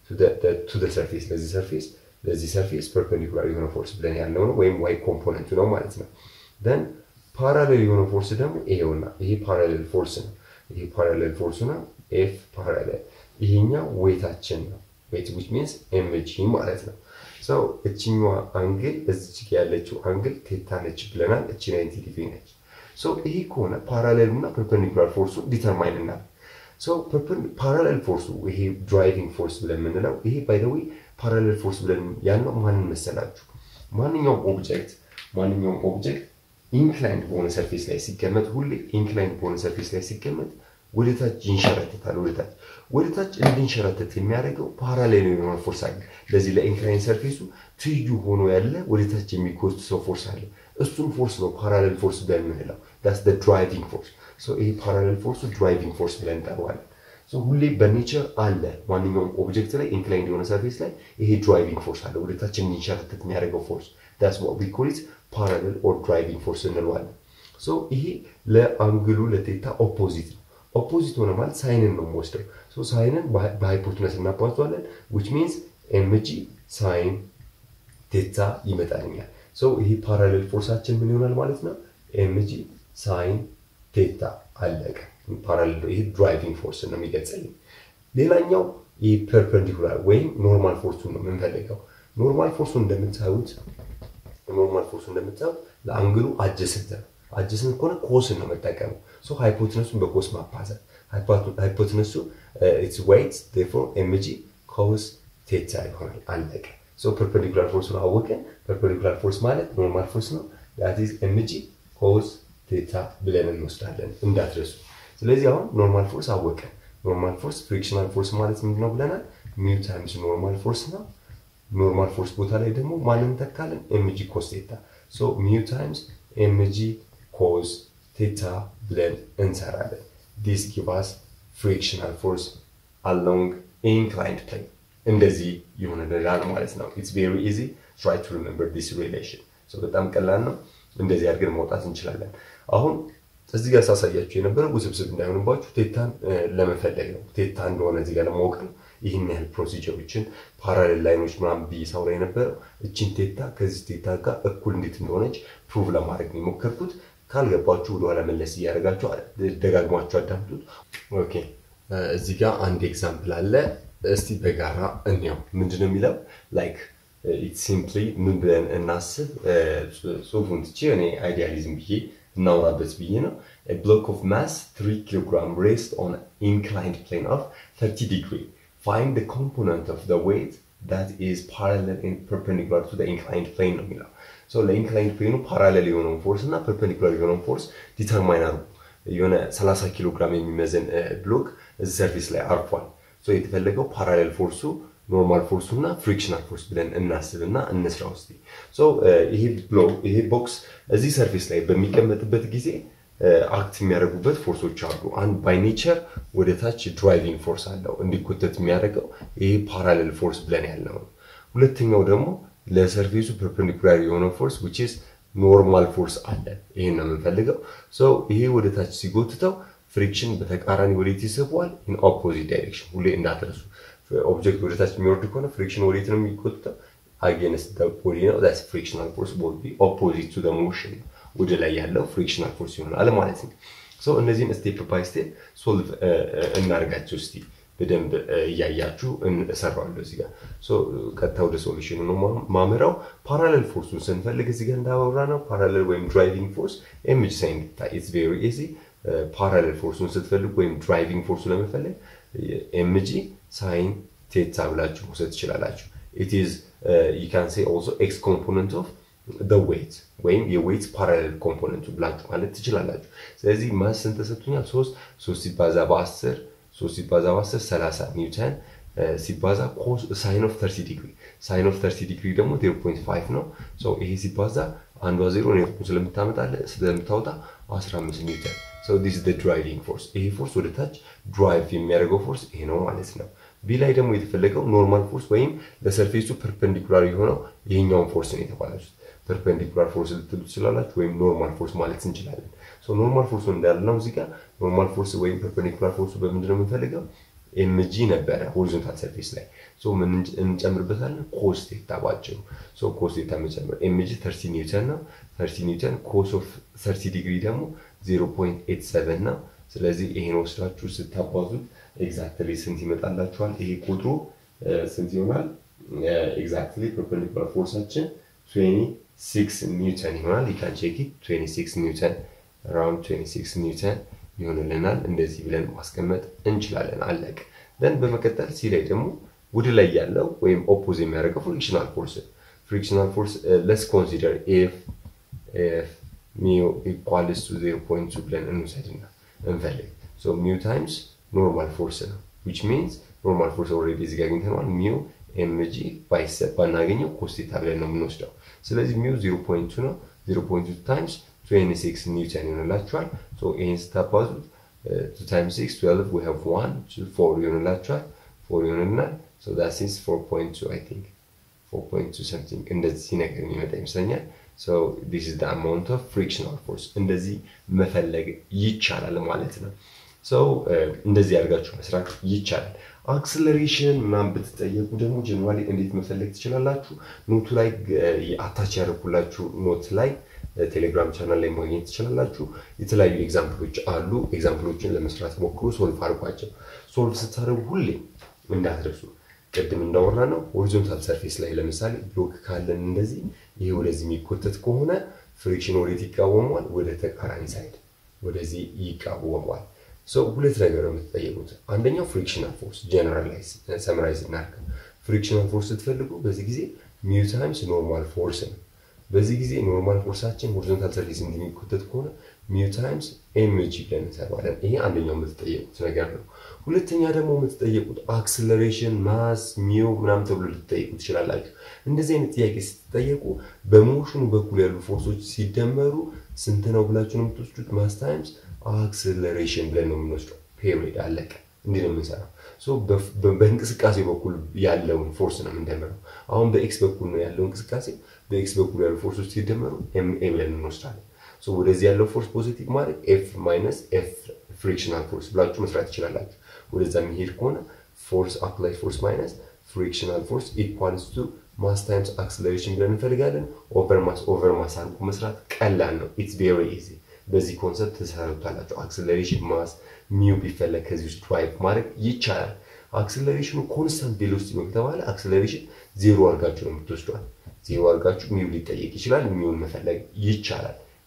ቱ ሰርፌስ ለዚህ ሰርፌስ ለዚህ ሰርፌስ ፐርፐንዲኩላር የሆነ ፎርስ ብለን ያለው ነው ወይም ዋይ ኮምፖነንቱ ነው ማለት ነው። ደን ፓራሌል የሆነ ፎርስ ደግሞ ይሄውና ይሄ ፓራሌል ፎርስ ነው። ይሄ ፓራሌል ፎርስ ነው። ኤፍ ፓራሌል ይሄኛው ዌታችን ነው። ዌት ዊች ሚንስ ኤምጂ ማለት ነው። ሰው እችኛዋ አንግል እዚች ያለችው አንግል ቴታ ነች ብለናል። እቺ ናይንቲ ዲግሪ ነች። ይሄ ከሆነ ፓራሌል እና ፐርፐንዲኩላር ፎርሱ ዲተርማይን እናል ፓራሌል ፎርሱ ይሄ ድራይቪንግ ፎርስ ብለን የምንለው ይሄ ባይደዊ ፓራሌል ፎርስ ብለን ያልነው ማንን መሰላችሁ? ማንኛውም ኦብጀክት ማንኛውም ኦብጀክት ኢንክላይንድ በሆነ ሰርፌስ ላይ ሲቀመጥ ሁሌ ኢንክላይንድ በሆነ ሰርፌስ ላይ ሲቀመጥ ወደታች ይንሸራተታል። ወደታች ወደታች እንድንሸራተት የሚያደርገው ፓራሌል የሆነ ፎርስ አለ። ለዚህ ለኢንክላይን ሰርፌሱ ትይዩ ሆኖ ያለ ወደታች የሚጎትት ሰው ፎርስ አለ። እሱን ፎርስ ነው ፓራሌል ፎርስ ብለን የምንለው። ዳስ ድራይቪንግ ፎርስ። ይሄ ፓራሌል ፎርሱ ድራይቪንግ ፎርስ ብለን እንጠራዋለን። ሁሌ በኔቸር አለ ማንኛውም ኦብጀክት ላይ ኢንክላይንድ የሆነ ሰርፌስ ላይ ይሄ ድራይቪንግ ፎርስ አለ፣ ወደታች እንዲንሸራተት የሚያደርገው ፎርስ ዳስ ዋት ዊ ኮል ኢት ፓራሌል ኦር ድራይቪንግ ፎርስ እንለዋለን። ይሄ ለአንግሉ ለቴታ ኦፖዚት ነው። ኦፖዚት ሆነ ማለት ሳይንን ነው የምወስደው። ሳይንን በሃይፖትነስ እናባዟለን ዊች ሚንስ ኤምጂ ሳይን ቴታ ይመጣልኛል። ይሄ ፓራሌል ፎርሳችን ምን ይሆናል ማለት ነው? ኤምጂ ሳይን ቴታ አለቀ። ፓራሌል ይሄ ድራይቪንግ ፎርስ ነው የሚገልጸልኝ። ሌላኛው ይህ ፐርፐንዲኩላር ወይም ኖርማል ፎርሱ ነው የምንፈልገው። ኖርማል ፎርሱ እንደምታዩት ኖርማል ፎርሱ እንደምታዩት ለአንግሉ አጀስንት ነው። አጀስንት ከሆነ ኮስን ነው መጠቀሙ። ሃይፖትነሱን በኮስ ማባዛት ሃይፖትነሱ ኢትስ ዌይት ዴርፎር ኤምጂ ኮስ ቴታ ይሆናል። አለቀ። ፐርፐንዲኩላር ፎርሱን አወቅን። ፐርፐንዲኩላር ፎርስ ማለት ኖርማል ፎርስ ነው። ዳት ኢዝ ኤምጂ ኮስ ቴታ ብለን እንወስዳለን እንዳትረሱ። ስለዚህ አሁን ኖርማል ፎርስ አወቅን። ኖርማል ፎርስ ፍሪክሽናል ፎርስ ማለት ምንድን ነው ብለናል? ሚው ታይምስ ኖርማል ፎርስ ነው። ኖርማል ፎርስ ቦታ ላይ ደግሞ ማንን ተካለን? ኤምጂ ኮስ ቴታ። ሶ ሚው ታይምስ ኤምጂ ኮስ ቴታ ብለን እንሰራለን። ዲስ ጊቫስ ፍሪክሽናል ፎርስ አሎንግ ኢንክላይንድ ፕሌን እንደዚህ ይሆንልናል ማለት ነው። ኢትስ ቬሪ ኢዚ ትራይ ቱ ሪሜምበር ዲስ ሪሌሽን። በጣም ቀላል ነው። እንደዚህ አድርገን ማውጣት እንችላለን። አሁን እዚህ ጋር ሳሳያችሁ የነበረው ውስብስብ እንዳይሆንባችሁ ቴታን ለመፈለግ ነው። ቴታ እንደሆነ እዚህ ጋር ለማወቅ ነው። ይህን ያህል ፕሮሲጀሮችን ፓራሌል ላይኖች ምናምን ብዬ ሳውራ የነበረው እችን ቴታ ከዚህ ቴታ ጋር እኩል እንዴት እንደሆነች ፕሩቭ ለማድረግ ነው የሞከርኩት። ካልገባችሁ ወደኋላ መለስ እያደረጋችሁ ደጋግሟችሁ አዳምጡት። ኦኬ እዚህ ጋር አንድ ኤግዛምፕል አለ። እስቲ በጋራ እንየው። ምንድነው የሚለው ላይክ ሲምፕሊ ምን ብለን እናስብ። ጽሁፉን ትቼ እኔ አይዲያሊዝም ብዬ እናውራበት ብዬ ነው። ብሎክ ኦፍ ማስ 3 ኪሎግራም ሬስት ኦን ኢንክላይንድ ፕሌን ኦፍ 30 ዲግሪ ፋይንድ the component of the weight that is parallel and perpendicular to the inclined plane ነው የሚለው። ሶ ለኢንክላይንድ ፕሌኑ ፓራሌል የሆነውን ፎርስ እና ፐርፔንዲኩላር የሆነውን ፎርስ ዲተርማይን አድርጉ። የሆነ 30 ኪሎ ግራም የሚመዘን ብሎክ እዚህ ሰርፌስ ላይ አርፏል። ሶ የተፈለገው ፓራሌል ፎርሱ ኖርማል ፎርሱ እና ፍሪክሽናል ፎርስ ብለን እናስብና እንስራ ውስጥ ይሄ ብሎክ ይሄ ቦክስ እዚህ ሰርፌስ ላይ በሚቀመጥበት ጊዜ አክት የሚያደርጉበት ፎርሶች አሉ። አንድ ባይ ኔቸር ወደ ታች ድራይቪንግ ፎርስ አለው እንዲኮተት የሚያደርገው ይሄ ፓራሌል ፎርስ ብለን ያለው ነው። ሁለተኛው ደግሞ ለሰርፌሱ ፐርፔንዲኩላር የሆነው ፎርስ ዊች ኢዝ ኖርማል ፎርስ አለ። ይሄን ነው የምንፈልገው። ይሄ ወደ ታች ሲጎትተው ፍሪክሽን በተቃራኒ ወዴት ይስበዋል? ኢን ኦፖዚት ዳይሬክሽን። ሁሌ እንዳትረሱ። ኦብጀክት ወደ ታች የሚወርድ ከሆነ ፍሪክሽን ወዴት ነው የሚጎትተው? አጌንስት ቦዲ ነው። ዛትስ ፍሪክሽናል ፎርስ ቦል ቢ ኦፖዚት ቱ ሞሽን ወደ ላይ ያለው ፍሪክሽናል ፎርስ ይሆናል ማለት ነው። ሶ እነዚህን ስቴፕ ባይ ስቴፕ ሶልቭ እናርጋቸው እስቲ በደንብ እያያችሁ እሰራዋለሁ እዚህ ጋር። ሶ ቀጥታ ወደ ሶሉሽኑ ነው ማምራው። ፓራሌል ፎርሱን ስንፈልግ እዚህ ጋር እንዳወራ ነው ፓራሌል ወይም ድራይቪንግ ፎርስ ኤምጂ ሳይን ኢትስ ቬሪ ኢዚ። ፓራሌል ፎርሱን ስትፈልጉ ወይም ድራይቪንግ ፎርሱ ለመፈለግ ኤምጂ ሳይን ቴታ ብላችሁ መውሰድ ትችላላችሁ። ኢት ኢዝ ዩ ካን ሴ ኦልሶ ኤክስ ኮምፖነንት ኦፍ the weight ወይም የዌይት ፓራሌል ኮምፖነንቱ ብላችሁ ማለት ትችላላችሁ። ስለዚህ ማስ ስንት ተሰጥቶኛል? ሶስት ሶስት ሲባዛ በአስር ሶስት ሲባዛ በአስር ሰላሳ ኒውተን ሲባዛ ሳይን ኦፍ ተርቲ ዲግሪ ሳይን ኦፍ ተርቲ ዲግሪ ደግሞ ዜሮ ፖይንት ፋይቭ ነው። ይሄ ሲባዛ አንዷ ዜሮ ኔትኩን ስለምታመጣለ ስለምታወጣ አስራ አምስት ኒውተን ሶ ዲስ ዘ ድራይቪንግ ፎርስ። ይሄ ፎርስ ወደ ታች ድራይቭ የሚያደርገው ፎርስ ይሄ ነው ማለት ነው። ቢ ላይ ደግሞ የተፈለገው ኖርማል ፎርስ ወይም ለሰርፌሱ ፐርፐንዲኩላር የሆነው ይሄኛውን ፎርስ ነው የተባላችሁት። ፐርፔንዲኩላር ፎርስ ልትሉ ትችላላችሁ፣ ወይም ኖርማል ፎርስ ማለት እንችላለን። ኖርማል ፎርሱ እንዳልነው እዚህ ጋር ኖርማል ፎርስ ወይም ፐርፔንዲኩላር ፎርሱ በምንድን ነው የምንፈልገው? ኤምጂ ነበረ ሆሪዞንታል ሰርፌስ ላይ ምን እንጨምርበታለን? ኮስቴታ ባጭሩ ኮስቴታ መጨመር ኤምጂ ተርቲ ኒውተን ነው። ተርቲ ኒውተን ኮስ ኦፍ ተርቲ ዲግሪ ደግሞ ዜሮ ፖይንት ኤት ሰቨን ነው። ስለዚህ ይሄን ወስዳችሁ ስታባዙት ኤግዛክትሊ ስንት ይመጣላችኋል? ይሄ ቁጥሩ ስንት ይሆናል? ኤግዛክትሊ ፐርፔንዲኩላር ፎርሳችን 26 ኒውተን ይሆናል። ይካን ቼክ 26 ኒውተን አራውንድ 26 ኒውተን ይሆንልናል። እንደዚህ ብለን ማስቀመጥ እንችላለን። አለቅ ደን በመቀጠል ሲ ላይ ደግሞ ወደ ላይ ያለው ወይም ኦፖዝ የሚያደርገው ፍሪክሽናል ፎርስ ፍሪክሽናል ፎርስ ለስ ኮንሲደር ኤፍ ኤፍ ሚው ኢኳልስ ቱ 0.2 ብለን እንውሰድና እንፈልግ ሚው ታይምስ ኖርማል ፎርስ ነው ዊች ሚንስ ኖርማል ፎርስ ኦልሬዲ እዚህ ጋር አግኝተነዋል ሚው ኤምጂ ባይሰጥ ባናገኘው ኮስቴታ ብለን ነው የምንወስደው። ስለዚህ ሚው 0.2 ነው። 0.2 ታይምስ 26 ኒውተን ይሆንላችኋል። ይህን ስታባዙት 2 ታይምስ 6 12 we have 1 4 ይሆንላችኋል። 4 ይሆንልናል። so that is 4.2 I think 4.2 something እንደዚህ ነገር የሚመጣ ይመስለኛል። so this is the amount of frictional force እንደዚህ መፈለግ ይቻላል ማለት ነው። ሰው እንደዚህ አድርጋችሁ መስራት ይቻላል። አክስለሬሽን ምናምን ብትጠየቁ ደግሞ ጀነራሊ እንዴት መፈለግ ትችላላችሁ? ኖቱ ላይ አታች ያደረኩላችሁ ኖት ላይ ቴሌግራም ቻናል ላይ ማግኘት ትችላላችሁ። የተለያዩ ኤግዛምፕሎች አሉ። ኤግዛምፕሎችን ለመስራት ሞክሩ፣ ሶልቭ አድርጓቸው። ሶልቭ ስታደርጉ ሁሌ እንዳትረሱ ቅድም እንዳወራ ነው ሆሪዞንታል ሰርፌስ ላይ ለምሳሌ ብሎክ ካለን እንደዚህ ይሄ ወደዚህ የሚኮተት ከሆነ ፍሪክሽን ወዴት ይቃወሟል? ወደ ተቃራኒ ሳይድ ወደዚህ ይቃወሟል። ሁለት ነገር ነው የምትጠየቁት። አንደኛው ፍሪክሽናል ፎርስ ጀነራላይዝ ሰምራይዝ እናድርግ። ፍሪክሽናል ፎርስ ስትፈልጉ በዚህ ጊዜ ሚው ታይምስ ኖርማል ፎርስ ነው። በዚህ ጊዜ ኖርማል ፎርሳችን ሆሪዞንታል ሰርፌስ እንደሚኮተት ከሆነ ሚው ታይምስ ኤምጂ ብለን እንሰራዋለን። ይሄ አንደኛው የምትጠየቁት ነገር ነው። ሁለተኛ ደግሞ የምትጠየቁት አክስለሬሽን፣ ማስ፣ ሚው ምናምን ተብሎ ልትጠየቁ ትችላላችሁ። እንደዚህ አይነት ጥያቄ ስትጠየቁ በሞሽኑ በኩል ያሉ ፎርሶች ሲደመሩ ስንት ነው ብላችሁ ነው የምትወስዱት። ማስ ታይምስ አክስለሬሽን ብለን ነው የምንወስደው። ፔሪድ አለቀ። እንዲህ ነው የምንሰራው። በእንቅስቃሴ በኩል ያለውን ፎርስ ነው የምንደምረው። አሁን በኤክስ በኩል ነው ያለው እንቅስቃሴ። በኤክስ በኩል ያሉ ፎርሶች ሲደመሩ ኤምኤ ብለን እንወስዳለን። ወደዚህ ያለው ፎርስ ፖዚቲቭ ማለት ኤፍ ማይነስ ኤፍ ፍሪክሽናል ፎርስ ብላችሁ መስራት ትችላላችሁ። ወደዛ የሚሄድ ከሆነ ፎርስ አፕላይ ፎርስ ማይነስ ፍሪክሽናል ፎርስ ኢኳልስ ቱ ማስ ታይምስ አክስለሬሽን ብለን እንፈልጋለን። ኦቨር ማስ ኦቨር ማስ አድርጎ መስራት ቀላል ነው። ኢትስ ቬሪ ኢዚ። በዚህ ኮንሰፕት ተሰሩታላችሁ። አክስለሬሽን ማስ ሚው ቢፈለግ ከዚህ ውስጥ ድራይቭ ማድረግ ይቻላል። አክስለሬሽኑ ኮንስታንት ቬሎሲቲ ነው ከተባለ አክስለሬሽን ዜሮ አድርጋችሁ ነው የምትወስዷል። ዜሮ አድርጋችሁ ሚው ሊጠየቅ ይችላል። ሚውን መፈለግ ይቻላል።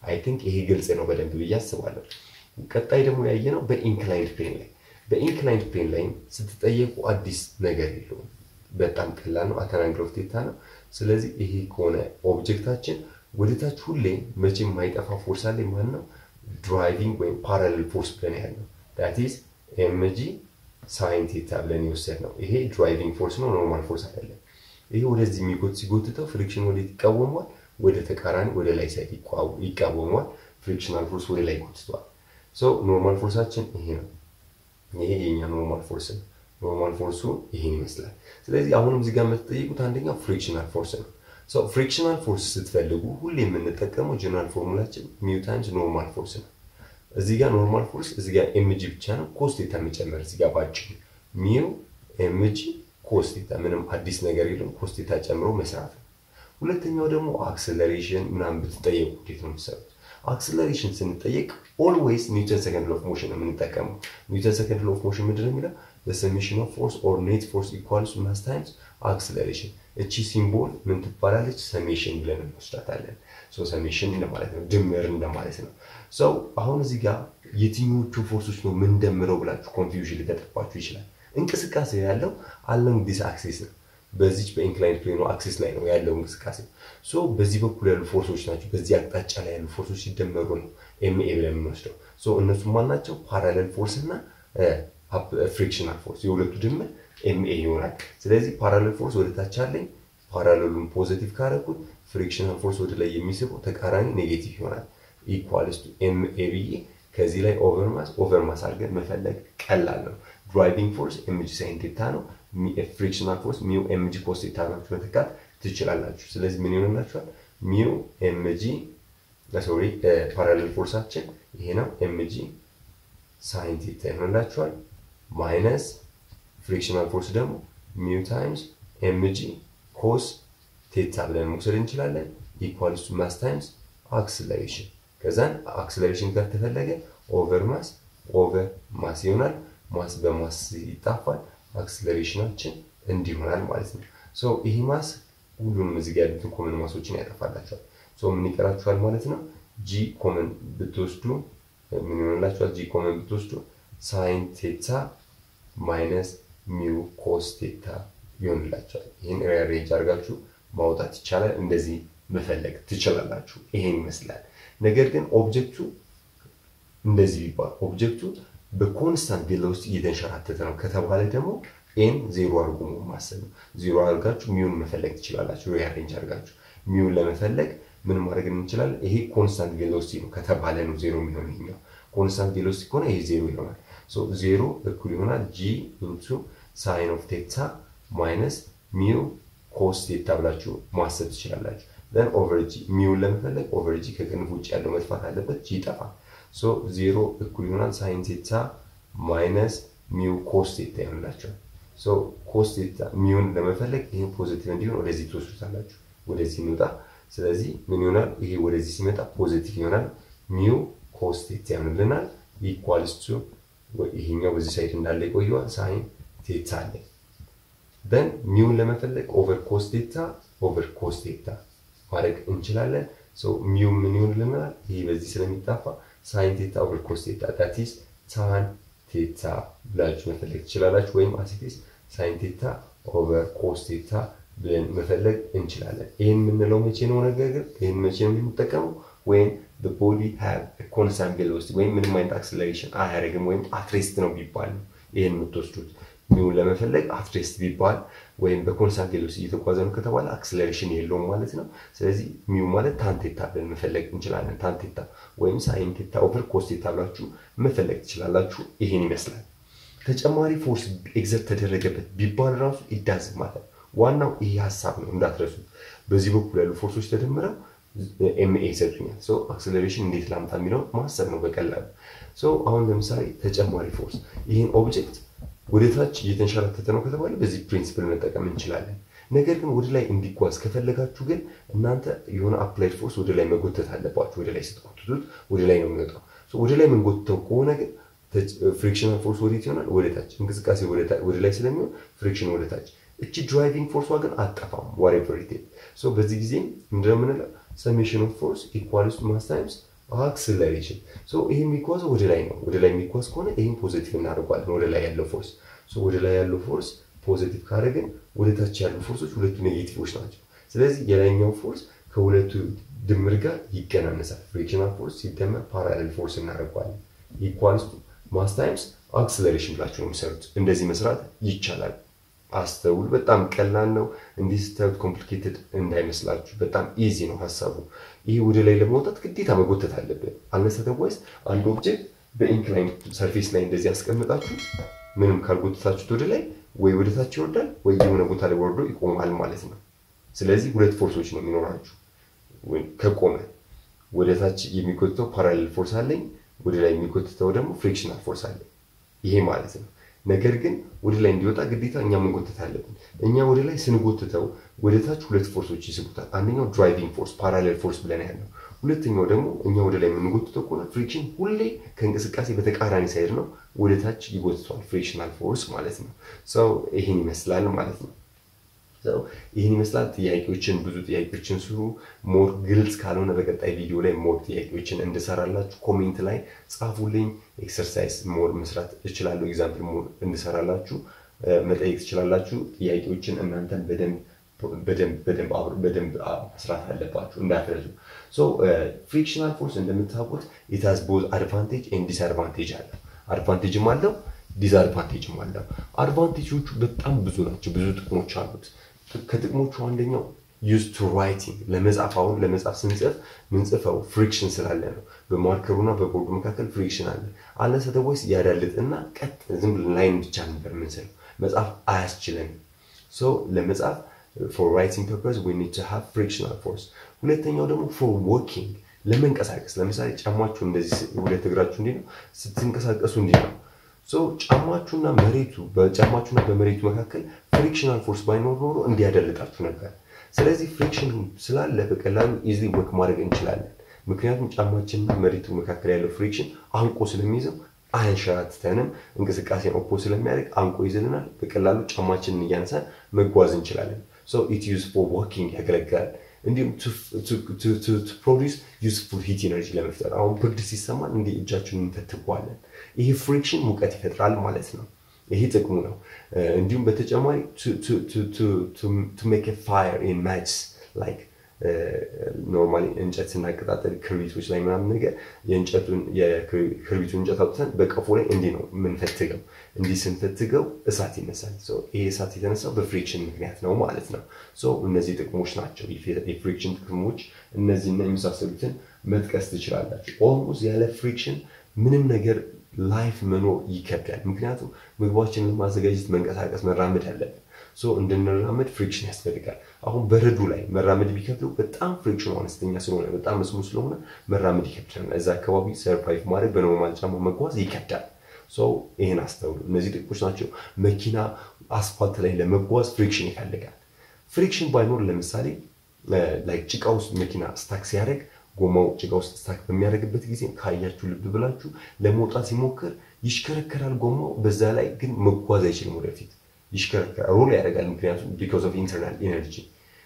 አይ ቲንክ ይሄ ግልጽ ነው በደንብ ብዬ አስባለሁ። ቀጣይ ደግሞ ያየነው በኢንክላይንድ ፕሌን ላይ በኢንክላይንድ ፕሌን ላይ ስትጠየቁ አዲስ ነገር የለውም። በጣም ቀላል ነው። አት አን አንግል ኦፍ ቴታ ነው። ስለዚህ ይሄ ከሆነ ኦብጀክታችን ወደታች ሁሌ መቼም የማይጠፋ ፎርስ አለ። ማን ነው? ድራይቪንግ ወይም ፓራሌል ፎርስ ብለን ያልነው ዳት ኢዝ ኤምጂ ሳይን ቴታ ብለን የወሰድ ነው። ይሄ ድራይቪንግ ፎርስ ነው፣ ኖርማል ፎርስ አይደለም። ይሄ ወደዚህ የሚጎት ሲጎትተው ፍሪክሽን ወዴት ይቃወሟል? ወደ ተቃራኒ ወደ ላይ ሳይድ ይቃወሟል። ፍሪክሽናል ፎርስ ወደ ላይ ጎትቷል። ሶ ኖርማል ፎርሳችን ይሄ ነው። ይሄ የኛ ኖርማል ፎርስ ነው። ኖርማል ፎርሱ ይሄን ይመስላል። ስለዚህ አሁንም እዚህ ጋር የምትጠይቁት አንደኛው ፍሪክሽናል ፎርስ ነው። ሶ ፍሪክሽናል ፎርስ ስትፈልጉ ሁሌ የምንጠቀመው ጀነራል ፎርሙላችን ሚው ታይምስ ኖርማል ፎርስ ነው። እዚህ ጋር ኖርማል ፎርስ እዚህ ጋር ኤምጂ ብቻ ነው ኮስቴታ የሚጨመር እዚህ ጋር ባጭሩ ሚው ኤምጂ ኮስቴታ ምንም አዲስ ነገር የለም። ኮስቴታ ጨምሮ መስራት ነው። ሁለተኛው ደግሞ አክሰለሬሽን ምናምን ብትጠየቁ እንዴት ነው የምትሰሩት? አክሰለሬሽን ስንጠየቅ ኦልዌይስ ኒውተን ሰከንድ ሎፍ ሞሽን ነው የምንጠቀመው። ኒውተን ሰከንድ ሎፍ ሞሽን ምንድን ነው የሚለው ሰሜሽን ኦፍ ፎርስ ኦር ኔት ፎርስ ኢኳልስ ማስ ታይምስ አክሰለሬሽን። እቺ ሲምቦል ምን ትባላለች? ሰሜሽን ብለን እንወስዳታለን። ሰሜሽን እንደማለት ነው፣ ድምር እንደማለት ነው። ሰው አሁን እዚህ ጋር የትኞቹ ፎርሶች ነው ምንደምረው ብላችሁ ኮንፊውዥን ሊገጥባችሁ ይችላል። እንቅስቃሴ ያለው አለም ዲስ አክሲስ ነው። በዚች በኢንክላይንድ ፕሌኑ አክሲስ ላይ ነው ያለው እንቅስቃሴ። ሶ በዚህ በኩል ያሉ ፎርሶች ናቸው። በዚህ አቅጣጫ ላይ ያሉ ፎርሶች ሲደመሩ ነው ኤምኤ ብለን የምንወስደው። ሶ እነሱ ማን ናቸው? ፓራሌል ፎርስ እና ፍሪክሽናል ፎርስ የሁለቱ ድምር ኤምኤ ይሆናል። ስለዚህ ፓራሌል ፎርስ ወደ ታች አለኝ። ፓራሌሉን ፖዚቲቭ ካረኩት ፍሪክሽናል ፎርስ ወደ ላይ የሚስበው ተቃራኒ ኔጌቲቭ ይሆናል። ኢኳልስ ቱ ኤምኤ ብዬ ከዚህ ላይ ኦቨርማስ ኦቨርማስ አድርገን መፈለግ ቀላል ነው። ድራይቪንግ ፎርስ ኤምጂ ሳይን ቴታ ነው። ፍሪክሽናል ፎርስ ሚው ኤምጂ ኮስ ቴታ ናችሁ መተካት ትችላላችሁ። ስለዚህ ምን ይሆንላችኋል? ሚው ኤምጂ ሶሪ ፓራሌል ፎርሳችን ይሄ ነው። ኤምጂ ሳይን ቴታ ይሆንላችኋል። ማይነስ ፍሪክሽናል ፎርስ ደግሞ ሚው ታይምስ ኤምጂ ኮስ ቴታ ብለን መውሰድ እንችላለን። ኢኳልስ ቱ ማስ ታይምስ አክስለሬሽን ከዛን አክስለሬሽን ጋር ተፈለገ ኦቨር ማስ ኦቨር ማስ ይሆናል። ማስ በማስ ይጣፋል። አክስለሬሽናችን እንዲህ ይሆናል ማለት ነው። ሶ ይሄ ማስ ሁሉንም እዚህ ጋር ያሉትን ኮመን ማሶችን ያጠፋላቸዋል። ሶ ምን ይቀራችኋል ማለት ነው? ጂ ኮመን ብትወስዱ ምን ይሆንላችኋል? ጂ ኮመን ብትወስዱ ሳይን ቴታ ማይነስ ሚው ኮስ ቴታ ይሆንላቸዋል። ይህን ሬንጅ አድርጋችሁ ማውጣት ይቻላል። እንደዚህ መፈለግ ትችላላችሁ። ይሄን ይመስላል። ነገር ግን ኦብጀክቱ እንደዚህ ቢባል ኦብጀክቱ በኮንስታንት ቬሎሲቲ እየተንሸራተተ ነው ከተባለ ደግሞ ኤን ዜሮ አድርጎ ማሰብ ነው። ዜሮ አድርጋችሁ ሚውን መፈለግ ትችላላችሁ። ሪአሬንጅ አድርጋችሁ ሚውን ለመፈለግ ምን ማድረግ እንችላለን? ይሄ ኮንስታንት ቬሎሲቲ ነው ከተባለ ነው ዜሮ የሚሆን ይሄኛው። ኮንስታንት ቬሎሲቲ ከሆነ ይሄ ዜሮ ይሆናል። ዜሮ እኩል ይሆናል ጂ ኢንቱ ሳይን ኦፍ ቴታ ማይነስ ሚው ኮስ ቴታ ብላችሁ ማሰብ ትችላላችሁ። ዘን ኦቨር ጂ ሚውን ለመፈለግ ኦቨር ጂ ከቅንፍ ውጭ ያለው መጥፋት አለበት። ጂ ይጠፋል። ሶ ዜሮ እኩል ይሆናል ሳይን ቴታ ማይነስ ሚው ኮስ ቴታ ይሆንላቸዋል። ሶ ኮስ ቴታ ሚውን ለመፈለግ ይህን ፖዚቲቭ እንዲሆን ወደዚህ ትወስዱታላችሁ። ወደዚህ እንውጣ። ስለዚህ ምን ይሆናል? ይሄ ወደዚህ ሲመጣ ፖዚቲቭ ይሆናል። ሚው ኮስ ቴታ ይሆንልናል። ኢኳልስ ቱ ይሄኛው በዚህ ሳይድ እንዳለ ይቆየዋል። ሳይን ቴታ አለ። ደን ሚውን ለመፈለግ ኦቨር ኮስ ቴታ ኦቨር ኮስ ቴታ ማድረግ እንችላለን። ሚው ምን ይሆንልናል? ይሄ በዚህ ስለሚጣፋ ሳይን ቴታ ኦቨር ኮስ ቴታ ዳት ኢዝ ታን ቴታ ብላችሁ መፈለግ ትችላላችሁ። ወይም አሲቲስ ሳይን ቴታ ኦቨር ኮስ ቴታ ብለን መፈለግ እንችላለን። ይህን የምንለው መቼ ነው? ነገር ግን ይህን መቼ ነው የምንጠቀመው? ወይም ቦዲ ሃቭ ኮንስታንት ቬሎሲቲ ወይም ምንም አይነት አክስለሬሽን አያደርግም ወይም አትሬስት ነው ቢባል ነው ይህን የምትወስዱት። ሚውን ለመፈለግ አትሬስት ቢባል ወይም በኮንስታንት ቬሎሲቲ እየተጓዘ ነው ከተባለ አክስለሬሽን የለውም ማለት ነው። ስለዚህ ሚው ማለት ታንቴታ ብለን መፈለግ እንችላለን። ታንቴታ ወይም ሳይን ቴታ ኦቨር ኮስ ቴታ ብላችሁ መፈለግ ትችላላችሁ። ይሄን ይመስላል። ተጨማሪ ፎርስ ኤግዘርት ተደረገበት ቢባል ራሱ ይዳዝ ማለት ዋናው ይሄ ሀሳብ ነው እንዳትረሱ። በዚህ በኩል ያሉ ፎርሶች ተደምረው ኤምኤ ይሰጡኛል። አክስለሬሽን እንዴት ላምጣ የሚለው ማሰብ ነው በቀላሉ። አሁን ለምሳሌ ተጨማሪ ፎርስ ይህን ኦብጀክት ወደ ታች እየተንሸራተተ ነው ከተባለ በዚህ ፕሪንሲፕል መጠቀም እንችላለን። ነገር ግን ወደ ላይ እንዲጓዝ ከፈለጋችሁ ግን እናንተ የሆነ አፕላይድ ፎርስ ወደ ላይ መጎተት አለባችሁ። ወደ ላይ ስትጎትቱት ወደ ላይ ነው የሚወጣው። ወደ ላይ የምንጎትተው ከሆነ ግን ፍሪክሽናል ፎርስ ወዴት ይሆናል? ወደ ታች። እንቅስቃሴ ወደ ላይ ስለሚሆን ፍሪክሽን ወደ ታች። እቺ ድራይቪንግ ፎርሷ ግን አጠፋም ዋሬቨር ኢት በዚህ ጊዜ እንደምንለው ሰሜሽን ኦፍ ፎርስ ኢኳልስ ቱ ማስ ታይምስ አክስለሬሽን ይህ የሚጓዘው ወደ ላይ ነው። ወደ ላይ የሚጓዝ ከሆነ ይህም ፖዚቲቭ እናደርጓለን። ወደ ላይ ያለው ፎርስ ወደ ላይ ያለው ፎርስ ፖዚቲቭ ካደረግን ወደ ታች ያሉ ፎርሶች ሁለቱ ኔጌቲቮች ናቸው። ስለዚህ የላይኛው ፎርስ ከሁለቱ ድምር ጋር ይቀናነሳል። ፍሪክሽናል ፎርስ ሲደመር ፓራሌል ፎርስ እናደርጓለን። ኢኳልስ ማስ ታይምስ አክስለሬሽን ብላችሁ ነው የሚሰሩት። እንደዚህ መስራት ይቻላል። አስተውሉ። በጣም ቀላል ነው። እንዲህ ስታዩት ኮምፕሊኬትድ እንዳይመስላችሁ፣ በጣም ኢዚ ነው ሀሳቡ። ይህ ወደ ላይ ለመውጣት ግዴታ መጎተት አለብን። አነሰተዋይስ አንድ ኦብጀክት በኢንክላይን ሰርፌስ ላይ እንደዚህ ያስቀምጣችሁ ምንም ካልጎተታችሁት ወደ ላይ ወይ ወደ ታች ይወርዳል ወይ የሆነ ቦታ ላይ ወርዶ ይቆማል ማለት ነው። ስለዚህ ሁለት ፎርሶች ነው የሚኖራችሁ። ከቆመ ወደ ታች የሚጎትተው ፓራሌል ፎርስ አለኝ፣ ወደ ላይ የሚጎትተው ደግሞ ፍሪክሽናል ፎርስ አለኝ። ይሄ ማለት ነው። ነገር ግን ወደ ላይ እንዲወጣ ግዴታ እኛ መንጎተት አለብን። እኛ ወደ ላይ ስንጎትተው ወደ ታች ሁለት ፎርሶች ይስቡታል። አንደኛው ድራይቪንግ ፎርስ ፓራሌል ፎርስ ብለን ያለው፣ ሁለተኛው ደግሞ እኛ ወደ ላይ የምንጎትተው ከሆነ ፍሪክሽን ሁሌ ከእንቅስቃሴ በተቃራኒ ሳይድ ነው፣ ወደ ታች ይጎትተዋል። ፍሪክሽናል ፎርስ ማለት ነው። ሰው ይህን ይመስላል ማለት ነው። ይህን ይመስላል። ጥያቄዎችን ብዙ ጥያቄዎችን ስሩ። ሞር ግልጽ ካልሆነ በቀጣይ ቪዲዮ ላይ ሞር ጥያቄዎችን እንድሰራላችሁ ኮሜንት ላይ ጻፉልኝ። ኤክሰርሳይዝ ሞር መስራት እችላለሁ። ኤግዛምፕል ሞር እንድሰራላችሁ መጠየቅ ትችላላችሁ። ጥያቄዎችን እናንተን በደንብ በደንብ መስራት አለባችሁ እንዳትረሱ። ፍሪክሽናል ፎርስ እንደምታውቁት ኢታዝ ቦዝ አድቫንቴጅ ኤንድ ዲስአድቫንቴጅ አለው። አድቫንቴጅም አለው ዲስአድቫንቴጅም አለው። አድቫንቴጆቹ በጣም ብዙ ናቸው። ብዙ ጥቅሞች አሉት። ከጥቅሞቹ አንደኛው ዩዝ ቱ ራይቲንግ ለመጻፍ አሁን ለመጻፍ ስንጽፍ ምንጽፈው ፍሪክሽን ስላለ ነው። በማርከሩና በቦርዱ መካከል ፍሪክሽን አለ። አለሰተወይስ ያዳልጥና ቀጥ ዝም ብለን ላይን ብቻ ነበር ምንስለው። መጻፍ አያስችለንም። ሶ ለመጻፍ ፎር ራይቲንግ ፐርፐዝ ዊ ኒድ ቱ ሃቭ ፍሪክሽናል ፎርስ። ሁለተኛው ደግሞ ፎር ወኪንግ ለመንቀሳቀስ፣ ለምሳሌ ጫማችሁ እንደዚህ ሁለት እግራችሁ እንዲህ ነው፣ ስትንቀሳቀሱ እንዲህ ነው። ሶ ጫማችሁና መሬቱ በጫማችሁና በመሬቱ መካከል ፍሪክሽናል ፎርስ ባይኖር ኖሮ እንዲያደልጣችሁ ነበር። ስለዚህ ፍሪክሽን ስላለ በቀላሉ ኢዝሊ ወክ ማድረግ እንችላለን። ምክንያቱም ጫማችንና መሬቱ መካከል ያለው ፍሪክሽን አንቆ ስለሚይዘው አያንሸራትተንም። እንቅስቃሴን ኦፖ ስለሚያደርግ አንቆ ይዝልናል። በቀላሉ ጫማችንን እያነሳን መጓዝ እንችላለን። ሶ ኢት ዩዝ ፎር ዋኪንግ ያገለግላል። እንዲሁም ፕሮዲስ ዩስፉል ሂት ኢነርጂ ለመፍጠር አሁን ብርድ ሲሰማን እንዲህ እጃችንን እንፈትገዋለን። ይሄ ፍሪክሽን ሙቀት ይፈጥራል ማለት ነው። ይሄ ጥቅሙ ነው። እንዲሁም በተጨማሪ ቱ ሜክ ፋየር ኢን ማችስ ላይክ ኖርማሊ እንጨት ስናቀጣጠል ክርቢቶች ላይ ምናምን ነገር የእንጨቱን የክርቢቱን እንጨት አውጥተን በቀፎ ላይ እንዲህ ነው የምንፈትገው። እንዲህ ስንፈትገው እሳት ይነሳል። ይሄ እሳት የተነሳው በፍሪክሽን ምክንያት ነው ማለት ነው። እነዚህ ጥቅሞች ናቸው የፍሪክሽን ጥቅሞች። እነዚህና የመሳሰሉትን መጥቀስ ትችላላችሁ። ኦልሞስት ያለ ፍሪክሽን ምንም ነገር ላይፍ መኖር ይከብዳል። ምክንያቱም ምግባችንን ለማዘጋጀት መንቀሳቀስ፣ መራመድ አለብን። እንድንራመድ ፍሪክሽን ያስፈልጋል። አሁን በረዶ ላይ መራመድ ቢከብደው በጣም ፍሪክሽኑ አነስተኛ ስለሆነ በጣም መስሙ ስለሆነ መራመድ ይከብዳል። እዛ አካባቢ ሰርቫይቭ ማድረግ በኖርማል ጫማ መጓዝ ይከብዳል። ይህን አስተውሉ። እነዚህ ጥቅሞች ናቸው። መኪና አስፋልት ላይ ለመጓዝ ፍሪክሽን ይፈልጋል። ፍሪክሽን ባይኖር ለምሳሌ ላይ ጭቃ ውስጥ መኪና ስታክ ሲያደርግ ጎማው ጭቃ ውስጥ ስታክ በሚያደርግበት ጊዜ ካያችሁ ልብ ብላችሁ ለመውጣት ሲሞክር ይሽከረከራል ጎማው። በዛ ላይ ግን መጓዝ አይችልም ወደፊት ይሽከረከራል፣ ሮል ያደርጋል። ምክንያቱም ቢኮዝ ኦፍ ኢንተርናል ኤነርጂ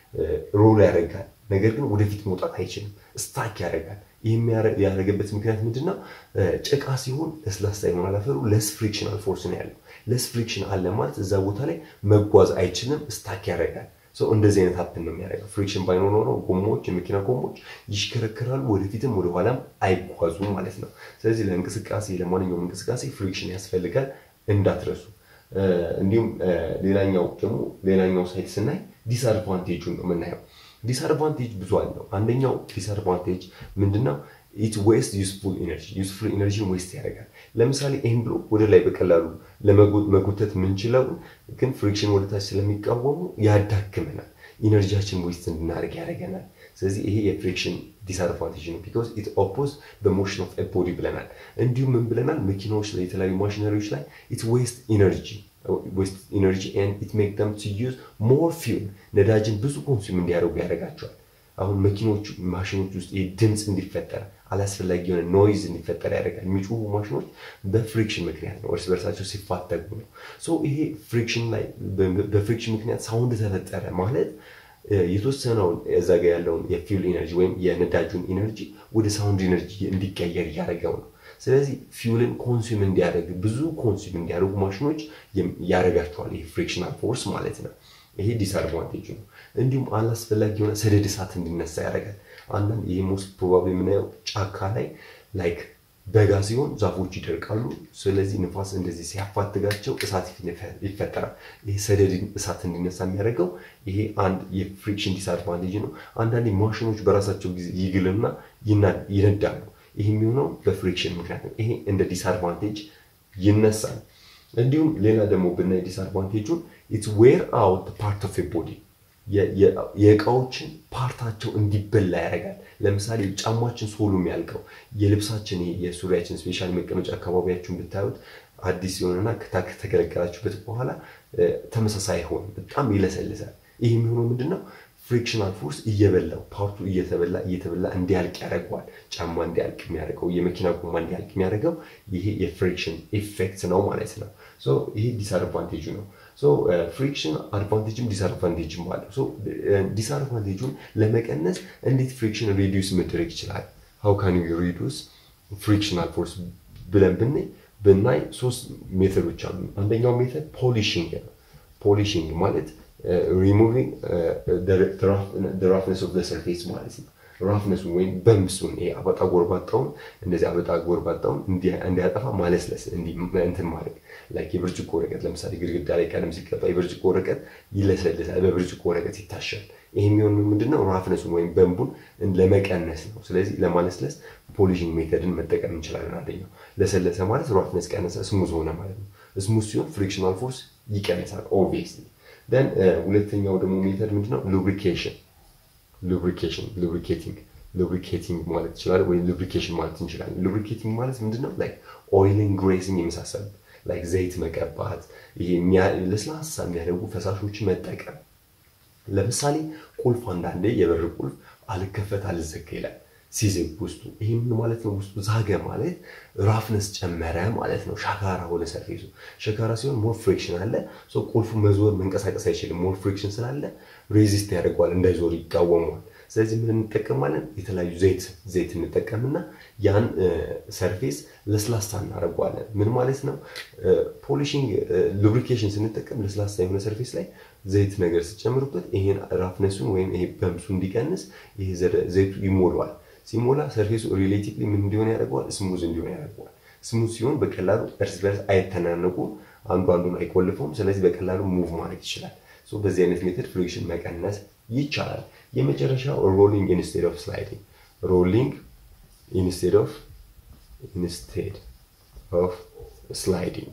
ሮል ያደርጋል። ነገር ግን ወደፊት መውጣት አይችልም፣ ስታክ ያደርጋል። ይህ ያደረገበት ምክንያት ምንድን ነው? ጭቃ ሲሆን ለስላሳ ይሆናል አፈሩ። ለስ ፍሪክሽናል ፎርስ ነው ያለው። ለስ ፍሪክሽን አለ ማለት እዛ ቦታ ላይ መጓዝ አይችልም፣ ስታክ ያደርጋል። እንደዚህ አይነት ሀፕን ነው የሚያደርገው። ፍሪክሽን ባይኖር ኖሮ ጎማዎች፣ የመኪና ጎማዎች ይሽከረከራሉ፣ ወደፊትም ወደኋላም አይጓዙም ማለት ነው። ስለዚህ ለእንቅስቃሴ ለማንኛውም እንቅስቃሴ ፍሪክሽን ያስፈልጋል እንዳትረሱ። እንዲሁም ሌላኛው ደግሞ ሌላኛው ሳይት ስናይ ዲስአድቫንቴጁን ነው የምናየው። ዲስአድቫንቴጅ ብዙ አለው። አንደኛው ዲስአድቫንቴጅ ምንድነው? ኢት ዌስት ዩስፉል ኢነርጂ ዩስፉል ኢነርጂን ዌስት ያደርጋል። ለምሳሌ ይህን ብሎ ወደ ላይ በቀላሉ ለመጎተት የምንችለው ግን ፍሪክሽን ወደታች ስለሚቃወሙ ያዳክመናል። ኢነርጂያችን ዌስት እንድናደርግ ያደርገናል። ስለዚህ ይሄ የፍሪክሽን ዲስአድቫንቴጅ ነው። ቢኮዝ ኢት ኦፖዝ በሞሽን ኦፍ ቦዲ ብለናል። እንዲሁም ምን ብለናል? መኪናዎች ላይ የተለያዩ ማሽነሪዎች ላይ ኢት ዌስት ኢነርጂ ዌስት ኢነርጂ ኤንድ ኢት ሜክ ደም ቱ ዩዝ ሞር ፊውል ነዳጅን ብዙ ኮንሱም እንዲያደርጉ ያደርጋቸዋል። አሁን መኪኖቹ ማሽኖች ውስጥ ይህ ድምፅ እንዲፈጠር አላስፈላጊ የሆነ ኖይዝ እንዲፈጠር ያደርጋል። የሚጮሁ ማሽኖች በፍሪክሽን ምክንያት ነው፣ እርስ በርሳቸው ሲፋተጉ ነው። ሶ ይሄ ፍሪክሽን ላይ በፍሪክሽን ምክንያት ሳውንድ ተፈጠረ ማለት የተወሰነውን እዛ ጋ ያለውን የፊውል ኢነርጂ ወይም የነዳጁን ኢነርጂ ወደ ሳውንድ ኢነርጂ እንዲቀየር እያደረገው ነው። ስለዚህ ፊውልን ኮንሱም እንዲያደርግ ብዙ ኮንሱም እንዲያደርጉ ማሽኖች ያደርጋቸዋል። ይህ ፍሪክሽናል ፎርስ ማለት ነው። ይሄ ዲስአድቫንቴጅ ነው። እንዲሁም አላስፈላጊ የሆነ ሰደድ እሳት እንዲነሳ ያደርጋል። አንዳንድ ይሄ ሞስት ፕሮባብሊ የምናየው ጫካ ላይ ላይክ በጋ ሲሆን ዛፎች ይደርቃሉ። ስለዚህ ንፋስ እንደዚህ ሲያፋትጋቸው እሳት ይፈጠራል። ይሄ ሰደድ እሳት እንዲነሳ የሚያደርገው ይሄ አንድ የፍሪክሽን ዲስአድቫንቴጅ ነው። አንዳንዴ ማሽኖች በራሳቸው ጊዜ ይግልና ይነዳሉ። ይህ የሚሆነው በፍሪክሽን ምክንያት ነው። ይሄ እንደ ዲስአድቫንቴጅ ይነሳል። እንዲሁም ሌላ ደግሞ ብናይ ዲስአድቫንቴጁን ኢትስ ዌር አውት ፓርት ኦፍ ቦዲ የእቃዎችን ፓርታቸው እንዲበላ ያደርጋል። ለምሳሌ ጫማችን ሶሉ የሚያልቀው የልብሳችን የሱሪያችን ስፔሻል መቀመጫ አካባቢያችሁን ብታዩት አዲስ የሆነና ከተገለገላችሁበት በኋላ ተመሳሳይ አይሆንም፣ በጣም ይለሰልሳል። ይህ የሚሆነው ምንድነው? ፍሪክሽናል ፎርስ እየበላው ፓርቱ እየተበላ እየተበላ እንዲያልቅ ያደርገዋል። ጫማ እንዲያልቅ የሚያደርገው የመኪና ጎማ እንዲያልቅ የሚያደርገው ይሄ የፍሪክሽን ኢፌክት ነው ማለት ነው። ይሄ ዲስአድቫንቴጁ ነው። ፍሪክሽን አድቫንቴጅም ዲስአድቫንቴጅም አለው። ዲስአድቫንቴጁን ለመቀነስ እንዴት ፍሪክሽን ሪዲዩስ መደረግ ይችላል? ሀው ካን ዩ ሪዲዩስ ፍሪክሽናል ፎርስ ብለን ብናይ ብናይ ሶስት ሜተዶች አሉ። አንደኛው ሜተድ ፖሊሽንግ ነው። ፖሊሽንግ ማለት ሪሙቪንግ ራፍነስ ኦፍ ሰርፌስ ማለት ነው። ራፍነሱን ወይም በምሱን አበጣ ጎርባጣውን እንደዚህ አበጣ ጎርባጣውን እንዲያጠፋ ማለስለስ እንትን ማድረግ ላይክ የብርጭቆ ወረቀት ለምሳሌ ግድግዳ ላይ ቀለም ሲቀባ የብርጭቆ ወረቀት ይለሰልሳል፣ በብርጭቆ ወረቀት ይታሻል። ይህ የሚሆኑ ምንድነው ራፍነሱን ወይም በንቡን ለመቀነስ ነው። ስለዚህ ለማለስለስ ፖሊሽንግ ሜተድን መጠቀም እንችላለን። አንደኛው ለሰለሰ ማለት ራፍነስ ቀነሰ፣ ስሙዝ ሆነ ማለት ነው። ስሙዝ ሲሆን ፍሪክሽናል ፎርስ ይቀንሳል ኦብቪየስሊ። ደን ሁለተኛው ደግሞ ሜተድ ምንድነው ሉብሪኬሽን ሉብሪኬሽን ሉብሪኬቲንግ ሉብሪኬቲንግ ማለት ይችላል ወይም ሉብሪኬሽን ማለት እንችላለን። ሉብሪኬቲንግ ማለት ምንድነው? ላይክ ኦይልን ግሬሲንግ የመሳሰሉት ላይክ ዘይት መቀባት፣ ይሄ ለስላሳ የሚያደርጉ ፈሳሾችን መጠቀም። ለምሳሌ ቁልፍ አንዳንዴ የበር ቁልፍ አልከፈት አልዘጋ ይላል ሲዝግ ውስጡ። ይህ ምን ማለት ነው? ውስጡ ዛገ ማለት ራፍነስ ጨመረ ማለት ነው። ሻካራ ሆነ ሰርፌሱ። ሸካራ ሲሆን ሞር ፍሪክሽን አለ። ቁልፉ መዞር መንቀሳቀስ አይችልም። ሞር ፍሪክሽን ስላለ ሬዚስት ያደርገዋል፣ እንዳይዞር ይቃወመዋል። ስለዚህ ምን እንጠቀማለን? የተለያዩ ዘይት ዘይት እንጠቀምና ያን ሰርፌስ ለስላሳ እናደርገዋለን። ምን ማለት ነው? ፖሊሽንግ ሉብሪኬሽን ስንጠቀም ለስላሳ የሆነ ሰርፌስ ላይ ዘይት ነገር ስጨምሩበት ይሄን ራፍነሱን ወይም ይሄ በምሱ እንዲቀንስ ይሄ ዘይቱ ይሞላዋል። ሲሞላ ሰርፌሱ ሪሌቲቭሊ ምን እንዲሆን ያደርገዋል? ስሙዝ እንዲሆን ያደርገዋል። ስሙዝ ሲሆን በቀላሉ እርስ በርስ አይተናነቁም፣ አንዱ አንዱን አይቆልፈውም። ስለዚህ በቀላሉ ሙቭ ማድረግ ይችላል። በዚህ አይነት ሜተድ ፍሪክሽን መቀነስ ይቻላል። የመጨረሻው ሮሊንግ ኢንስቴድ ኦፍ ስላይዲንግ ሮሊንግ ኢንስቴድ ኦፍ ኢንስቴድ ኦፍ ስላይዲንግ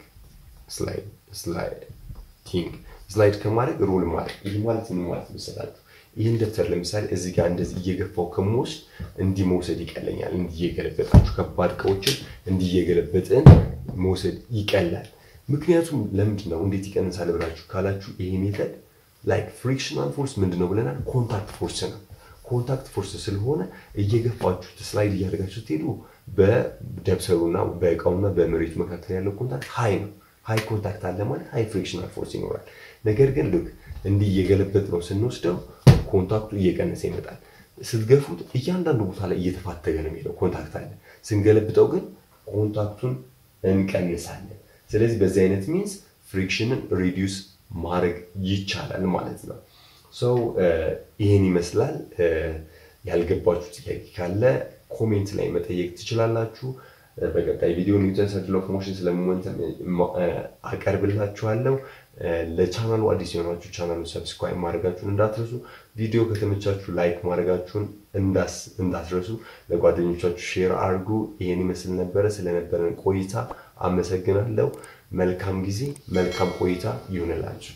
ስላይዲንግ ስላይድ ከማድረግ ሮል ማድረግ ይህ ማለት ምን ማለት መሰላችሁ? ይህን ደብተር ለምሳሌ እዚህ ጋር እንደዚህ እየገፋው ከምወስድ እንዲህ መውሰድ ይቀለኛል። እንዲህ እየገለበጣችሁ ከባድ እቃዎችን እንዲህ እየገለበጥን መውሰድ ይቀላል። ምክንያቱም ለምንድን ነው እንዴት ይቀንሳል ብላችሁ ካላችሁ ይሄ ሜተድ ላይክ ፍሪክሽናል ፎርስ ምንድን ነው ብለናል? ኮንታክት ፎርስ ነው። ኮንታክት ፎርስ ስለሆነ እየገፋችሁ ስላይድ እያደረጋችሁ ስትሄዱ በደብተሩና በእቃውና በመሬቱ መካከል ያለው ኮንታክት ሀይ ነው። ሀይ ኮንታክት አለ ማለት ሀይ ፍሪክሽናል ፎርስ ይኖራል። ነገር ግን ልክ እንዲህ እየገለበጥ ነው ስንወስደው ኮንታክቱ እየቀነሰ ይመጣል። ስትገፉት እያንዳንዱ ቦታ ላይ እየተፋተገ ነው የሚሄደው ኮንታክት አለ። ስንገለብጠው ግን ኮንታክቱን እንቀንሳለን። ስለዚህ በዚህ አይነት ሚንስ ፍሪክሽንን ሪዲዩስ ማድረግ ይቻላል ማለት ነው። ሰው ይህን ይመስላል። ያልገባችሁ ጥያቄ ካለ ኮሜንት ላይ መጠየቅ ትችላላችሁ። በቀጣይ ቪዲዮ ኒውተን ሰርክል ኦፍ ሞሽን ስለ ሞመንተም አቀርብላችኋለሁ። ለቻናሉ አዲስ የሆናችሁ ቻናሉ ሰብስክራይብ ማድረጋችሁን እንዳትረሱ። ቪዲዮ ከተመቻችሁ ላይክ ማድረጋችሁን እንዳትረሱ። ለጓደኞቻችሁ ሼር አድርጉ። ይህን ይመስል ነበረ። ስለነበረን ቆይታ አመሰግናለሁ። መልካም ጊዜ፣ መልካም ቆይታ ይሁንላችሁ።